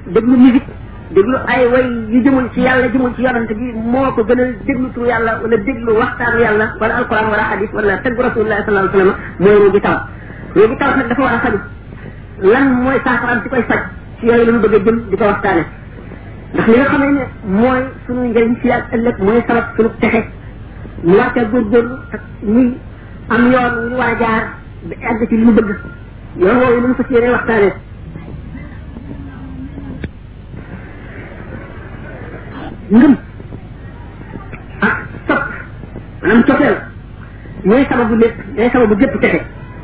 déglu musique déglu ay way yu jëmul ci yàlla jëmul ci yonante bi moo ko gënal déglu turu yàlla wala déglu waxtaanu yàlla wala alquran wala hadis wala tagg rasulullah sallallahu alayhi wa sallam mooy roogi taw roogi taw nag dafa war a faju lan mooy saafaraam ci koy faj ci yooyu la ñu bëgg a jëm di ko waxtaane ndax li nga xamee ne mooy sunu njëriñ fii ak ëllëg mooy sabab sunu texe ñu war ca góorgóorlu ak ñuy am yoon wu ñu war a jaar ba àgg ci li ñu bëgg yoon woowu lu mu fas yéene waxtaane ngëm ak topp maanaam cofeel ñooy sababu lépp ñooy sababu gépp texe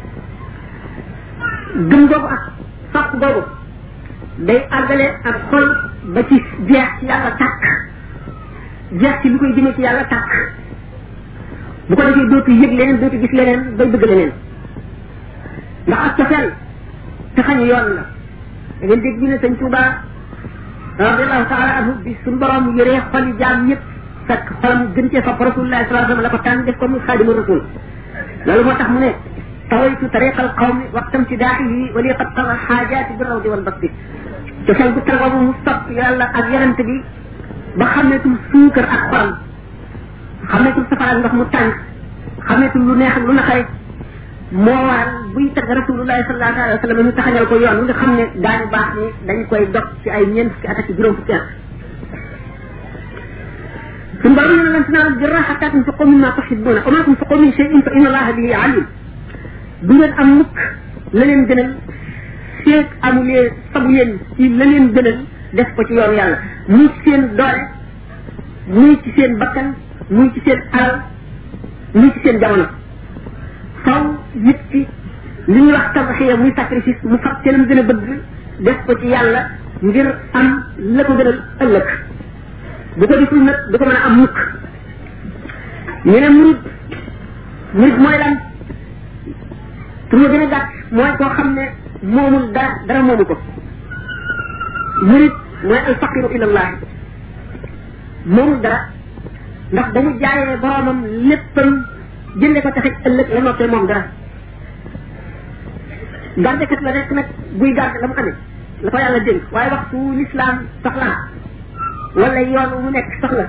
gëm googu ak sopp googu day àggale ak xol ba ci jeex ci yàlla tàkk jeex ci lu koy jëmee ci yàlla tàkk bu ko defee dootu yëg leneen dootu gis leneen bay bëgg leneen ndax ak cofeel taxañu yoon la da ngeen dégg ñu ne sëñ Tuuba radiallahu taala anhu bi suñu borom yëree xoli jaam ñëpp fekk xolam gën cee sopp rasulullah sallallahu alayhi wa sallam la ko tànn def ko muy xaadimu rasul loolu moo tax mu ne tawaytu tariqa al qawmi waxtam ci daaxihi wali qad tala xaajaati bi rawdi wal basti cofeel bu tar boobu mu sopp yàlla ak yarante bi ba xameetul suukar ak xorom xameetul safara ak ndox mu tàng xameetul lu neex ak lu naqare moo waral buy tagg rasulullahi sallallahu alayhi wa sallam ñu taxañal ko yoon nga xam ne daañu baax ni dañ koy dog ci ay ñeent fukki at ak juróom fukki at suñ borom ne lan tanaalu birra xataa tunfiqu mimma tuhibbuna wa ma tunfiqu min shay'in fa inna allaha bihi alim du ngeen am mukk la leen gënal feeg amulee sabu yéen ci la leen gënal def ko ci yoonu yàlla muy ci seen doole muy ci seen bakkan muy ci seen alal muy ci seen jamono faw nit ki li ñuy wax tabaxiya muy sacrifice mu fab ca lam gën a bëgg def ko ci yàlla ngir am la ko gënal ëllëg bu ko deful nag du ko mën a am mukk ñu ne murid murid mooy lan pour ma gën a gàtt mooy koo xam ne moomul dara dara moomu ko murid mooy al faqiru ila allah moomul dara ndax dañu jaayee boromam léppam jënde ko taxit ëllëg la noppee moom dara gardekat la rek nag buy garde la mu amee la ko yàlla dénk waaye waxtu l'islam soxlaa wala yoon mu nekk soxla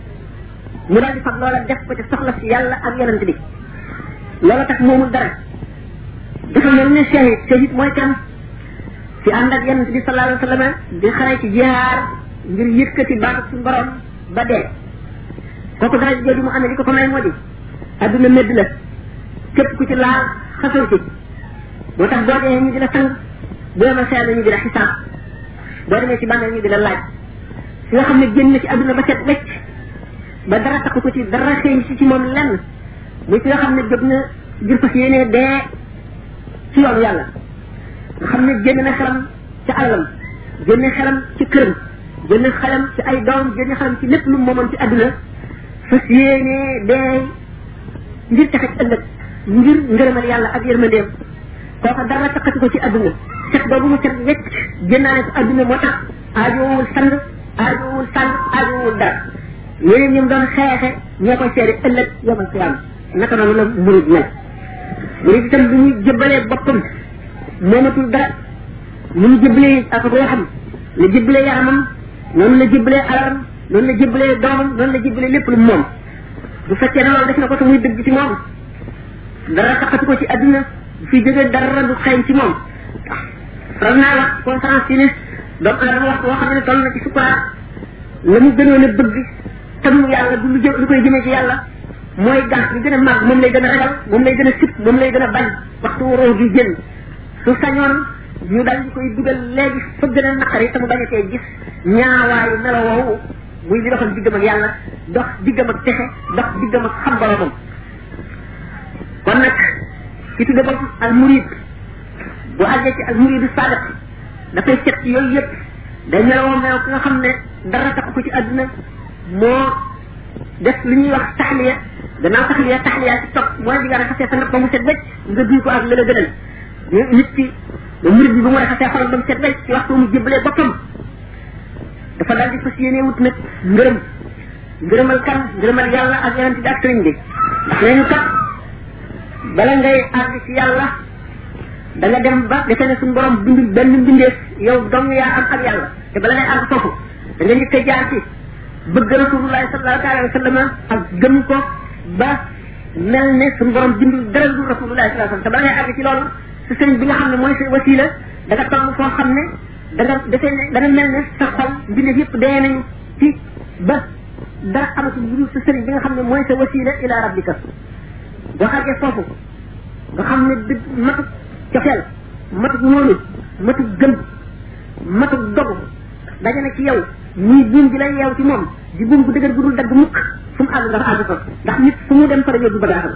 mu daal di fab loola def ko ci soxla si yàlla ak yonent bi loola tax moomul dara dafa mel ne shahid shahid mooy kan ci ànd ak yonent bi sallallahu alayhi wa sallam di xare ci jihaar ngir yëkkati baatu suñu borom ba dee kooku dara jooju mu amee li ko ko may moo di adduna medd la képp ku ci laal xasal ci moo tax boo dee ñu di la sang bu demal xeer ñu di la xisaab boo demee ci bàmmeel ñu di la laaj si nga xam ne génn na ci adduna ba set wecc ba dara taxu ko ci dara xëy si ci moom lenn muy si nga xam ne jóg na ngir fas yéenee dee ci yoonu yàlla nga xam ne génn na xelam ci alalam génn xelam ci këram génn xelam ci ay doom génn xelam ci lépp lu moomoon ci adduna fas yéenee dee ngir taxit ëllëg ngir ngërëmal yàlla ak yërmandeem kooka dara taxati ko ci adduna set boobu mu set wecc génnaane ko adduna moo tax aajowul sang aajowul sang aajowul dara yeneen ñoom doon xeexe ñoo koy seede ëllëg yomal xiyaam naka noonu la murid mel murid itam bu ñu jëbbalee boppam moomatul dara ni mu jëbbalee ak ruuxam la jëbbalee yaramam noonu la jëbbalee alalam noonu la jëbbalee doomam noonu la jëbbalee lépp lu moom bu fekkee ne loolu def na ko te muy dëgg ci moom dara taxatu ko ci adduna bu fi jógee dara du xeeñ ci moom faral naa wax conférence yi ne doomu aadama wax boo xam ne toll na ci sukuraat la mu gënoon a bëgg tam yàlla du lu jë lu koy jëmee ci yàlla mooy gas bi gën a màgg moom lay gën a ragal moom lay gën a sip moom lay gën a bañ waxtu waroo gi génn su sañoon ñu dal di koy dugal léegi fa gën a naqari te mu bañ a tee gis ñaawaayu melo woowu muy li doxal diggam ak yàlla dox diggam ak texe dox diggam ak xam boromam kon nag ki tudde bopp al murid bu àggee ci al muridu sadiq dafay set ci yooyu yëpp day meloo melo ki nga xam ne dara tax ko ci àdduna moo def li ñuy wax taxliya gannaaw taxliya taxliya ci topp mooy di nga raxasee sa ndab ba mu set wecc nga duy ko ak la la gënal nit ki ba murid bi ba mu raxasee xolam ba mu set wecc ci waxtu mu jébbalee boppam dafa daal di fas yéene wut nag ngërëm ngërëmal kan ngërëmal yàlla ak yonent bi ak sëriñ bi ndax nañu kat bala ngay àgg ci yàlla da nga dem ba defe ne suñu borom bindul benn mbindeef yow dong yaa am ak yàlla te bala ngay àgg foofu da nga njëkk a jaar ci bëgg rasulullahi sallallahu alayhi wa sallam ak gëm ko ba mel ne suñu borom bindul dara du rasulullahi sallallahu alayhi wa sallam te bala ngay àgg ci loolu sa sëriñ bi nga xam ne mooy sa wasila da nga toll foo xam ne da nga defee ne dana mel ne sa xol mbindeef yëpp dee nañu ci ba dara amatul lu dul sa sëriñ bi nga xam ne mooy sa wasila ila rabbika boo àggee foofu nga xam ne dëgg matuk cofeel matuk wóolu matuk gëm matuk dogu daje na ci yow ñii buum bi lay yeew ci moom di buum gu dëgër gu dul dagg mukk fu mu àgg nga fa àgg fa ndax nit fu mu dem fa la yóbbu bagaasam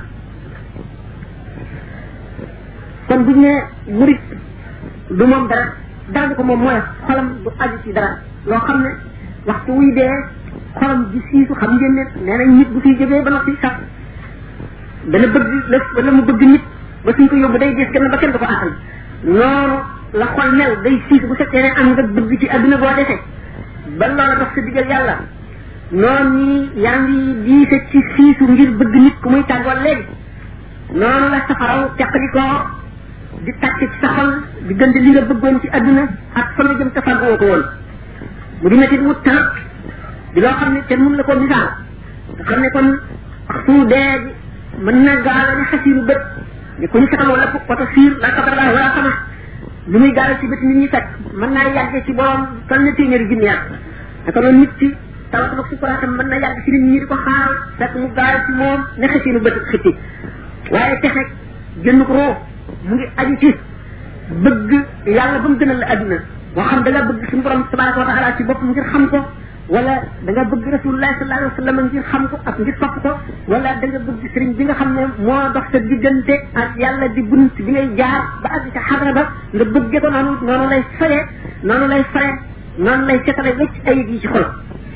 kon buñ ne murit du moom dara dara du ko moom mooy xolam du aju ci dara loo xam ne waxtu wuy dee xolam di siisu xam ngeen ne nee nañ nit bu fiy jógee ba noppi sax dana bëgg la wala mu bëgg nit ba suñ ko yóbbu day gis kenn ba kenn du ko àttal noonu la xol mel day siisu bu fekkee ne am nga bëgg ci adduna boo defee ba loola dox sa diggal yàlla noonu ni yaa ngi diise ci siisu ngir bëgg nit ku muy tàggool léegi noonu la safaraw teqali ko di tàcc ci sa xol diggante li nga bëggoon ci adduna ak fa nga jëm te fàggoo ko woon mu di metti wut temps di loo xam ne kenn mun la ko misaal nga xam ne kon waxtu dee bi mën na gaala ne xasiiru bët ni ku ñu fetal wala wata siir la kabarala wala xama lu muy gaala ci bët nit ñi fekk mën naa yàggee ci borom toll na téeméeri junni at naka noonu nit ci tawat nag sukuraatam mën na yàgg ci nit ñi di ko xaar fekk mu gaala ci moom ne xasiiru bët xitti waaye texe jënd ko roo mu ngi aju ci bëgg yàlla ba mu gënal la adduna moo xam da nga bëgg suñu borom tabaraka wa taala ci bopp ngir xam ko wala da nga bëgg rasulullahi sallallahu alayhi wa sallam ngir xam ko ak ngir topp ko wala da nga bëgg sëriñ bi nga xam ne moo dox sa diggante ak yàlla di bunt bi ngay jaar ba àgg ca xadra ba nga bëgge ko noonu noonu lay faye noonu lay faye noonu lay setale wecc ayib yi ci xol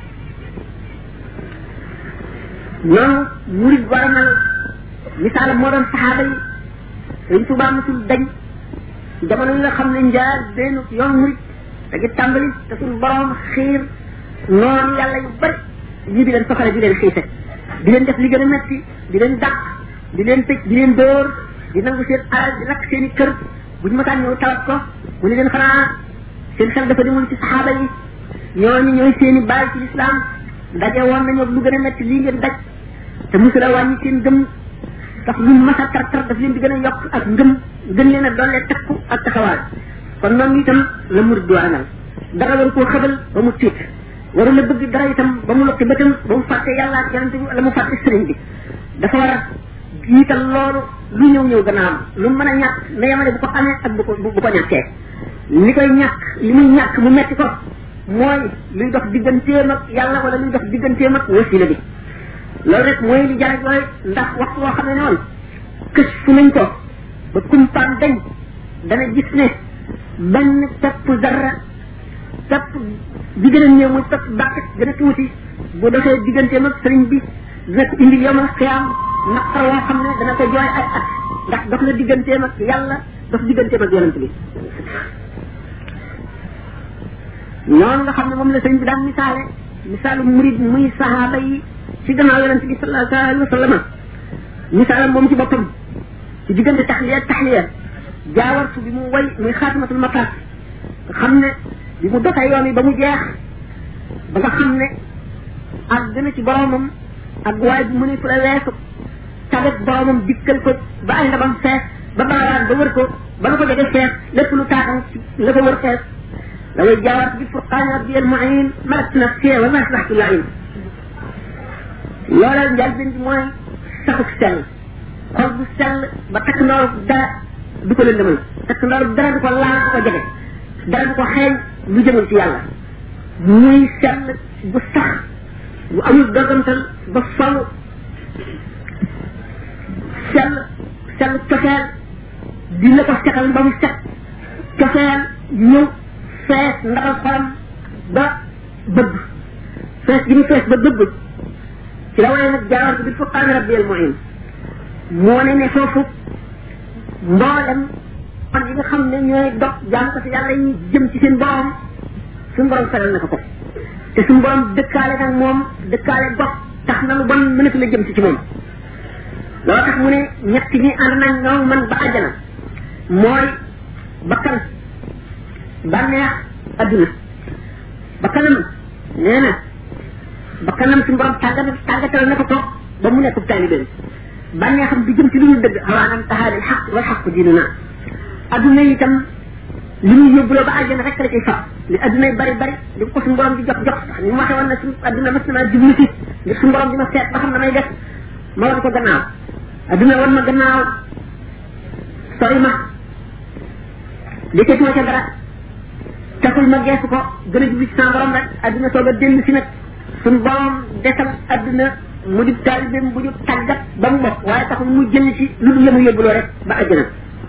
noonu murid war a mel misaal moo doon saxaaba yi sëriñ Tuubaa mosul dañ jamono yi nga xam ne njaar benn yoon murid da ngi tàmbali te suñu borom xiir noonu yàlla yu bari ñii di leen soxale di leen xiise di leen def li gën a metti di leen dàq di leen tëj di leen dóor di nangu seen alal di lakk seen i kër buñ mësaan ñëw tawat ko mu ne leen xanaa seen xel dafa demul ci saxaaba yi ñooñu ñooy seen i baay ci lislaam daje woon nañu lu gën a metti lii ngeen daj te musula wàññi seen gëm ndax luñ mas a tar tar daf leen di gën a yokk ak ngëm gën leen a doole takku ak taxawaay kon noonu itam la murid di war a mel dara war koo xëbal ba mu tiit waru la bëgg dara itam ba mu lokki bëtam ba mu fàtte yàlla ak yonente bi wala mu fàtte sëriñ bi dafa war a jiital loolu lu ñëw ñëw gannaawam lu mën a ñàkk na yemale bu ko amee ak bu ko bu ko ñàkkee li koy ñàkk li muy ñàkk mu metti ko mooy luy dox digganteem ak yàlla wala luy dox digganteem ak wasila bi loolu rek mooy li jar looy ndax waxtu woo xam ne noonu kës fu nañ ko ba kumpaan dañ dana gis ne benn pepp zarra pepp bi gën a néew muy pepp bàqit gën a tuuti bu defee digganteem ak sëriñ bi dina ko indi yomal xiyaam naqar woo xam ne dana ko jooy ay at ndax dox na digganteem ak yàlla dox digganteem ak yonent bi noonu nga xam ne moom la sëriñ bi daan misaale misaalu murid muy sahaaba yi ci gannaaw yonent bi sallallahu alayhi wa sallam misaalam moom ci boppam ci diggante taxliya taxliya jaawartu bi mu way muy xaatimatul mataat nga xam ne bi mu doxee yoon yi ba mu jeex ba nga xam ne ak gën a ci boromam ak waaye bu mu ne fu la weesu tabet boromam dikkal ko ba ay ndabam fees ba baawaan ba wër ko ba nga ko jege fees lépp lu taaxam ci la ko wër fees la way jaawartu bi furqaani rabbi al muin malat nafsi wa ma asbaxtu lain loolal njëlbeen bi mooy saxuk sell xol bu sell ba takk ndoor dara du ko lëndëmal takk ndoor dara du ko laal du ko jege dara du ko xeeñ lu jëmal ci yàlla muy sell bu sax bu amul dogantal ba faw sell sell cofeel di la ko setal ba mu set cofeel ñëw fees ndaxal xolam ba bëgg fees gi mu fees ba bëgg ci la waaye nag jaawar bi furqaani rabbi al muin moo ne ne foofu mboolem kon yi nga xam ne ñooy dox jaam ko si yàlla yi jëm ci seen borom suñu borom feral na ko ko te suñu borom dëkkaale nag moom dëkkaale gox tax na lu bon mënatu la jëm si ci moom loolu tax mu ne ñett ñi ànd nañ ñoom man ba àjjana mooy bakkan bànneex adduna ba kanam nee na ba kanam suñu borom tàggat tàggatal na ko toog ba mu nekk taalibe bànneexam di jëm ci lu ñu dëgg xawaanam taxaadil xaq wal xaq diinu naa adduna itam li muy yóbbuloo ba àjjana rek la ciy fab li adduna yi bari bari li ko suñu borom di jox jox ndax ni mu waxee woon na suñu adduna mas na maa jublu si ngir suñu borom di ma seet ba xam na may def ma wan ko gannaaw adduna wan ma gannaaw sori ma liggéeyatuma ca dara taxul ma geesu ko gën a jublu ci sama borom rek adduna soog a dellu si nag suñu borom desal adduna mu di taalibeem bu ñu tàggat ba mu bokk waaye taxul mu jël ci lu dul la mu yóbbuloo rek ba àjjana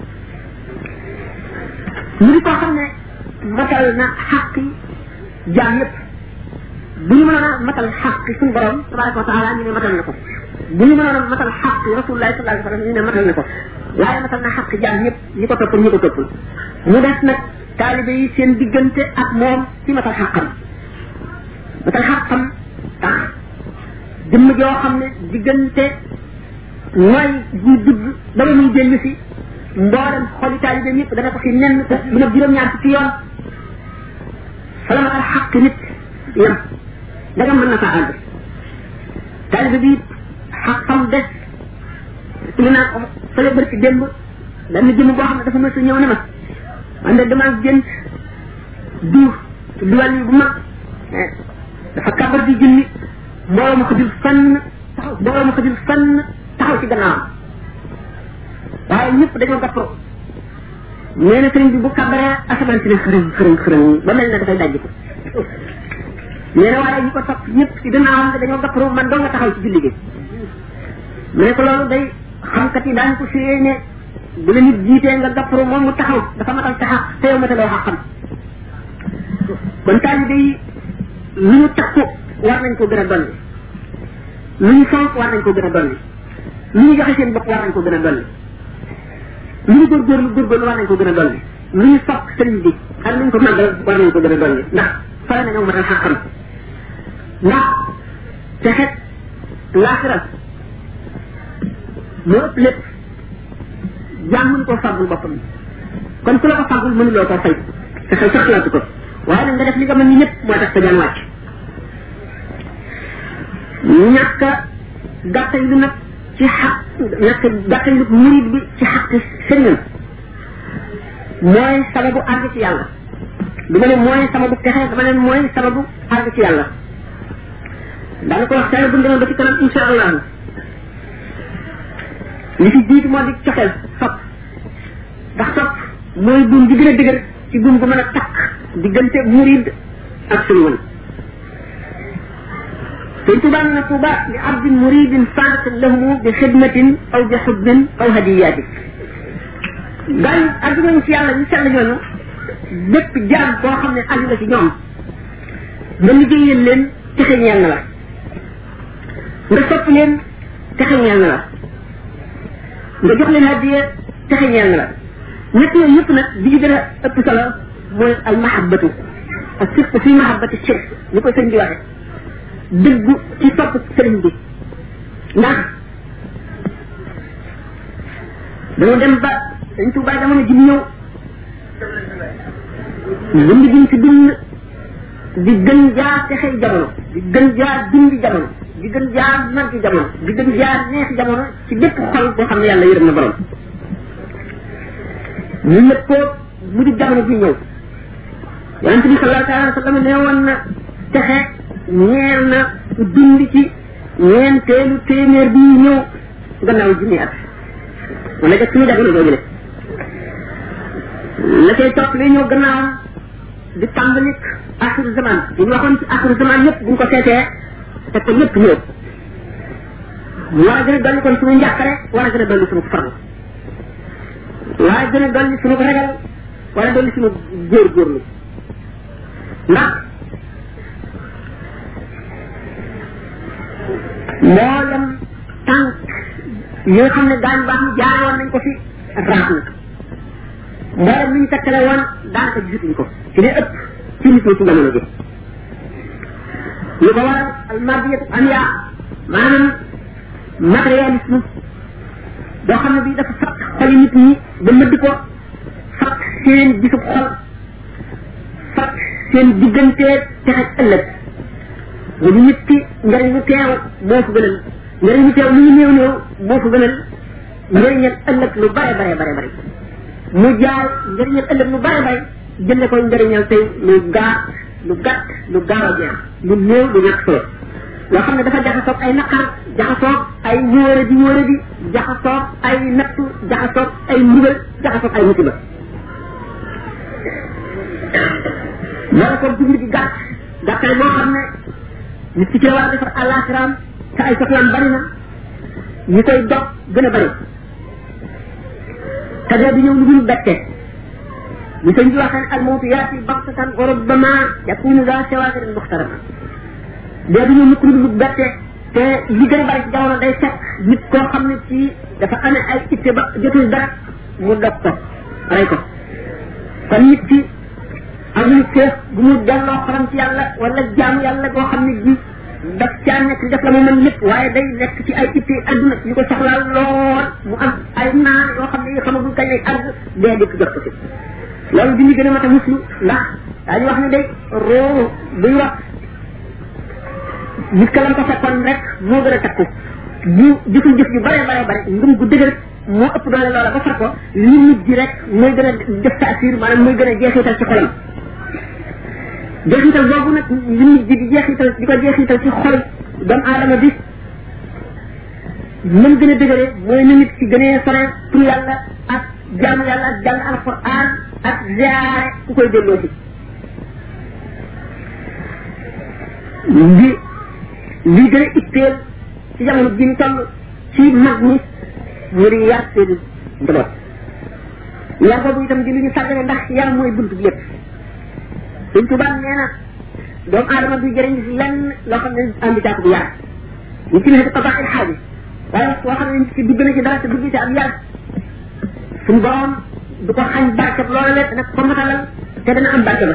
mu di koo xam ne matal na xaqi jaam yëpp bu ñu mënoon a matal xaqi suñu borom tabaraka wa taala ñu ne matal na ko bu ñu mënoon a matal xaqi rasulullahi sallallahu alayhi wa sallam ñu ne matal na ko waaye matal na xaqi jaam yëpp ñi ko toppal ñi ko toppal mu des nag taalibe yi seen diggante ak moom ci matal xaqam matal xaqam tax jëmm joo xam ne diggante mooy bu dugg ba ba muy dellu si mboolem xoli taalibe yëpp dana ko fi nenn bu nag juróom-ñaar ci yoon fa la matal xaq nit yam da nga mën na faa àgg taalibe bi xaqam des li naa ko fële bërki démb benn jëmm boo xam ne dafa mës a ñëw ne ma man de damaa gént diw duwal yi bu mag dafa kabar di junni mbooloo ma ko jël fenn taxaw mbooloo ma ko jël fenn taxaw ci gannaawam waaye ñëpp dañoo gappro nee na sëriñ bi bu kabaree asamaan si ne xërëng xërëng xërëng ba mel ne dafay dajji ko nee na waaye ñi ko topp ñëpp ci gannaawam dañoo gappro man doo nga taxaw ci julli gi mu ne ko loolu day xamkat yi daañu ko suyee ne bu la nit jiitee nga gappro moom mu taxaw dafa matal sa xaq te yow mataloo xaqam kon taalibe yi lu ñu takku war nañ ko gën a dolli lu ñu fonk war nañ ko gën a dolli lu ñu joxe seen bopp war nañ ko gën a dolli lu ñu góorgóorlu góorgóorlu war nañ ko gën a dolli lu ñu sopp sëriñ bi ak nañ ko màggal war nañ ko gën a dolli ndax fara na ñoo matal xaqam ndax te xet laaxiral moo ëpp lépp jaam mënu koo fàggul boppam kon ku la ko fàggul mënuloo koo fay te xel sax laatu ko waaye nag nga def li nga mën ni ñëpp moo tax sa jaan wàcc ñàkk a gàttal lu nag ci xaq ñàkk a gàttal lu murid bi ci xaq sëriñam mooy sababu àgg ci yàlla du ma ne mooy sababu texe dama ne mooy sababu àgg ci yàlla daana ko wax teel bu demee ba ci kanam insha allah li fi jiitu moo di coxeel sopp ndax sopp mooy buum bi gën a dëgër ci buum gu mën a takk diggante murid ak sëriñam sëñ Tuba na Tuba li abdin muridin saadatin lahumu bi xidmatin aw bi xubbin aw hadiyaati gaañ àgg nañu ci yàlla ñu sell ñooñu bépp jaam boo xam ne aju nga ci ñoom nga liggéeyal leen texe ñeel na la nga sopp leen texe ñeel na la nga jox leen hadiya texe ñeel na la ñett yooyu yëpp nag bi ci gën a ëpp solo mooy al mahabbatu ak surtout fi mahabbati shirk ni ko sëñ bi waxe dëggu ci topp sëriñ bi ndax dañu dem ba dañ tuubaa jamono ji ñëw bind giñ ci bind di gën jaar texey jamono di gën jaar dundi jamono di gën jaar màggi jamono di gën jaar neexi jamono ci bépp xol boo xam ne yàlla yërëm na borom ñu ñëpp ko mu di jamono ji ñëw yonent bi sallallahu alayhi wa sallam nee woon na texe ñeel na dund ci ñeenteelu téeméer bi ñëw gannaaw junni at wala jot suñu jamono jooju le la cay topp li ñëw gannaawam di tàmbalik axiru zaman yi ñu waxoon ci axiru zaman yëpp buñ ko seetee te ko ñëpp ñëw mu war a gën a dolli kon suñu njàqare war a gën a dolli suñu farlu war a gën a dolli suñu ragal war a dolli suñu góorgóorlu ndax mboolem tànk yi nga xam ne daan baax ñu jaare woon nañ ko fi raaf na mboolem li ñu takkale woon daanaka gisatuñ ko ci li ëpp ci nit ñi ci jamono ji lu ko waral almadiyatu ania maanaam matérialisme boo xam ne bi dafa fakk xoli nit ñi ba mëdd ko fakk seen gisub xol seen diggante te ak ëllëg mu di nit ki njëriñ lu teew moo ko gënal njëriñ lu teew lu ñu néew néew moo ko gënal njëriñal ëllëg lu bare bare bare bare mu jaay njëriñal ëllëg lu bare bare jënde ko njëriñal tey lu gaaw lu gàtt lu gaaw a jeex lu néew lu ñàkk solo loo xam ne dafa jaxasoog ay naqar jaxasoog ay wóore di wóore di jaxasoog ay nattu jaxasoog ay mbugal jaxasoog ay musiba wala ko dund gi gàtt gàttaay boo xam ne nit ki ci la war a defar àllaaxiraam te ay soxlaam bari na ñi koy dog gën a bari te dee di ñëw lu dul bette ñu sëñ bi waxee al mawtu yaati baxtatan wa rubbama yakunu daa shawaakirin muxtarama dee di ñëw mukk lu dul bette te li gën a bari ci jamono day fekk nit koo xam ne ci dafa amee ay itte ba jotul dara mu dog ko rey ko kon nit ki amul féex bu mu delloo xolam ci yàlla wala jaamu yàlla boo xam ne ji daf caa nekk def la mu mën lépp waaye day nekk ci ay itte adduna yu ko soxlaal lool mu am ay naan yoo xam ne yi xamagul kañ lay àgg dee dikk jot ko ci loolu di ñu gën a mat a muslu ndax daañu wax ne day roo buy wax nit ka lam ko fekkoon rek moo gën a takku bu jëful jëf yu bare bare bare ngëm gu dëgër moo ëpp doole loola ba far ko li nit ji rek mooy gën a def taasir maanaam mooy gën a jeexital ci xolam jeexital boobu nag li nit ji di jeexital di ko jeexital ci xol doomu aadama bi mën gën a dëgëre mooy na nit ki gënee sore pour yàlla ak jaamu yàlla ak jàng alquran ak ziare ku koy delloo si li li gën a itteel ci jamono ji ñu toll ci mag ñi mu di yar seen njaboot yar boobu itam di lu ñu sàggane ndax yar mooy buntu bi lépp suñ tubaab nee na doomu aadama du jëriñ lenn loo xam ne andi jàpp bu yar ñu ci nekk tabax il xaaji waaye wax boo xam ne nit ki dugg na ci dara te dugg ci am yar suñ borom du ko xañ barke loola le dana ko matalal te dana am barke ba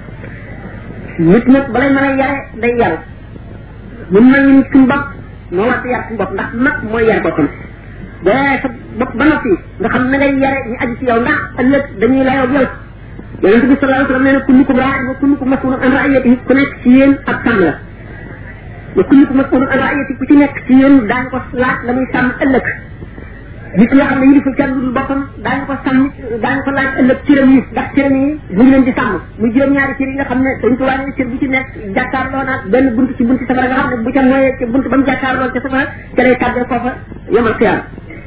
nit nag balay mën a yare day yaru mun nañu nit suñ bopp moo war yar suñ bopp ndax mag mooy yar boppam boo yaree sa bopp ba noppi nga xam na ngay yare ñu aju ci yow ndax ëllëg dañuy layoo yow yonente bi sallallahu alayhi wa sallam nee na kullukum raa'in wa kullukum mas'ulun an ra'iyatihi ku nekk ci yéen ab sàmm la wa kullukum mas'ulun an ra'iyatihi ku ci nekk ci yéen daañu ko laaj la muy sàmm ëllëg nit nga xam ne yiliful kenn dul boppam daañu ko sàmm daañu ko laaj ëllëg cëram yi ndax cëram yi mu ngi leen di sàmm muy juróom-ñaari cër yi nga xam ne dañ ko wàññi cër bu ci nekk jàkkaarloo naag benn bunt ci bunti safara nga xam ne bu ca mooyee ca bunt ba mu jàkkaarloo ca safara ca lay tàggal foofa yomal xiyaam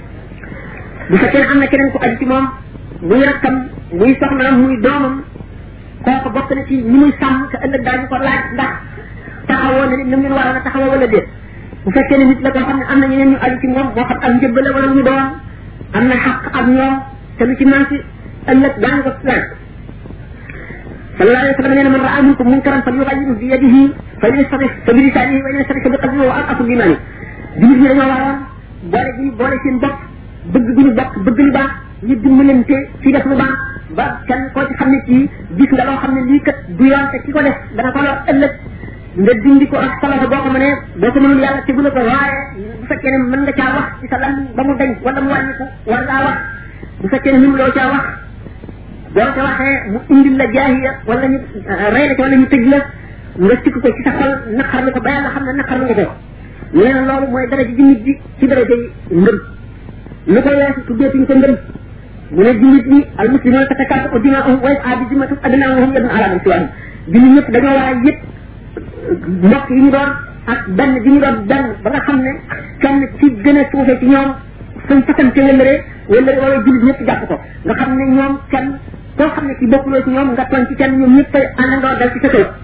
bu fekkee am na keneen ku aju ci moom muy rakkam muy soxnaam muy doomam kooku bokk na ci ñi muy sàmm te ëllëg daañu ko laaj ndax taxawoo na ni nam leen waroon a taxawoo wala déet bu fekkee ne nit la koo xam ne am na ñeneen ñu aju ci moom moo xam ak njëbbale wala ñu doon am na xaq ak ñoom te lu ci manqué ëllëg daañu ko laaj sallallahu alayhi wa sallam nee na man raa minkum munkaran falyughayyirhu bi yadihi fa in yastati fa bi lisanihi wa in yastati fa bi qalbihi wa aqafu bi imani jullit ñi dañoo waroon boole gi ñu boole seen bopp bëgg gi ñu bokk bëgg lu baax ñu dimbalante ci def lu baax ba kenn koo ci xam ne ci gis nga loo xam ne lii kat du yoon te ki ko def dana ko lor ëllëg nga dindi ko ak solo boo ko mënee boo ko mënul yàlla tegula ko waaye bu fekkee ne mën nga caa wax ci sa lan ba mu dañ wala mu wàññiku war ngaa wax bu fekkee ne mënu loo caa wax boo ca waxee mu indil la jaahiya wala ñu rey la ci wala ñu tëj la nga sikk ko ci sa xol naqarlu ko ba yàlla xam ne naqarlu nga ko nee na loolu mooy dara ji nit bi ci dara ji ngëm lu ko weesu tuddeetuñ ko ngëm mu ne jullit ñi al muslimuna tatakaatu dimaahum wa yas'adu zimmatu adnaahum yadun ala man siwaahum jullit ñëpp dañoo war a yëpp mbokk yi ñu doon ak benn bi ñu doon benn ba nga xam ne kenn ci gën a suufe ci ñoom suñ fasante wëllëre wëllëre wala jullit ñëpp jàpp ko nga xam ne ñoom kenn koo xam ne ci bokkuloo ci ñoom nga tooñ ci kenn ñoom ñëpp àndandoo dal ci sa kaw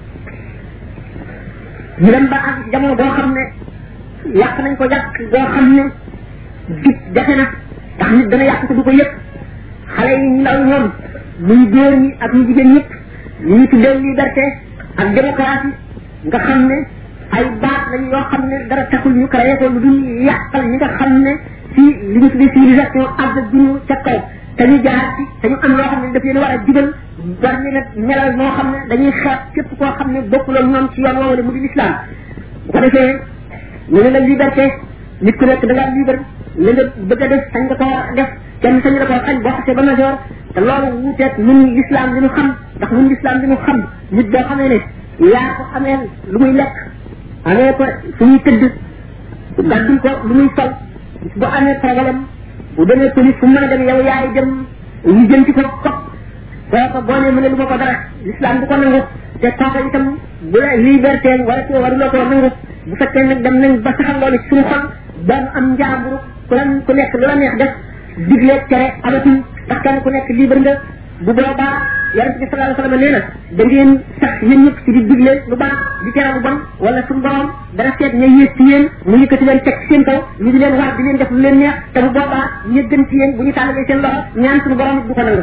ñu dem ba àgg ci jamono boo xam ne yàq nañ ko yàq boo xam ne gis jafe na ndax nit dana yàq ko du ko yëpp xale yi ndaw ñoom muy góor ñi ak ñu jigéen ñëpp ñu ñu tuddee liberté ak démocratie nga xam ne ay baat lañ yoo xam ne dara taxul ñu créé ko lu dul yàqal ñi nga xam ne ci li ñu tuddee civilisation àgg duñu ca kaw te ñu jaar ci te ñu am loo xam ne daf leen war a jubal war ni nag melal moo xam ne dañuy xeeb képp koo xam ne bokkuloo ñoom ci yoon woowu mu di l'islam bu ko defee ñu ne la liberté nit ku nekk da ngaa libre la nga bëgg a def sañ nga ko def kenn sañ la ko xañ boo xasee ba major te loolu wuuteeg ñun l'islam li ñu xam ndax ñun l'islam li ñu xam nit boo xamee ne yaa ko amee lu muy lekk amee ko fu muy tëdd gàddul ko lu muy sol bu amee problème bu demee police fu mu mën a dem yow yaay dem ñu jëm ci ko ko kooka boo ne mu ne lu ma ko dara l'islam du ko nangu te kooka itam bu la liberté wala ci waruloo ko nangu bu fekkee nag dem nañ ba saxal loolu ci suñu xol doon am njaamburu ku la ku nekk lu la neex def digle tere amatul ndax kenn ku nekk libre nga bu boobaa yonent bi sallallahu alayhi wasallam nee na da ngeen sax yéen ñëpp ci di digle lu baax di tere lu bon wala suñu borom dana seet ña yées ci yéen mu yëkkati leen teg seen kaw ñu di leen war di leen def lu leen neex te bu boobaa ña gën ci yéen bu ñu tàllalee seen loxo ñaan suñu borom du ko nangu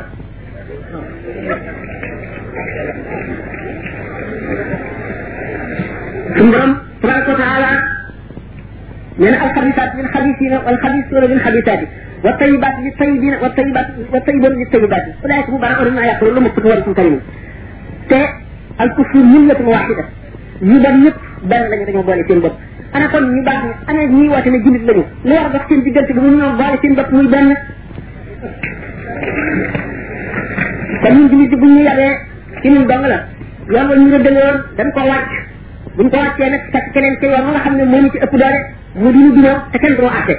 suñu borom tabaraka wa taala nee na alxabisaat lil xabisina wal xabisuuna lil xabisaati wa tayibaat li tayibina wa tayibaat wa tayiboon li tayibaati ulaayka mubara'uuna mimmaa yaquluun lahum maghfiratun wa rizqun kariim te al kufru millatun waahida ñu dem ñëpp benn lañu dañoo boole seen bopp ana kon ñu baax ne ana ñuy woote ne jullit lañu lu war a dox seen diggante bi mu ñoo boole seen bopp muy benn te ñun jullit bi bu ñu yabee ci ñun dong la yoon wa ñu rëddale woon dañ ko wàcc buñ ko wàccee nag fekk keneen ca yoon nga xam ne moo ñu ci ëpp doole mu di ñu dinoo te kenn du àtte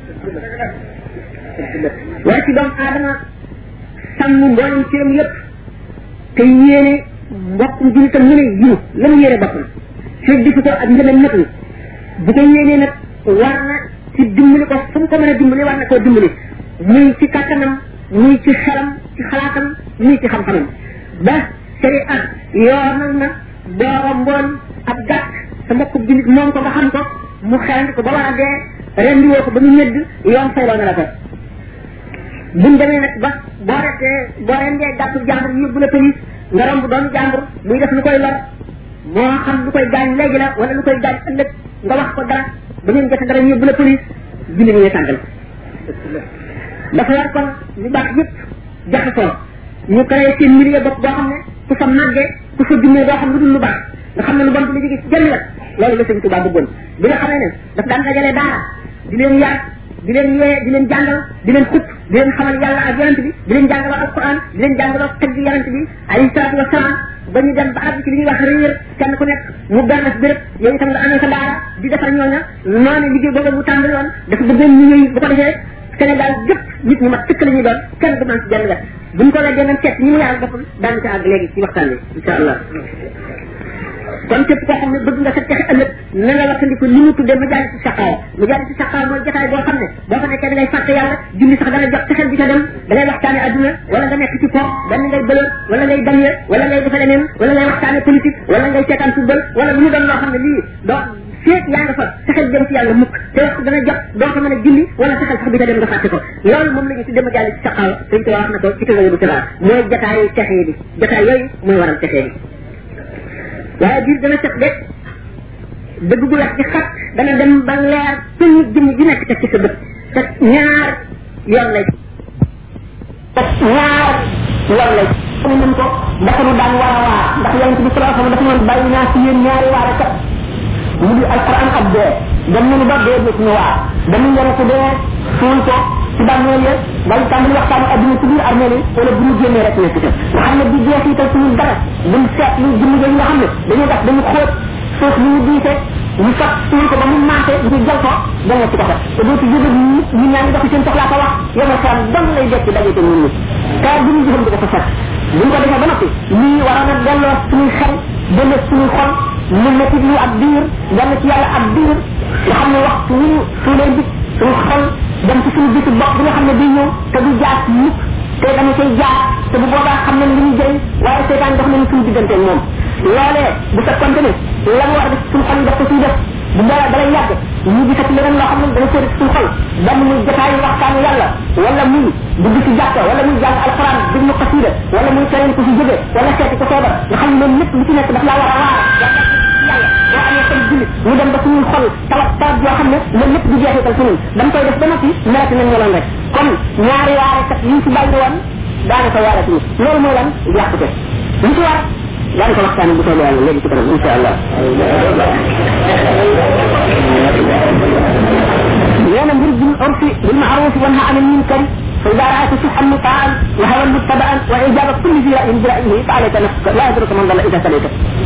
war ci doomu aadama sàmm mboolem cëram yëpp te yéene mbokkum jullitam ñu ne yiw la mu yéene boppam fekk defu ko ak ngënam matul bu ko yéenee nag war na ci dimbali ko fu mu ko mën a dimbali war na koo dimbali muy ci kàttanam muy ci xelam ci xalaatam muy ci xam-xamam ba sharia yoonal na boo mboon ab gàtt sa mbokku jullit moom ko nga xam ko mu xelandi ko ba war a dee rendiwoo ko ba mu ñëdd yoon fayloo na la ko buñ demee nag ba boo retee boo rendee gàttu jàmbur yóbbu la police nga romb doon jàmbur muy def lu koy lor moo xam lu koy gaañ léegi la wala lu koy gaañ ëllëg nga wax ko dara ba ngeen jot dara yóbbu la police julli ñu tàngal dafa war kon ñu baax yëpp jaxasoo ñu créé seen milieu bopp boo xam ne ku fa màggee ku fa jummee doo xam lu dul lu baax nga xam ne lu bon du la jóge ci jënd la loolu la sëñ Tuubaa bëggoon bi nga xamee ne daf daan dajale daara di leen yar di leen yee di leen jàngal di leen xut di leen xamal yàlla ak yonent bi di leen jàngaloo alquran di leen jàngaloo tagg yonent bi alayhi salaatu wa salaam ba ñu dem ba àgg ci li ñuy wax réer kenn ku nekk mu benn béréb yow itam nga amee sa daara di defar ñooña noonu liggéey boobu mu tàmbali woon dafa bëggoon ñu ñëw bu ko defee Sénégal gépp nit ñi mat tëkk la ñuy doon kenn du man ci jenn wet buñ ko weddee nañ seet ñi mu yàlla boppam daan ci àgg léegi ci waxtaan bi insha allah kon képp koo xam ne bëgg nga sa texe ëllëg na nga wattandiku li mu tuddee majalis ci saqaaw majalis ci saqaaw mooy jotaay boo xam ne boo fa nekkee da ngay fàtte yàlla julli sax dana jox texel bi ca dem da ngay waxtaane adduna wala nga nekk ci po benn ngay bëlal wala ngay damye wala ngay defe leneen wala ngay waxtaane politique wala ngay seetaan football wala lu mu doon loo xam ne lii doo feet yaa nga fa texel dem ci yàlla mukk te waxtu dana jot doo ko mën a julli wala texel sax bi ca dem nga fàtte ko loolu moom la ñu tuddee majalis ci saqaaw dañ ko wax na ko ci tëgg bu tëraa mooy jotaayu texee bi jotaay yooyu mooy waral texee bi waaye biir dana set de dëgg gu wex ci xat dana dem ba leer suñu jëmm ji nekk teg ci sa bët te ñaar yoon lay te ñaar yoon lay ñu mën ko dafa nu daan war a waar ndax yonent bi sallallahu alayhi wasallam dafa noon bàyyi naa ci yéen ñaari waare kat mu di alquran ak dee dem nañu ba dee dee suñu waar dañu yore ko dee suul ko ci bàmmeel ya wala tàmbali waxtaan adduna ci biir armée yi wala bu ñu génnee rek nekk ca nga xam ne di jeexital suñu dara buñ seet lu jëmm yooyu nga xam ne dañuy def dañu xóot suuf ñu diise ñu fat suul ko ba mu maate ñu jël ko dem ci ko fa te doo ci jóge ñi ñi ñaa ngi dox seen soxlaa ko wax yomal xeam dong lay dekk daje te ñun ñi kaa bu ñu jëfam di ko fa fekk buñ ko defee ba noppi lii waroon a delloo suñuy xel delloo suñuy xol mu métti lu ab diir dem ci yàlla ab diir nga xam ne waxtu wu ñu suulee bi suñu xol dem ci suñu bisu bopp bi nga xam ne day ñëw te du jaar mukk te dama cay jaar te bu boobaa xam nañ li ñu jëriñ waaye seetaan dox nañu suñu diggante moom loolee bu fekkonte ne la mu war a def suñu xol yi def ko ciy def bu dara dalay yàgg ñu gisati leneen loo xam ne dana sori suñu xol benn muy jotaayu waxtaanu yàlla wala muy dugg ci jàkka wala muy jàng alxuraan déglu xasida wala muy keneen ku ci jóge wala seeti ko feebar nga xam ne loolu lépp lu ci nekk daf laa war a waar yàlla boo amee xel jullit ñu dem ba suñuy xol tawat tawat yoo xam ne loolu lépp du jeexital ci ñun dañ koy def ba noppi melati nañ meloon rek kon ñaari waare kat yi ci bàyyi woon daanaka waare ci loolu mooy lan yàqute li ci war daan ko waxtaane bu soobee yàlla léegi ci kanam insha allah nee na mbir bil urfi bil ma'ruf wa nahy anil munkar فإذا رأيت شحا مطاعا وهوى متبعا وإجابة كل ذي رأي برأيه فعليك نفسك لا يدرك من ضل إذا سليك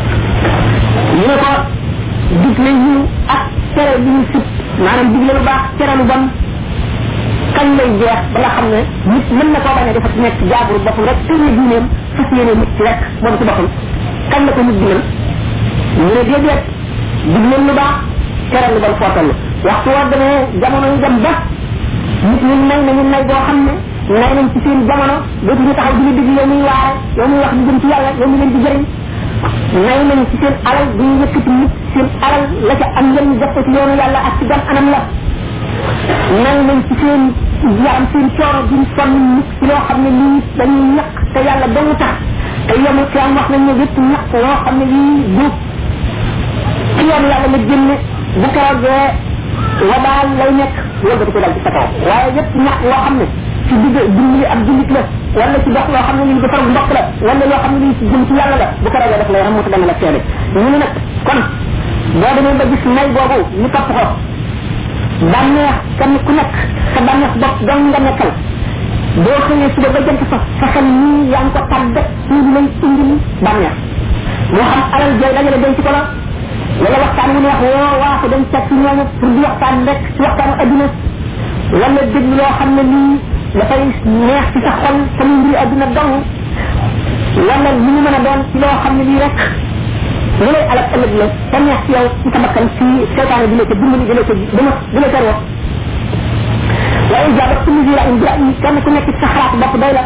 ñu ne ko digle ñu ak tere bi ñu sib maanaam digle lu baax tere lu bon kañ lay jeex ba nga xam ne nit mën na koo bañ a dafa nekk jaaburu boppam rek tëye diineem fas yéene nit ci rek moom ci boppam kañ la ko nit digal ñu ne déedéet digle lu baax tere lu bon foo toll waxtu woo demee jamono yi dem ba nit ñi nay nañu nay boo xam ne nay nañ ci seen jamono dootuñu taxaw di la déglu yow muy waare yow muy wax lu jëm ci yàlla yow mu leen di jëriñ nay nañ ci seen alal bu ñu yëkkati nit seen alal la ca am njëriñ def ko ci yoonu yàlla ak ci gan anam la nay nañ ci seen yaram seen coono duñ sonn nit ci loo xam ne lii dañuy ñaq te yàlla dong tax te yomu ci am wax nañ ne yëpp ñaq loo xam ne lii du ci yoonu yàlla la génne bu keroogee wabaal lay nekk wëlbati ko dal ci sa kaw waaye yëpp ñaq loo xam ne ci digg dimbali ak jullit la wala ci dox loo xam ne lii defar mbokk la wala loo xam ne lii ci jëm ci yàlla la bu ko ragee def lay ram mu dana la seede ñu ne nag kon boo demee ba gis may boobu ñu topp ko bànneex kenn ku nekk sa bànneex bopp dong nga nekkal boo xëyee suba ba jant fa sa xel nii yaa ngi ko tàggat ci lay indil bànneex moo xam alal jooy dajale denc ko la wala waxtaan wu neex woo waa ko dem seet ci ñooñu pour di waxtaan rek ci waxtaanu adduna wala déglu loo xam ne lii dafay neex ci sa xol te muy mbiri adduna dong wala li mu mën a doon ci loo xam ne lii rek li lay alal ëllëg la te neex ci yow ci sa bakkan ci seetaane di la ca dimbali di la ca dama di la ca wax waaye jaaba kulli zi ra'in bi ra'yi kenn ku nekk ci sa xalaat bopp doy la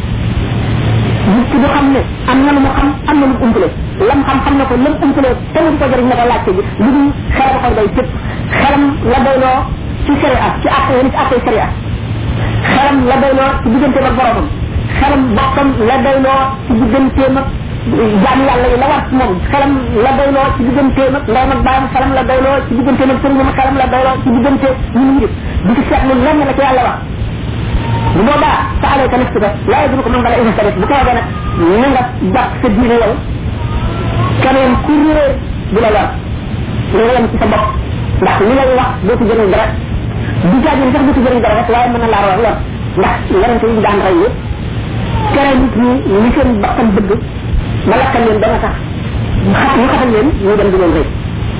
nit ki du xam ne am na lu mu xam am na lu mu umpale lam xam xam na ko lam umpale te mu ko jëriñ na ko laajte bi lu dul xelam koy doy tëpp xelam la doyloo ci sharia ci àtte wala ci àtte sharia xelam la doyloo ci digganteem ak boromam xelam boppam la doyloo ci digganteem ak jaam yàlla yi la war ci moom xelam la doyloo ci digganteem ak ndeyam ak baayam xelam la doyloo ci digganteem ak sëriñam xelam la doyloo ci diggante ñu ngi di ci seetlu lenn la ci yàlla wax bu boobaa sa alayka nafsika la yadru ko man bala ina sarit bu ko waxee nag na nga jàpp sa diine yow keneen ku réer bu la war nga yem ci sa bopp ndax li lay wax doo ci jëriñ dara du jaajin sax doo ci jëriñ dara rek waaye mën na laa war lor ndax yarante yi daan rey yëpp tere nit ñi li seen bakkan bëgg ma lakkal leen dana tax ñu xatal leen ñu dem di leen rëy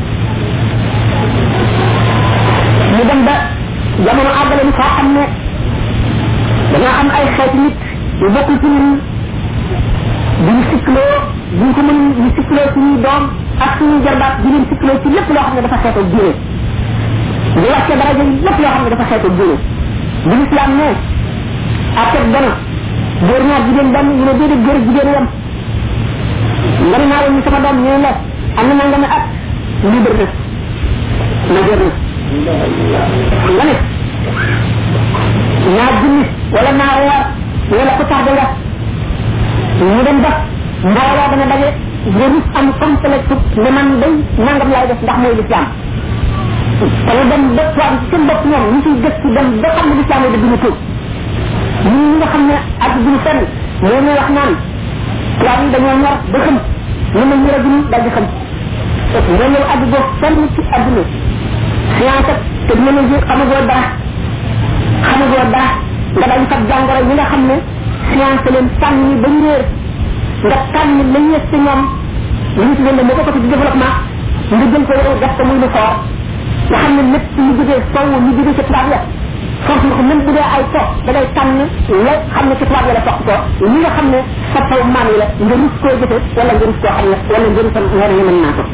ñu dem ba jamono àggale ni foo xam ne dañoo am ay xeeti nit yu bokkul ci ñun duñu sikkloo duñ ko mën ñu sikkloo suñuy doom ak suñuy jarbaat di leen sikkloo ci lépp loo xam ne dafa xeetoo diine di wàcce daraja yi lépp loo xam ne dafa xeetoo diine bu islam ne atet dana góor ñaar jigéen benn ñu ne déedéet góor jigéen yam nga ne naa leen sama doom ñu ne la am na nangami at libre na majeur na nga ne naa junni wala naa weer wala ko tardé nga ñu dem ba mbooloo dana daje nga rus am complexe ne man day nangam laay def ndax mooy l'islam te ñu dem ba tubaab ci seen bopp ñoom ñu ciy gëstu dem ba xam ne l'islam yi duñu tuub ñun ñi nga xam ne ak duñu fenn ñoo ñu wax naan tubaab yi dañoo ñor ba xam ñu ne ñu la duñu dal di xam nga ñëw àgg boo fenn ci àdduna science ak technologie xamagoo dara xamagoo dara nga dañ fab jàngoro yi nga xam ne science leen tànn ba ñu réer nga tànn la ñees ci ñoom li ñu tuddee moo ko ci développement nga jël ko yow def ko muy lu fort nga xam ne lépp lu jógee sow lu jógee ci tubaab ya foofu nga ko même bu dee ay to da ngay tànn la xam ne ci tubaab ya la toq ko li nga xam ne sa taw maam yi la nga rus koo jëfe wala nga rus koo xam ne wala nga rusam nga ne mën naa ko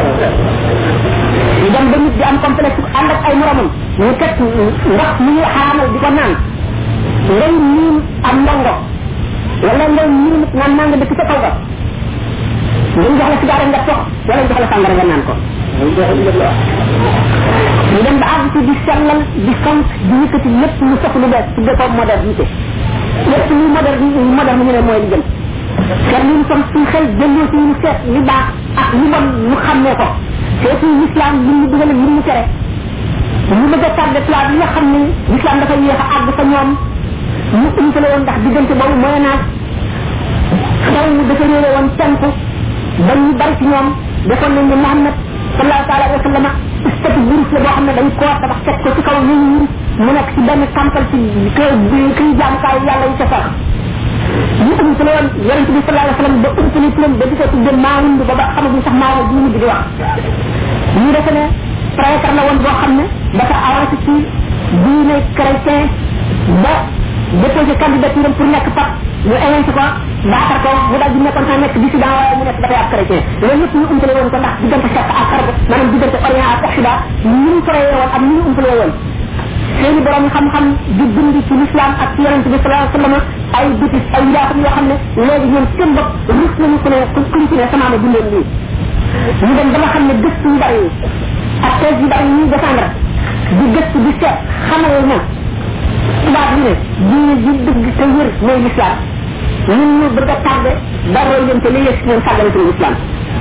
ñu dem ba nit di am complexe ànd ak ay moromam ñu teg ndox mu ñuy xaraamal di ko naan ngay miin am ndongo wala ngay miin naan naa nga dëkk ca kaw ga ñu jox la sigaara nga tox wala jox la sàngara nga naan ko ñu dem ba àgg ci di sellal di sant di yëkkati lépp lu sox lu bees tudde ko modernité lépp lu moderne moderne ñu ne mooy li gën seet li ñu sam suñ xel jëlloo ci ñu seet li baax ak li bon ñu xàmmee ko seet suñ l'islam li ñu dugal li ñu tere ñu bëgg a tàggat tubaab yi nga xam ne l'islam dafa yéex a àgg fa ñoom ñu umpale woon ndax diggante boobu mooy naag xew mu dafa réere woon tenku ba ñu bari ci ñoom defoon nañ ne Muhammad sallallahu taala alayhi wa sallam statut wurus la boo xam ne dañ koo tabax teg ko ci kaw ñu wurus mu nekk ci benn campal ci kër bi kii jaamukaay yàlla yi ca sax ñu umpale woon yonente bi sallallahu alayhi wa sallam ba umpale turam ba di ko tudde maawund ba ba xamaguñ sax maawa bi mu di wax ñu defe ne prêtre la woon boo xam ne dafa avancé ci diine chrétien ba déposé candidature pour nekk pap ñu élencé ko baatar ko mu daal di nekkoon sax nekk dissident waaye mu nekk dafay ab chrétien loolu yëpp ñu umpale woon ko ndax diggante chef ak xarb maanaam diggante orient ak occident ni ñu créé woon ak ni ñu umpale woon seeni borom xam-xam di bind ci l'islam ak ci yonente bi sallallahu alayhi wa sallam ay bitis ay njaaxam yoo xam ne léegi ñoom seen bopp rus nañu ku ne kuñ ci ne sama ma bindeen lii ñu dem ba nga xam ne gëstu yu bari yi ak thèse yu bari yi ñuy défendre di gëstu di seet xamal na tubaab yi ne diine ji dëgg te wér mooy l'islam ñun ñu bëgg a tardé ba roy leen te li yës ñoom sàggale ci l'islam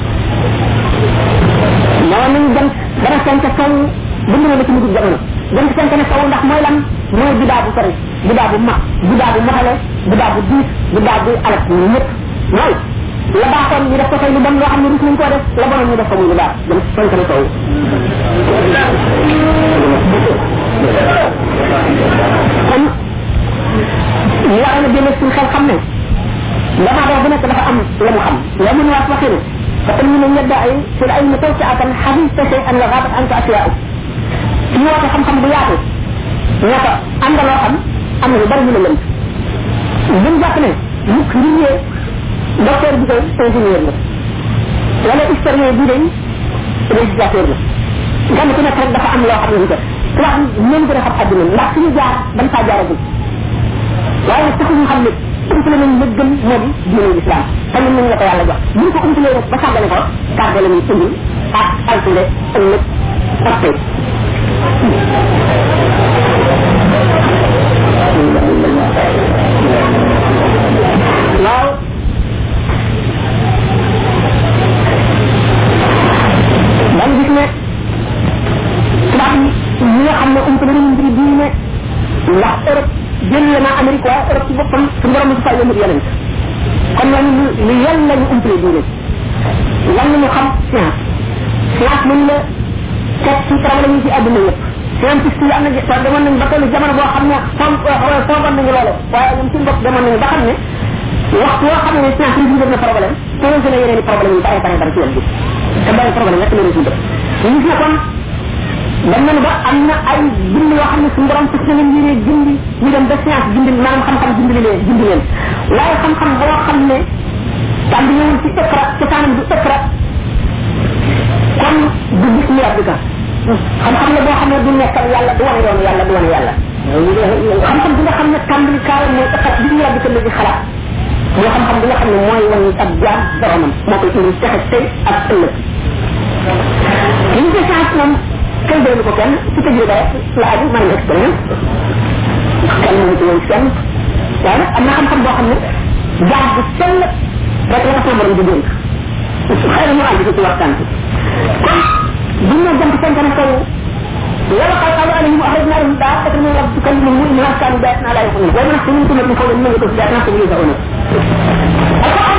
moo nañu dem dana sente sow bind na la ci mujj jamono dem ci sente ne sow ndax mooy lan mooy bidaa bu sori bidaa bu mag bidaa bu matale bidaa bu diis bidaa bu alak ñu ñëpp mooy la baaxoon ñu def ko tey lu bon loo xam ne rus nañ koo def la bonoon ñu def ko muy lu baax dem ci sente ne sow kon ñu war na génne suñ xel xam ne dama wax bu nekk dafa am la mu xam la mun waat waxi ne فإن من يدعي في العلم توسعة حديث شيئا لغابت عنك أشياء ci woote xam-xam bu yaatu ñoo ko am nga loo xam am na lu bari ñu la lënt buñ jàpp ne mukk ngir docteur bi koy ingénieur la wala historien bi day législateur la gan ku nekk rek dafa am loo xam ne ko tubaab ñoom gën a xam àdduna ndax suñu jaar dañ faa jaaragul waaye nag taxul ñu xam ne umpale nañ la gën moo di diine l'islam te ñun nañ la ko yàlla jox buñ ko umpalee rek ba sàggane ko tardé la ñuy indil ak altule ëllëg ak tey waaw dañ gis ne tubaab yi ñi nga xam ne umpale nañ mbiri diine ndax Europe jël na Amérique waaye Europe ci boppam su borom su fay yëmut yeneen kon ñooñu lu lu yel lañu umpale diine lan la ñu xam science science mën la teg ci problème yi ci àdduna yëpp scientiste yi am na sax demoon nañ ba tollu jamono boo xam ne foog foogoon nañu loolu waaye ñoom suñu bopp demoon nañu ba xam ne waxtu woo xam ne science résoudre na problème posé na yeneen i problème yu bare bare bare ci wet bi te benn problème rek la résoudre ñu gis ne kon dem nañu ba am na ay bind yoo xam ne suñu borom fas na leen yéene gindi ñu dem ba science gindi maanaam xam-xam gindi leen gindi leen waaye xam-xam boo xam ne tàmbi ñëwul ci ëkkra ci kanam du ëkkra kon du gis ñu rabbika xam-xam la boo xam ne du nekkal yàlla du wane yoonu yàlla du wane yàlla xam-xam bi nga xam ne tàmbali kaaral mooy ëkkat bi ñu rabbika la di xalaat mooy xam-xam bi nga xam ne mooy wane ab jaam boromam moo koy indi texe tey ak ëllëg li ñu ko chance moom kenn doonu ko kenn ci tajriba rek la aju maanaam expérience kenn mënu ci woon kenn waaye nag am na xam-xam boo xam ne jaam bu sell rek la ko sama borom di dénk xëy na ñu àgg ci waxtaan bi kon bu ñu jëm seen kanam kaw wala qad qalu alayhim akhrajna lahum daa'atan min rabbika tukallimuhum inna kanu bi'ayatina la yuqinun wa man ahsanu minkum min qawlin mimman yaqulu bi'ayatina fahum yuz'un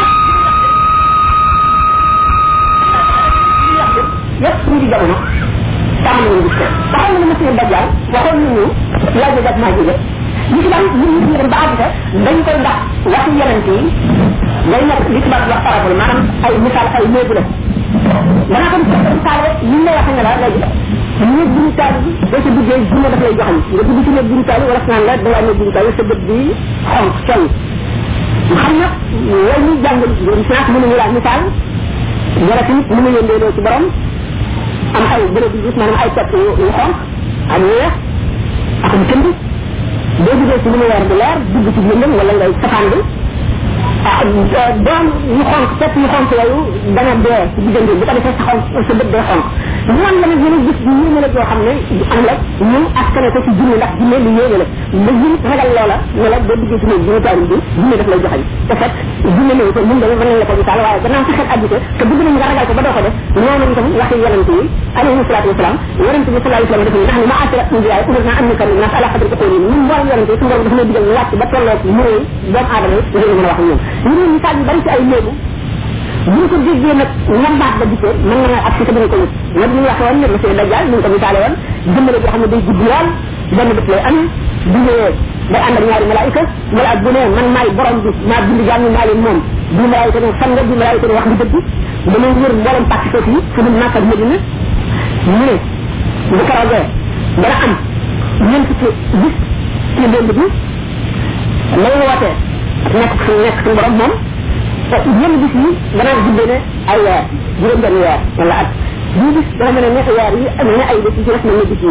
yëpp ñu di jamono tàmm nañu gis ko waxoon nañu monsieur Dajjal waxoon nañu yaa jóg ak maa jóge ñu ci daan ñu ñu dem ba àgg sa dañ koy ndax waxi yonent yi day nekk li tubaab wax parabole maanaam ay misaal ay léegu la danaa ko misaale li lay wax ne la léegi néeg bu ñu taal bi boo ci duggee junne daf lay joxañ nga dugg ci néeg bu ñu taal wala naan la da ngaa néeg bu ñu taal sa bët bi xonk coll xam nag loolu ñu jàngal science mënuñu laa misaal wala tamit mën na yëndeeloo ci borom am ay bërëb yu gis maanaam ay pepp yu yu xonk ak yu weex ak mu tënd boo duggee ci lumière bu leer dugg ci lëndëm wala ngay safaan bi ah doon yu xonk pepp yu xonk yooyu dana dee ci diggante bu ko defee sa xonk sa bët day xonk ñoom la nag yéen a gis ñu yéene la yoo xam ne am la ñu askane ko ci junne ndax junne lu yéene la ba jin ragal loola ne la boo duggee ci néeg junne taari bi junne daf lay joxañ te fekk junne néew ko mun dama mën nañ la ko misaal waaye gannaaw sa xel addité te bëgg nañ nga ragal ko ba doo ko def noonu itam waxi yonente yi alayhi salatu wasalaam yonente bi sallallahu alayhi wasallam def ni ndax ni ma asira indiyaay umirna an nukallim nas ala xadri ko ñun mboolem yonente yi suñu borom dafa lay digal ñu wàcc ba tolloo ci mënee doomu aadama yi ngeen mën a wax ak ñoom ñu ne misaal yu bari ci ay léegu bu ñu ko déggee nag ñambaat ba gisee mën na ak ci sa dina ko yëg nag ñu waxee woon ne monsieur Dajjal ñu ko misaale woon jëmmale boo xam ne day gudd lool benn bés lay amee bu ñëwee day ànd ak ñaari malaayika malaat bu ne man maay borom bi maa bind jàmm maa leen moom bi malaayika ne fan nga bi malaayika ne wax nga dëgg dama wër mboolem pàcc foofu yi fu dul Makka ak Medina mu ne bu keroogee dana am ñeent fukki bis ci démb bi lay wootee nekk su nekk suñu borom moom ñen bis yi dana guddee ne ay weer juróom benn weer wala at bii bis dana mel ne weer yi am ne ay bis yi ci def mel ne bis yi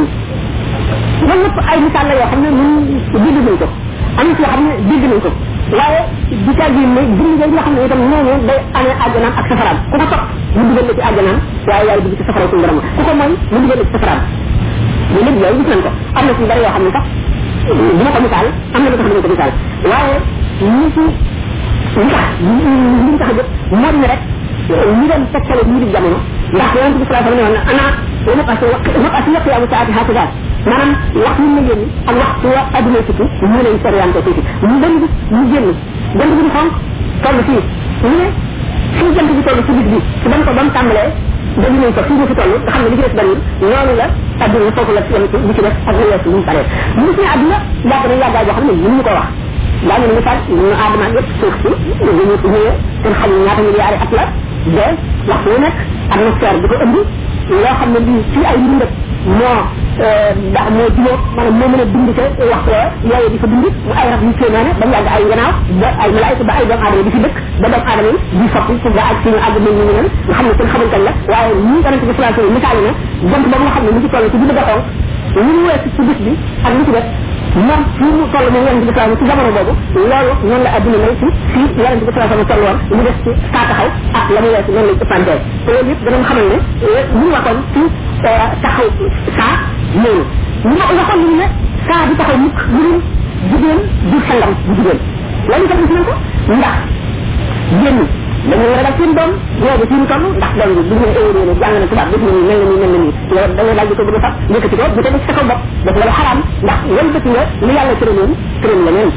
loolu lépp ay misaal la yoo xam ne ñun dégg nañ ko am na ci yoo xam ne dégg nañ ko waaye di ca gi ne dund nga xam ne itam noonu day amee àjjanaam ak safaraam ku ko topp mu dugal la ci àjjanaam waaye yaay dugg ci safara suñu borom ku ko mooy mu dugal la ci safaraam ñu lépp yooyu gis nañ ko am na ci bari yoo xam ne sax dina ko misaal am na lu tax dina ko misaal waaye ñi ci li tax li ñu tax a jóg moo di ne rek ñu doon tegtale ñu di jamono ndax yonente bi sallallahu alayhi wa sallam ne woon na ana wa naqasi naqasi wa qiyamu saati hakada maanaam wax ñu ma yónni ak waxtu wa adduna tukki ñu leen soriante tuuti ñu dem bis ñu génn jant bi di xonk toll fii ñu ne fii jant bi toll ci bis bi ci ban ko ba mu tàmbalee ba ñu ko fii ñu fi toll nga xam ne li ci des bariwul noonu la adduna foofu la yem ci li ci def ak lu weesu lu mu paree ñu gis ne adduna yàgg na yàggaay boo xam ne mënuñu ko wax daa ñu misaal ñu aadama yëpp suuf si ñu ñu ñëwee seen xam ñaata milliards at la de waxtu wu nekk atmosphère bi ko ëmb loo xam ne lii ci ay mbindëg moo ndax moo jubóo maanaam moo mën a bind te waxtu wa yooyu di fa bind mu ay rab yu kéemaane ba mu yàgg ay gannaaw ba ay malaayika ba ay doomu aadama di fi dëkk ba doomu aadama yi di soppi ci ba ak suñu àgg mel ñu nen nga xam ne kenn xamul kañ la waaye ñi yonente bi sallallahu alayhi wasallam misaal na jant ba nga xam ne mu ngi toll ci bi bëgg a xonk li mu weesu ci bis bi ak li ci def moom fii mu toll moom yonente bi sallallahu ci jamono boobu loolu noonu la adduna mel ci fii yonente bi sallallahu alayhi toll woon li des ci saa taxaw ak la mu weesu noonu lañ ëppantee te loolu yëpp danañ xamal ne ñu waxoon ci taxaw saa noonu ñu waxoon ñu ne saa di taxaw mukk lu dul jigéen du sangam bu jigéen loolu itam gis nañ ko ndax génn dañuy ragal seen doom ñoo fi ñu toll ndax doom bi bu ñu éwéné ne jàng na tubaab def na nii mel na nii mel na nii yow da ngay daal di ko bëgg a fab yëkkati ko bu tege ci sa kaw bopp def nga lu xaraam ndax wal bëti nga li yàlla tëraloon tëral la neen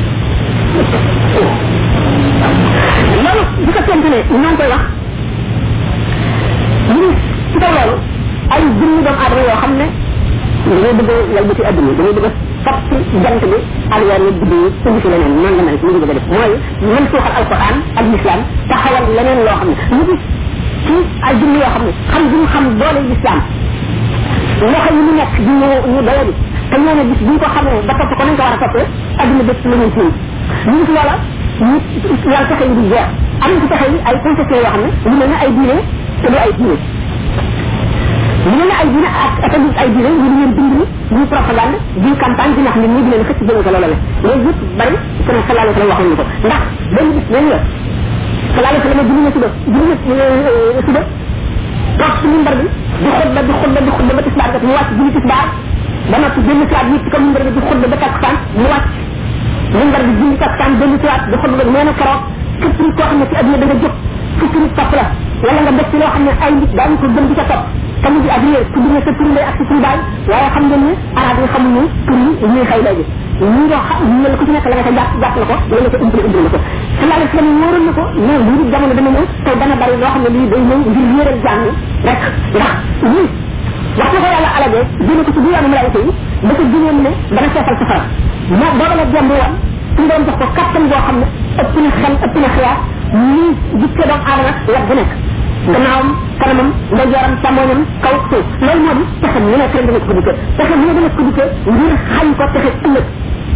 loolu bu ko tent ne ñoo ngi koy wax ñu ci kaw loolu ay junni doomu aadama yoo xam ne dañuy bëgg a yal bëti adduna dañuy bëgg a fab ci jant bi ak weer yi guddi yi indi fi leneen noonu la mel ñu bëgg a def mooy mën suuxal alquran ak l'islam taxawal leneen loo xam ne ñu gis ci ay junni yoo xam ne xam gi ñu xam doole l'islam loxo yi mu nekk di ñu ñu doyadi te ñoo ne gis bu ñu ko xamee ba topp ko nañ ko war a toppee adduna bépp la ñu tiim ñu gis loola ñu yàlla pexe yi di jeex am na ci pexe yi ay concession yoo xam ne lu mel ne ay diine te du ay diine ñu ne ay diine ak atandi ay diine ñu leen bind ni ñu propagande di campagne di nax nit ñi di leen xëcc jëme ko loola la loolu yëpp bari sama sallallahu alayhi wa sallam waxoon ñu ko ndax benn bis benn la sallallahu alayhi wa sallam julli na suba julli na suba toog ci mimbar bi di xutba di xutba di xutba ba tisbaar kat mu wàcc julli tisbaar ba noppi benn siwaat yi ci kaw mimbar bi di xutba ba takkusaan mu wàcc mimbar bi julli takkusaan benn siwaat di xutba nee na keroog képp nit koo xam ne ci adduna da nga jóg fukki nit topp la wala nga def ci loo xam ne ay nit daañu ko gën di ca topp te mu di ak yéen tudd na sa tur lay ak sa tur baay waaye xam ngeen ne arab yi xamuñu tur yi ñuy xëy léegi ñu nga xam ñu la ku ci nekk la nga ca jàpp jàpp la ko la nga ca umpale umpale la ko sallallahu alayhi wasallam wóoroon na ko mais lii di jamono dana ñëw te dana bari loo xam ne lii day ñëw ngir wéeral jàng rek ndax lii wax na ko yàlla alagee jëne ko ci diwaanu malaayika yi dafa gënoon ne dana seetal safara moo booba la jàmb woon suñu doon jox ko kattan boo xam ne ëpp na xel ëpp na xiyaar nii jikke doom aadama wet bu nekk gannaawam kanamam ndeyjooram càmmoñam kaw suuf loolu moo di pexe mu nekk ren dana ko dikkee pexe mu ne dana ko dikkee ngir xañ ko pexe ëllëg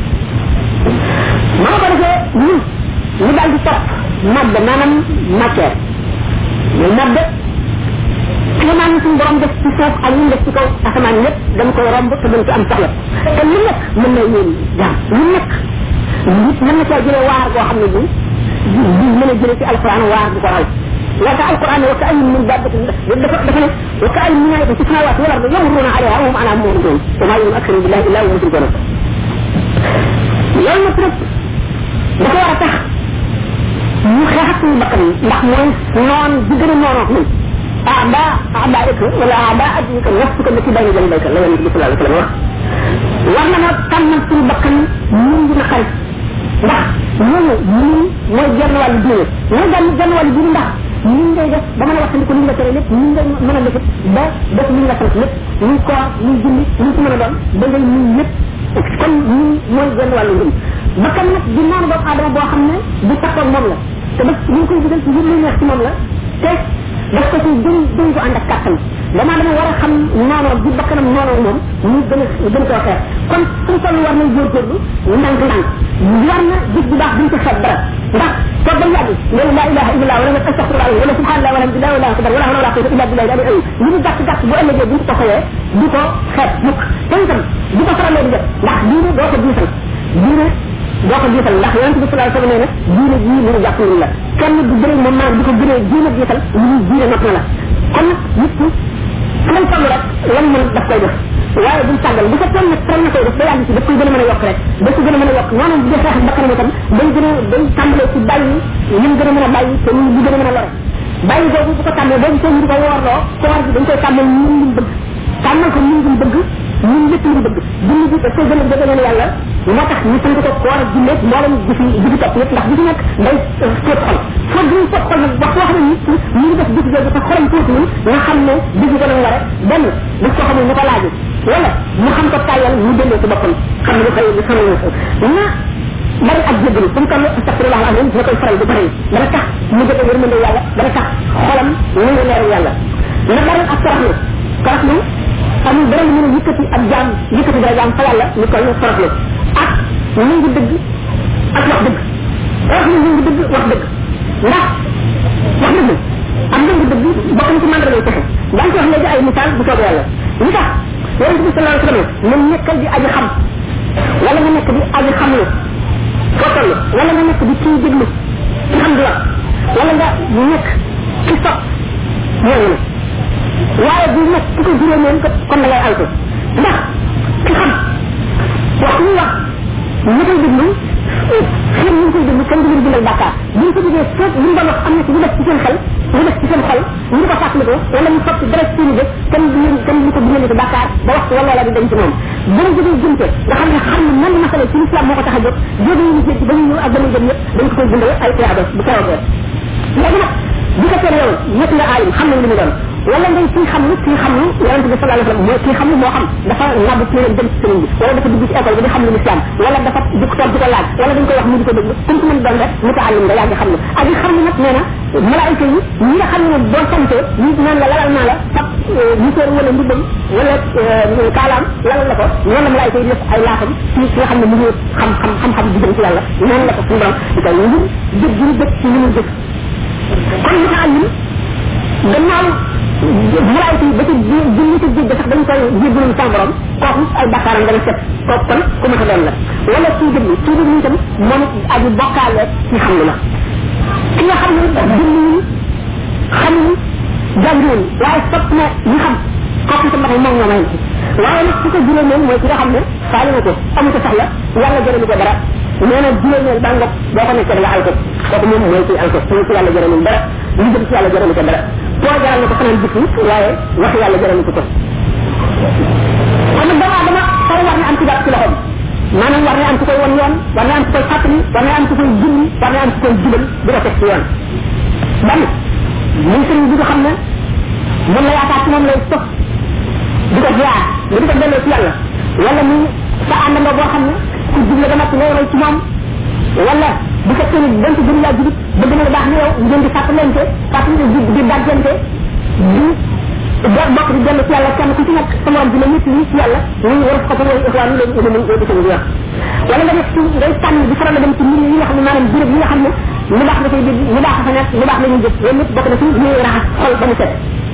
ma ko defee ñun ñu daal di topp madd maanaam matière mais madd kéemaan suñu borom def ci suuf ak ñu def ci kaw asamaan yépp dañ koy romb te dañ ko am soxla te lu nekk mën na yéen jaam lu nekk nit mën na caa jëlee waar goo xam ne bi bi mën a jëlee ci alquran waar bu ko raw لك القرآن وكأي من دابة دفن وكأي من آية في السماوات والأرض يمرون عليها وهم عنها معرضون وما يؤمن أكثر بالله إلا وهم يشركون loolu nag nag dafa war a tax ñu xeex suñu bakkan yi ndax mooy noon bi gën a noonoo ak ñun aada aada ik wala aada adika nafsu ko ci bañu jëm bayka la yonent bi sallallahu alayhi wasallam wax war na noo tànnal suñu bakkan ñun dina xarit ndax ñun ñun mooy genn wàllu diine mooy genn genn wàllu diine ndax ni ngay def ba mën a waxtandiku li nga tere lépp ni ngay mën a def ba def li nga sant lépp muy koor muy julli muy ci mën a doon da ngay muy lépp kon ñun mooy genn wàllu ngëm bakkan nag di noonu doomu aadama boo xam ne bu takkoog moom la te ba ñu koy digal ci lu neex ci moom la te daf ko ci gën gën ko ànd ak kàttan damaa dama war a xam noonoo bi bakkanam noonoo moom ñu gën a gën koo xeex kon suñ toll war nañ góorgóorlu ndànk ndànk war na gis bu baax duñ ko xeeb dara ndax toog ba yàgg loolu laa ilaha illallah wala nga astaghfirullah wala subhanallah wala alhamdulillah wala akbar wala hawla wala quwwata illa billah ali ay li mu gàtt gàtt bu ëllëgee bu ko xëyee du ko xeeb mukk te itam du ko faralee di def ndax diine doo ko diisal diine doo ko diisal ndax yonent bi sallallahu alayhi wasallam nee na diine jii lu ñu jàpp la kenn du bëri moom maanaam di ko gënee diine diisal lu ñu diine not na la kon nag nit ki fu lay toll rek lan mën daf koy def waaye buñ tàggal bu fekkee nag faral na koy def ba yàgg ci daf koy gën a mën a yokk rek daf ko gën a mën a yokk noonu bu dee xeex bakkanam itam day gën a day tàmbalee ci bàyyi lim gën a mën a bàyyi te ñu bu gën a mën a lore bàyyi boobu bu ko tàmmee boo gisee ñu di ko woorloo koor bi dañ koy tàmmal ñun liñ bëgg tàmmal ko ñun liñ bëgg ñun lépp liñ bëgg julli bi daf koy gën a jege leen yàlla moo tax ñu sant ko koor ak julli mboolem gi fi gi fi topp yëpp ndax gi fi nekk day seet xol foog gi seet xol nag wax wax na nit ki ñu ngi def gis jooju te xolam tuuti ni nga xam ne gis ko nag ware benn daf ko xamul ñu ko laaju wala mu xam ko tàyyal mu delloo ci boppam xam ne xëy li xamal ko na bari ak jéggalu fu mu toll astafirullah alazim dina koy faral di bari dana tax mu jëge yërmande yàlla dana tax xolam ñu ngi leeru yàlla na bari ak toroxlu toroxlu amul dara lu mën a yëkkati ak jaam yëkkati dara jaam fa yàlla ñu toll toroxlu ak ñu ngi dëgg ak wax dëgg wax ni ñu ngi dëgg wax dëgg ndax wax dëgg am na ngi dëgg bokk na ci mandara lay texe daan ci wax léegi ay misaal bu soobee yàlla li tax yonente bi sallallahu alayhi wasallam man nekkal di aji xam wala nga nekk di aji xam lu foo toll wala nga nekk di kii déglu ci xam di wax wala nga nekk ci sopp ñooñu la waaye bu nekk ki ko juree moom kon da ngay alko ndax ki xam wax ñu wax ñu koy déglu xëy ñu koy déglu kenn du leen bindal bàkkaar bu ñu ko jógee foog li mu doon wax am na ci lu def ci seen xel lu def ci seen xol ñu ko fàttali ko wala mu sotti dara ci seen jëf kenn du leen kenn du ko bindal ci bàkkaar ba wax wala la di dem ci moom bu ñu jógee jumte nga xam ne xam ne man masala ci l'islam moo ko tax a jóg jóge ñu ci ba ñu ñëw ak ba muy dem yëpp dañ ko koy bindal ay tiyaaba bu keroogee léegi nag bu ko teel yow ñett nga aayum xam nañ li mu doon wala ngay kii xam lu kii xam lu yonente bi sallallahu alayhi wasallam mooy kii xam lu moo xam dafa nabu ci leen dem ci sëriñ bi wala dafa dugg ci école bi di xam lu l'islam wala dafa dugg toog di ko laaj wala dañ koy wax mu di ko déglu kum ci mën doon rek mu ko àllim nga yaa ngi xam lu ak yi xam lu nag nee na malaayika yi ñi nga xam ne boo sante ñu naan la lalal naa la fab musóor wala mbubbam wala kaalaam lalal la ko noonu la malaayika yi def ay laaxam ci ki nga xam ne mu ngi xam xam xam-xam di dem ci yàlla noonu la ko suñu borom di koy ngir jëg gi ñu jëg ci li mu jëg kon mu àllim gannaaw malaayika yi ba ci julli ci jégg sax dañ koy jéggalul sa borom kooku ay bakkaaram dana set kooku kon ku ma doon la wala kii déglu kii déglu itam moom aju bokkaale ci xam lu la ki nga xam ne julli xam ni jàngiwul waaye sopp na ñu xam kooku itam dafa moom ñoo may waaye nag ki ko juróom moom mooy ki nga xam ne faale na ko amu ko soxla yàlla jërëmu ko dara nee na juróomeel ba ngoog boo ko nekkee da nga alko kooku moom mooy ci alko mooy ci yàlla jërëmul dara li jëm ci yàlla jërëmu ko dara boo jaral na ko fanaan jikki waaye wax yàlla jërëmu ko ko kon nag doomu aadama fay war na am ci jàpp ci loxoom maanaam war na am ku koy won yoon war na am ku koy fàttali war na am ku koy julli war na am ku koy jubal di ko teg ci yoon ban muy sëriñ bi nga xam ne moom la yaakaar ci moom lay sof di ko ziar nga di ko delloo ci yàlla wala muy sa àndandoo boo xam ne ku jubla ba noppi ngay roy ci moom wala bu fekkee ni dañ ko gën laa jubit bëgg na baax ni yow ngeen di fàttalente fàttali di di dàggante di do bokk di dellu ci yàlla kenn ku ci nekk sa morom di la nit li ci yàlla ñu war ko ko way ixwaan leen leen leen leen di wax wala nga def ci ngay tànn di faral dem ci mbir yi nga xam ne maanaam béréb yi nga xam ne lu baax dafay dégg lu baax fa nekk lu baax la ñuy jëf loolu lépp bokk na ci ñuy raxas xol ba mu set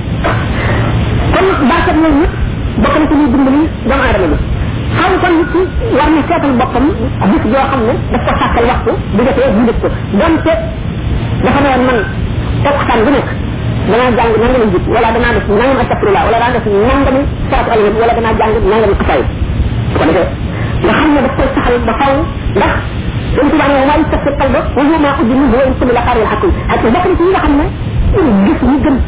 kon barkat yooyu yëpp bokk na ci ñuy dimbali doomu aadama bi xam kon nit ki war na seetal boppam bis joo xam ne daf ko sàkkal waxtu bu jotee bu def ko donte dafa ne woon man tokktaan bu nekk danaa jàng nangami jib wala danaa def nangam astafirullah wala danaa def nangami salatu alayhi wala danaa jàng nangami xasaay su ko defee nga xam ne daf koy saxal ba faw ndax dañ ci ne waaye sa xel ba wa huwa ma uddi min huwa in kullu la xaaril xakum ak bokk na ci ñi nga xam ne gis ñu gën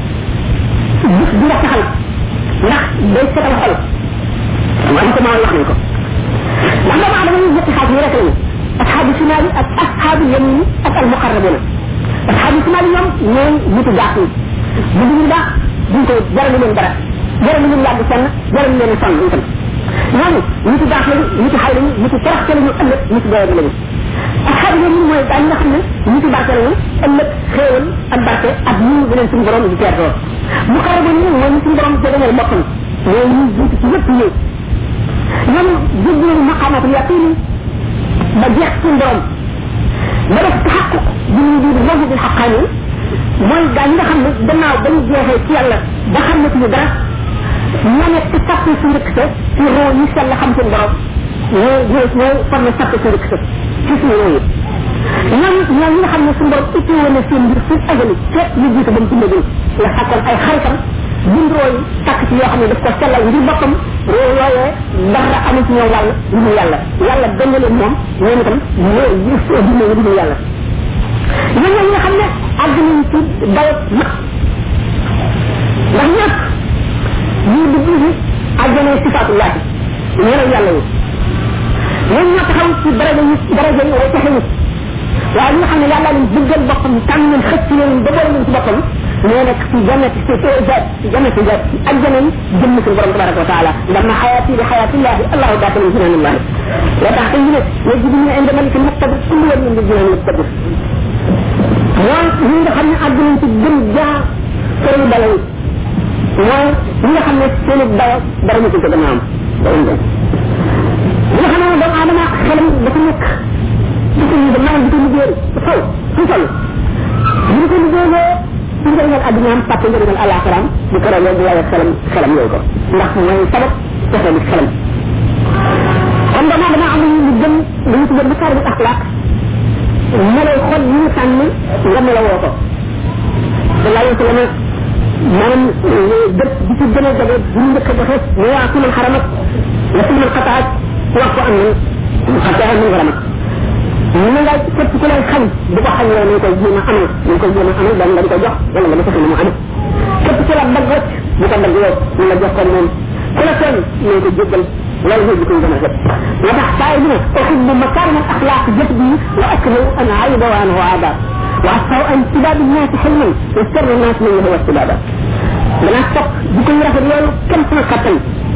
gis di la saxal ndax day setal xol wala ko maa wax nañ ko ndax doomu aadama ñu ñetti xaaj yi rek lañu asxaabu shimaali ak asxaabu yamini ak al muqarrabuna asxaabu simaal ñoom ñooy nitu baax yi bu duñu baax duñ ko jaralu leen dara jaralu leen yàgg fenn jaralu leen sonn itam ñooñu nitu baax lañu nitu xay lañu nitu toroxte lañu ëllëg nitu doyadi lañu asxaabu ñoom ñi mooy daañu nga xam ne nitu barke lañu ëllëg xéewal ak barke ak ñu bu leen suñu borom di teertoo mu xaraba ñi mooy ñu suñu borom jegeñal boppam mooy ñu jiitu ci yëpp ñëw ñoom jéggi nañu maqamatul yaqin ba jeex suñu borom ba def taxaqq bi ñu di wajhu bil xaqaani mooy gaa ñi nga xam ne gannaaw ba ñu jeexee ci yàlla ba xam ne suñu dara ñoo nekk ci sàpp su njëkk sa ci roo yi sell xam seen borom ñoo ñoo ñoo formé sàpp su njëkk sa ci suñu roo yi ñoom ñoom ñi nga xam ne suñu borom itti woon na seen mbir fu ajali fekk ñu jiitu ba mu bindagul la sàkkoon ay xaritam bind roo yi takk ci yoo xam ne daf ko sellal ngir boppam roo yooyee dara amul ci ñoom wàll lu mu yàlla yàlla dëng leen moom ñoom itam ñoo dina ñu dina yàlla ñoom ñoo nga xam ne àgg nañ ci dayo mag ndax ñëpp ñii dugg ci àjjana sifaatullah ñeneen yàlla yi ñoom ñoo taxaw ci daraja yi daraja yi way taxe nit waaye ñi nga xam ne yàlla leen bëggal boppam tànn leen xëcc leen ba boole leen ci boppam ñoo nekk ci jannat ci zaat ci jannat ci zaat ci àjjana yi jëmm suñu borom tabaraka wa taala ndax ma xayaati li xayaatillahi allahu daaxilun jinaanillahi la tax tey ñu ne yajidu min inda maliki muqtadir kullu yawmin min jinaan muqtadir mooy ñi nga xam ne àgg nañ ci gën jaa këru dala yi mooy ñi nga xam ne seen dayo dara ñu ko gën a am dañu dem ñi nga xam ne doomu aadama xelam dafa nekk di ko ñu maanaam di ko liggéey faw fu toll ñu ko liggéeyee ci njëriñal addunaam pàtte njëriñal alaxiraam bu ko rawee bu waaye xelam xelam yooyu ko ndax mooy sabab joxe li xelam kon doomu aadama am ñu gën dañu tuddee makaarimu axlaaq melay xol yi ñu sànni nga melawoo ko sallallahu alayhi wa sallam maanaam dëkk bi ci gën a jege bu ñu njëkk a joxe mu waa ku man xaramat la ku man xataat wax ko am nan xataa man xaramat ñu nga képp ku lay xañ du ko xañ yow nañ koy jéem a amal nañ koy jéem a amal dañ nga di ko jox wala nga defe mu am képp ku la dagg rek bu ko dagg yow ñu la jox ko moom ku la tooñ nañ ko jéggal loolu mooy jikko gën a jot moo tax saa yi ne uhibbu makarim al axlaq jët bi wa akrahu an ayba wa anhu aadab wa asaw an tibaab الناس حلما وسر الناس من هو استبابا dana topp jikko yu rafet loolu kenn sama kattan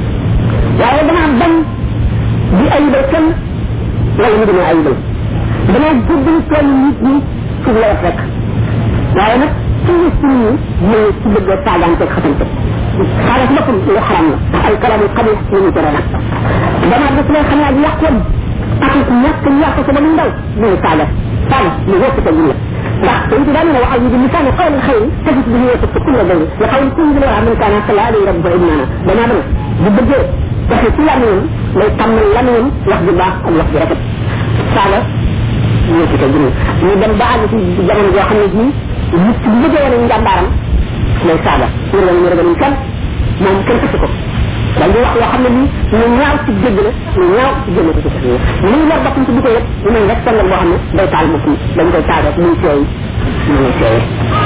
waaye dana bañ di ayibal kenn wala ñu dina ayibal dana jubbil tool nit ñi fu la wax rek waaye nag ci gis ci nit ñi mooy ci bëgg saagaanteeg xasante saaga ci boppam lu xaram la ay kalamu xabis ñu ñu tere nag dama def lay xam ak yàqoon ak ñàkk yàq sa ba mu ndaw muy saaga saaga lu wëpp ko la ndax dañ ci daan ne waxal bi lisaani qawli xayri tajid bihi yasuf kulla bayni wa qawli kulli la min kana sala alayhi rabbu ibnana dama dama bu bëggee waxe ci lamiñam lay tàmmal lamiñam wax ju baax ak wax ju rafet saaga ñu ci ko jënd ñu dem ba àgg ci jamono joo xam ne bii nit ki bu bëggee wane njàmbaaram lay saaga ñu leen ñu ragal kenn moom kenn fekk ko dal di wax loo xam ne nii lu ñaaw ci dégg la lu ñaaw ci jëmm ko ci sax ni ñu war boppam ci di ko yëpp ñu mel rek sàngal boo xam ne day taal bopp dañ koy taal rek muy seey mu ngi seey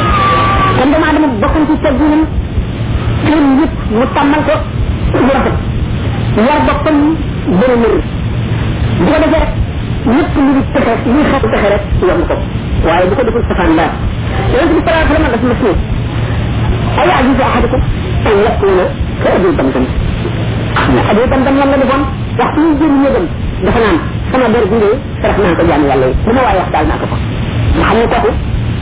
kon dama dama bokkoon ci tegginam kër yëpp mu tàmmal ko lu rafet war boppam bëri mër bu ko defee rek lépp lu di texe luy xeetu texe rek yomb ko waaye bu ko deful safaan daal yonente bi salaa sallam dafa mas ne ay ajizu ahadakum an yakuna ka abi damdam abi damdam lan la defoon waxtu ñu jëm ñëgam dafa naan sama der bi de sarax naa ko jaam yàlla yi lu ma waaye wax daal naa ko ko nga xam ne kooku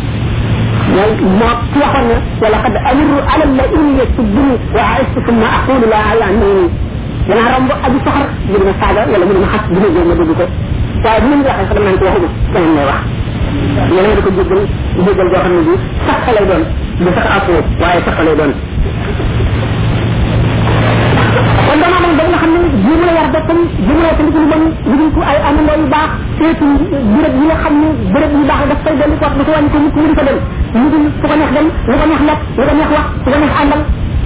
mooy moo ci waxoon ne wala qad amru ala la in yasubbuni wa aistu summa aqulu la yaanini danaa romb aji soxar bu dina saaga wala mu dina xas bu ma ma dégg ko waaye bu ñu waxee sax naan ko waxuma keneen lay wax yeneen di ko jéggal jéggal joo xam ne bi sax lay doon du sax afoo waaye sax lay doon kon dama am ba nga xam ne jimu la yar boppam jimu la tamit lu bon lu ko ay amandoo yu baax seetu béréb yi nga xam ne béréb yu baax daf koy dellu ko dafa wàññi ko nit mu di ko dem ñu di fu ko neex dem lu ko neex lekk lu ko neex wax lu ko neex àndal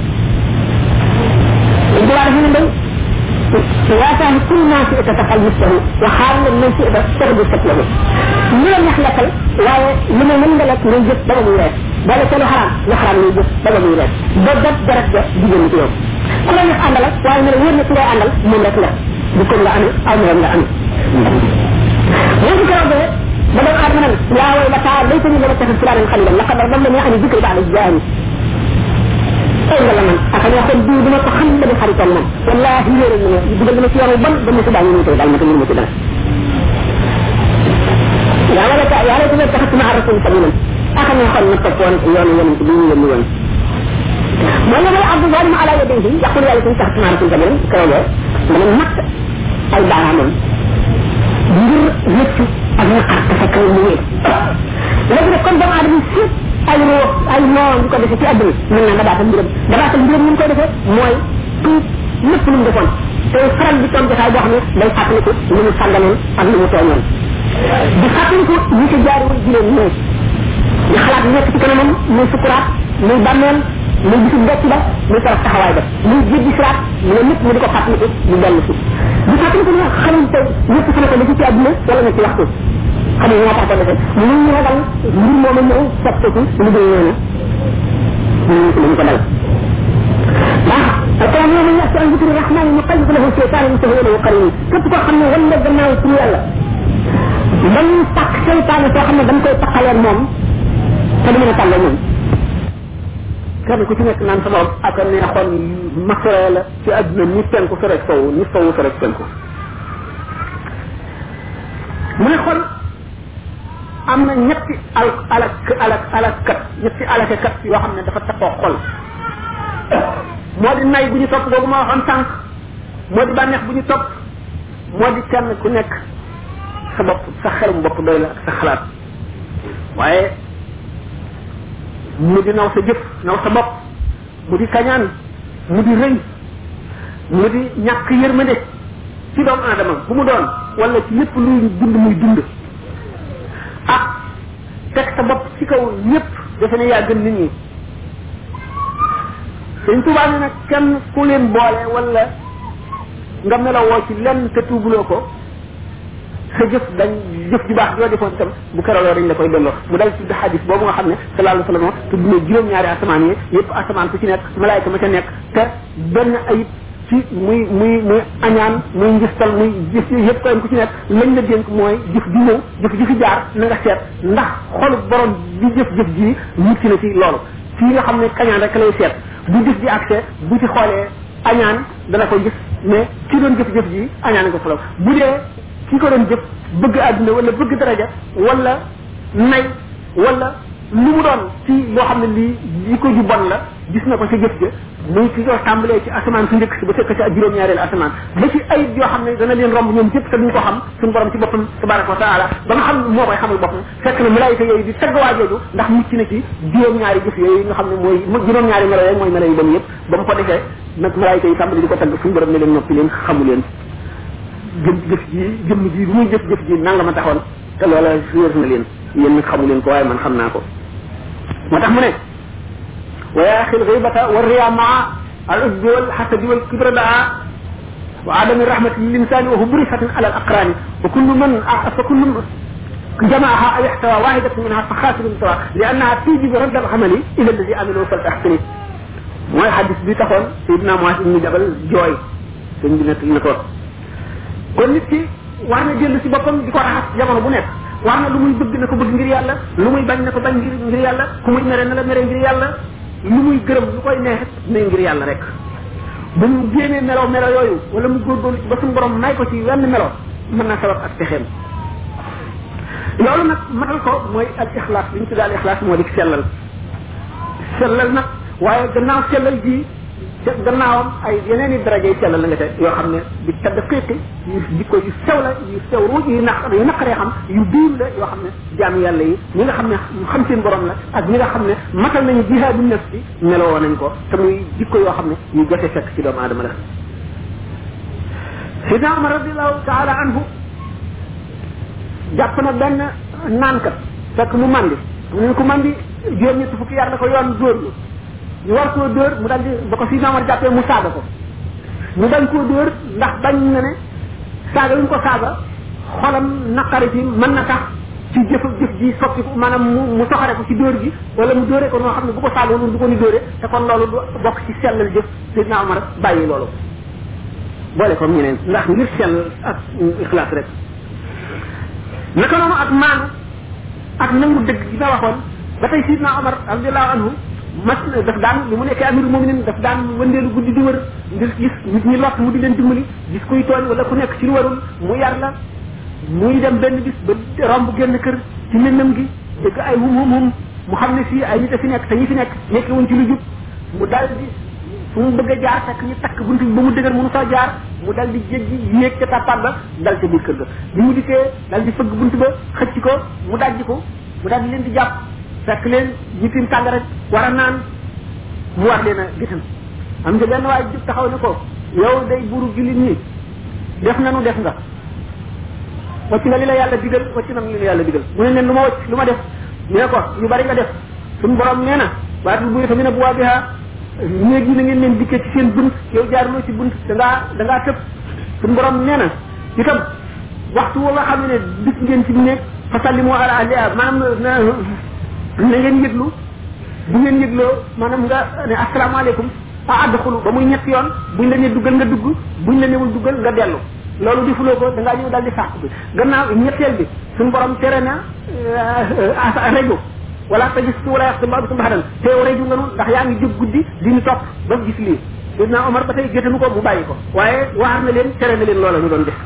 bu laa dafa ne ndey واتاه كل ما شئت تفعل مثله وحال من شئت تغدو شكله من لم يخلقل واي لما من لك من جس بلا ميراث بلا كلو حرام يحرام من جس بلا ميراث بدت درجة ديجن تيوم كل يخ عندل واي من وين كلا عندل من لك لا بكل لا أنا أو من لا أنا وين كلا ده ba doon aadama nag yaa way la taa laytani lama taxal fulaanan xalilan laqad dallani ani dikri ba'da jaani ay nga la man ak ñoo xam diw duma ko xam dama xaritoon moom wallahi yéeral na ma dugal na ma ci yoonu ban ba mu si daañu ñu koy dal ma ko mënu ma ci dara yaa wala ta yaa lay taxal taxat ma rasul sabilan ak ñoo xam na toppoon yoonu yonent bi ñu yónni woon mooy la may abdu zalim ala yadayhi yaqul yàlla taxat ma rasul sabilan kawlo dama mat ay baaraamam ngir rëccu ak naqar dafa kaw mu wéet léegi nag kon doomu aadama sépp ay roo ay noon di ko defee ci àdduna mën na dabaatal mbiram dabaatal mbiram ñu koy defee mooy tuub lépp lu mu defoon te faral di toog jotaay boo xam ne day fàttaliku lu mu sàgganoon ak lu mu tooñoon di fàttaliku ñi ci jaariwul juróom ñëw di xalaat nekk ci kanamam muy sukuraat muy bàmmeel muy bisu becc ba muy torof taxawaay ba muy jéggi siraat mu ne lépp mu di ko fàttaliku di dellu si di fàttaliku ne xamul te ñëpp fi ne ko defi ci àdduna wala nga ci waxtu xam nga ñoo tax ko defee mu ñu ragal mbir moomu ñëw soppeeku lu dul noonu ñu ko ko dal ndax alquran yow man yàq an zikri rahman mu qalib lahu shaytan mu tahu lahu qarin képp koo xam ne wan la gannaaw ci yàlla dañ takk seytaane soo xam ne dañ koy takkaleen moom te du mën a tàlle moom kenn ku ci nekk naan sa bopp ak neexoon masore la ci àdduna ni penku sa rek sow ni sowu sa rek penku mu ne xol am na ñetti al alak alak alakkat ñetti alakekat yoo xam ne dafa tappoo xol moo di nay bu ñu topp boobu ma waxoon sànq moo di bànneex bu ñu topp moo di kenn ku nekk sa bopp sa xelum bopp doy la ak sa xalaat waaye mu di naw sa jëf naw sa bopp mu di kañaan mu di rëy mu di ñàkk yërmande ci doomu aadama bu mu doon wala ci lépp luy dund muy dund ak teg sa bopp ci kaw ñëpp defe ne yaa gën nit ñi sëñ Tuubaa ne nag kenn ku leen boole wala nga melowoo ci lenn te tuubuloo ko sa jëf dañ jëf ju baax joo defoon itam bu keraloo dañ la koy delloo mu dal tudd xadis boobu nga xam ne sallallahu alayhi wa sallam tudd na juróom-ñaari asamaan yi yëpp asamaan ku ci nekk malaayka ma ca nekk te benn ayib ci muy muy muy añaan muy njistal muy jëf yëpp koy ku ci nekk lañ la dénk mooy jëf ji ñëw jëf ji fi jaar na nga seet ndax xolu borom bi jëf-jëf ji mucc na ci loolu fii nga xam ne kañaan rek lay seet bu jëf ji accès bu ci xoolee añaan dana ko gis mais ki doon jëf-jëf ji añaan nga fulaw bu dee ki ko doon jëf bëgg àdduna wala bëgg daraja wala nay wala lu mu doon ci loo xam ne lii li ko ju bon la gis na ko ci jëf ja muy ki ko tàmbalee ci asamaan su njëkk si ba fekk ci ak juróom-ñaareelu asamaan ba ci ayib yoo xam ne dana leen romb ñoom ñëpp te duñ ko xam suñu borom ci boppam tabaraka wa taala ba nga xam moo koy xamal boppam fekk na malaayika yooyu di tagg waa jooju ndax mucc na ci juróom-ñaari jëf yooyu nga xam ne mooy juróom-ñaari melo yooyu mooy melo yu bon yëpp ba mu ko defee nag malaayika yi tàmbali di ko tagg suñu borom ne leen noppi leen xamu leen jëm jëf ji jëmm ji bu muy jëf jëf ji nanga ma taxoon te loola wér na leen yéen nag xamu leen ko waaye man xam naa ko moo tax mu ne wa yaxi lxibata wa riya maa al ujbi wal xasadi wal kibra daa wa adami rahmati lil insani wa hubrisatin ala al aqrani wa kullu man fa kullu جمعها أو احتوى واحدة منها فخاسر سواء لأنها توجب رد العمل إلى الذي عمله فلتحسنه mooy xadis bi taxoon Seydina Muaz ibn Jabal jooy sëñ bi nekk na ko kon nit ki war na jënd si boppam di ko raxas jamono bu nekk war na lu muy bëgg na ko bëgg ngir yàlla lu muy bañ na ko bañ ngir ngir yàlla ku muy mere na la mere ngir yàlla lu muy gërëm lu koy neex ne ngir yàlla rek bu mu génnee melo melo yooyu wala mu góorgóorlu ci ba suñu borom may ko ci wenn melo mën na sabab ak pexeem loolu nag matal ko mooy al ixlaas li ñu tuddee al ixlaas moo di sellal sellal nag waaye gannaaw sellal ji ca gannaawam ay yeneen i daraje sellal la nga te yoo xam ne di tadd xiiqi yu jikko yu sew la yu sew ruuj yu naq yu naqaree xam yu biir la yoo xam ne jaam yàlla yi ñi nga xam ne xam seen borom la ak ñi nga xam ne matal nañu jihaadu nafsi meloo nañ ko te muy jikko yoo xam ne yu jafe fekk ci doomu aadama la sidna Umar radiallahu taala anhu jàpp na benn naankat fekk mu mandi mu ne ko mandi juróom ñetti fukki yar la ko yoon dóor ñu war koo dóor mu dal di ba ko sidna Umar jàppee mu saaga ko mu bañ koo dóor ndax bañ na ne saaga yu ñu ko saaga xolam naqari ci mën na tax ci jëf jëf ji soppi ko maanaam mu mu soxare ko ci dóor gi wala mu dóore ko noo xam ne bu ko saaga woon du ko ni dóore te kon loolu du bokk ci sellal jëf sidna Umar bàyyi loolu boole comme ñeneen ndax ngir sell ak ixlaas rek naka noonu ak maanu ak nangu dëgg gi ma waxoon ba tey sidna Omar radiallahu anhu mas na daf daan li mu nekkee amirul muminin daf daan wëndeelu guddi di wër ngir gis nit ñi lott mu di leen dimbali gis kuy tooñ wala ku nekk ci lu warul mu yar la muy dem benn bis ba romb génn kër ci lëndëm gi dégg ay hum hum hum mu xam ne fii ay nit a fi nekk te ñi fi nekk nekk wuñ ci lu jub mu dal di fu mu bëgg a jaar fekk ñu takk bunt bi ba mu dëgër mënu fa jaar mu dal di jéggi yéeg ca tàppaat ba dal ca biir kër ga bi mu dikkee dal di fëgg bunt ba xëcc ko mu dajji ko mu dal di leen di jàpp fekk leen ñu tim tàng rek war a naan mu war leen a gisam am nga benn waay jub taxaw ne ko yow day buru jullit ñi def nanu def nga wacc nga li la yàlla digal wacc na li la yàlla digal mu ne leen lu ma wacc lu ma def ñu ne ko yu bari nga def suñu borom nee na waatul bu tamit bu waa biha néeg yi na ngeen leen dikkee ci seen bunt yow jaaruloo ci bunt da ngaa da ngaa tëb suñu borom nee na itam waxtu woo nga xam ne dikk ngeen ci néeg fa sallimu ala ahliha maanaam na na ngeen yëglu bu ngeen yëgloo maanaam nga ne asalaamaaleykum a adxulu ba muy ñetti yoon buñ la ne duggal nga dugg buñ la newul duggal nga dellu loolu di fuloo ko da ngaa ñëw daal di sàq bi gannaaw ñetteel bi suñu borom tere na rajo wala ta gis su wala yàq ba bitum baxadan te rajo nga nu ndax yaa ngi jóg guddi di ñu topp ba gis lii sidna Omar ba tey gétanu ko mu bàyyi ko waaye waar na leen tere na leen loola ñu doon def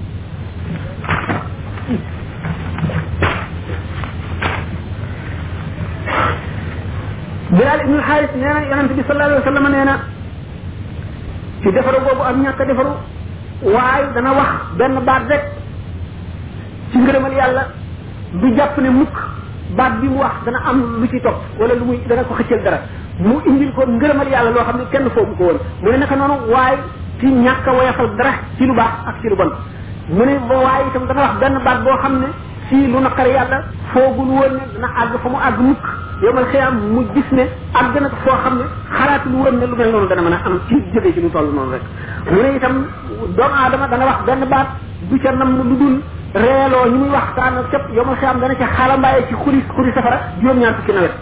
Bilal ibnu Xaaris nee na yonent bi sallallahu alayhi wa sallam nee na ci defaru boobu am ñàkk a defaru waaye dana wax benn baat rek ci ngërëmal yàlla du jàpp ne mukk baat bi mu wax dana am lu ci topp wala lu muy dana ko xëccal dara mu indil ko ngërëmal yàlla loo xam ne kenn foofu ko woon mu ne naka noonu waaye ci ñàkk a woyafal dara ci lu baax ak ci lu bon mu ne ba waaye itam dana wax benn baat boo xam ne fii lu naqari yàlla foogul woon ne dana àgg fa mu àgg mukk yomal xiyam mu gis ne àgg na foo xam ne xalaatul woon ne lu mel noonu dana mën a am ci jóge ci lu toll noonu rek mu ne itam doomu aadama dana wax benn baat du ca nam lu dul reeloo ñi muy waxtaan ak cëpp yomal xiyam dana ca xaalambaaye ci xuri xuri safara juróom-ñaar fukki nawet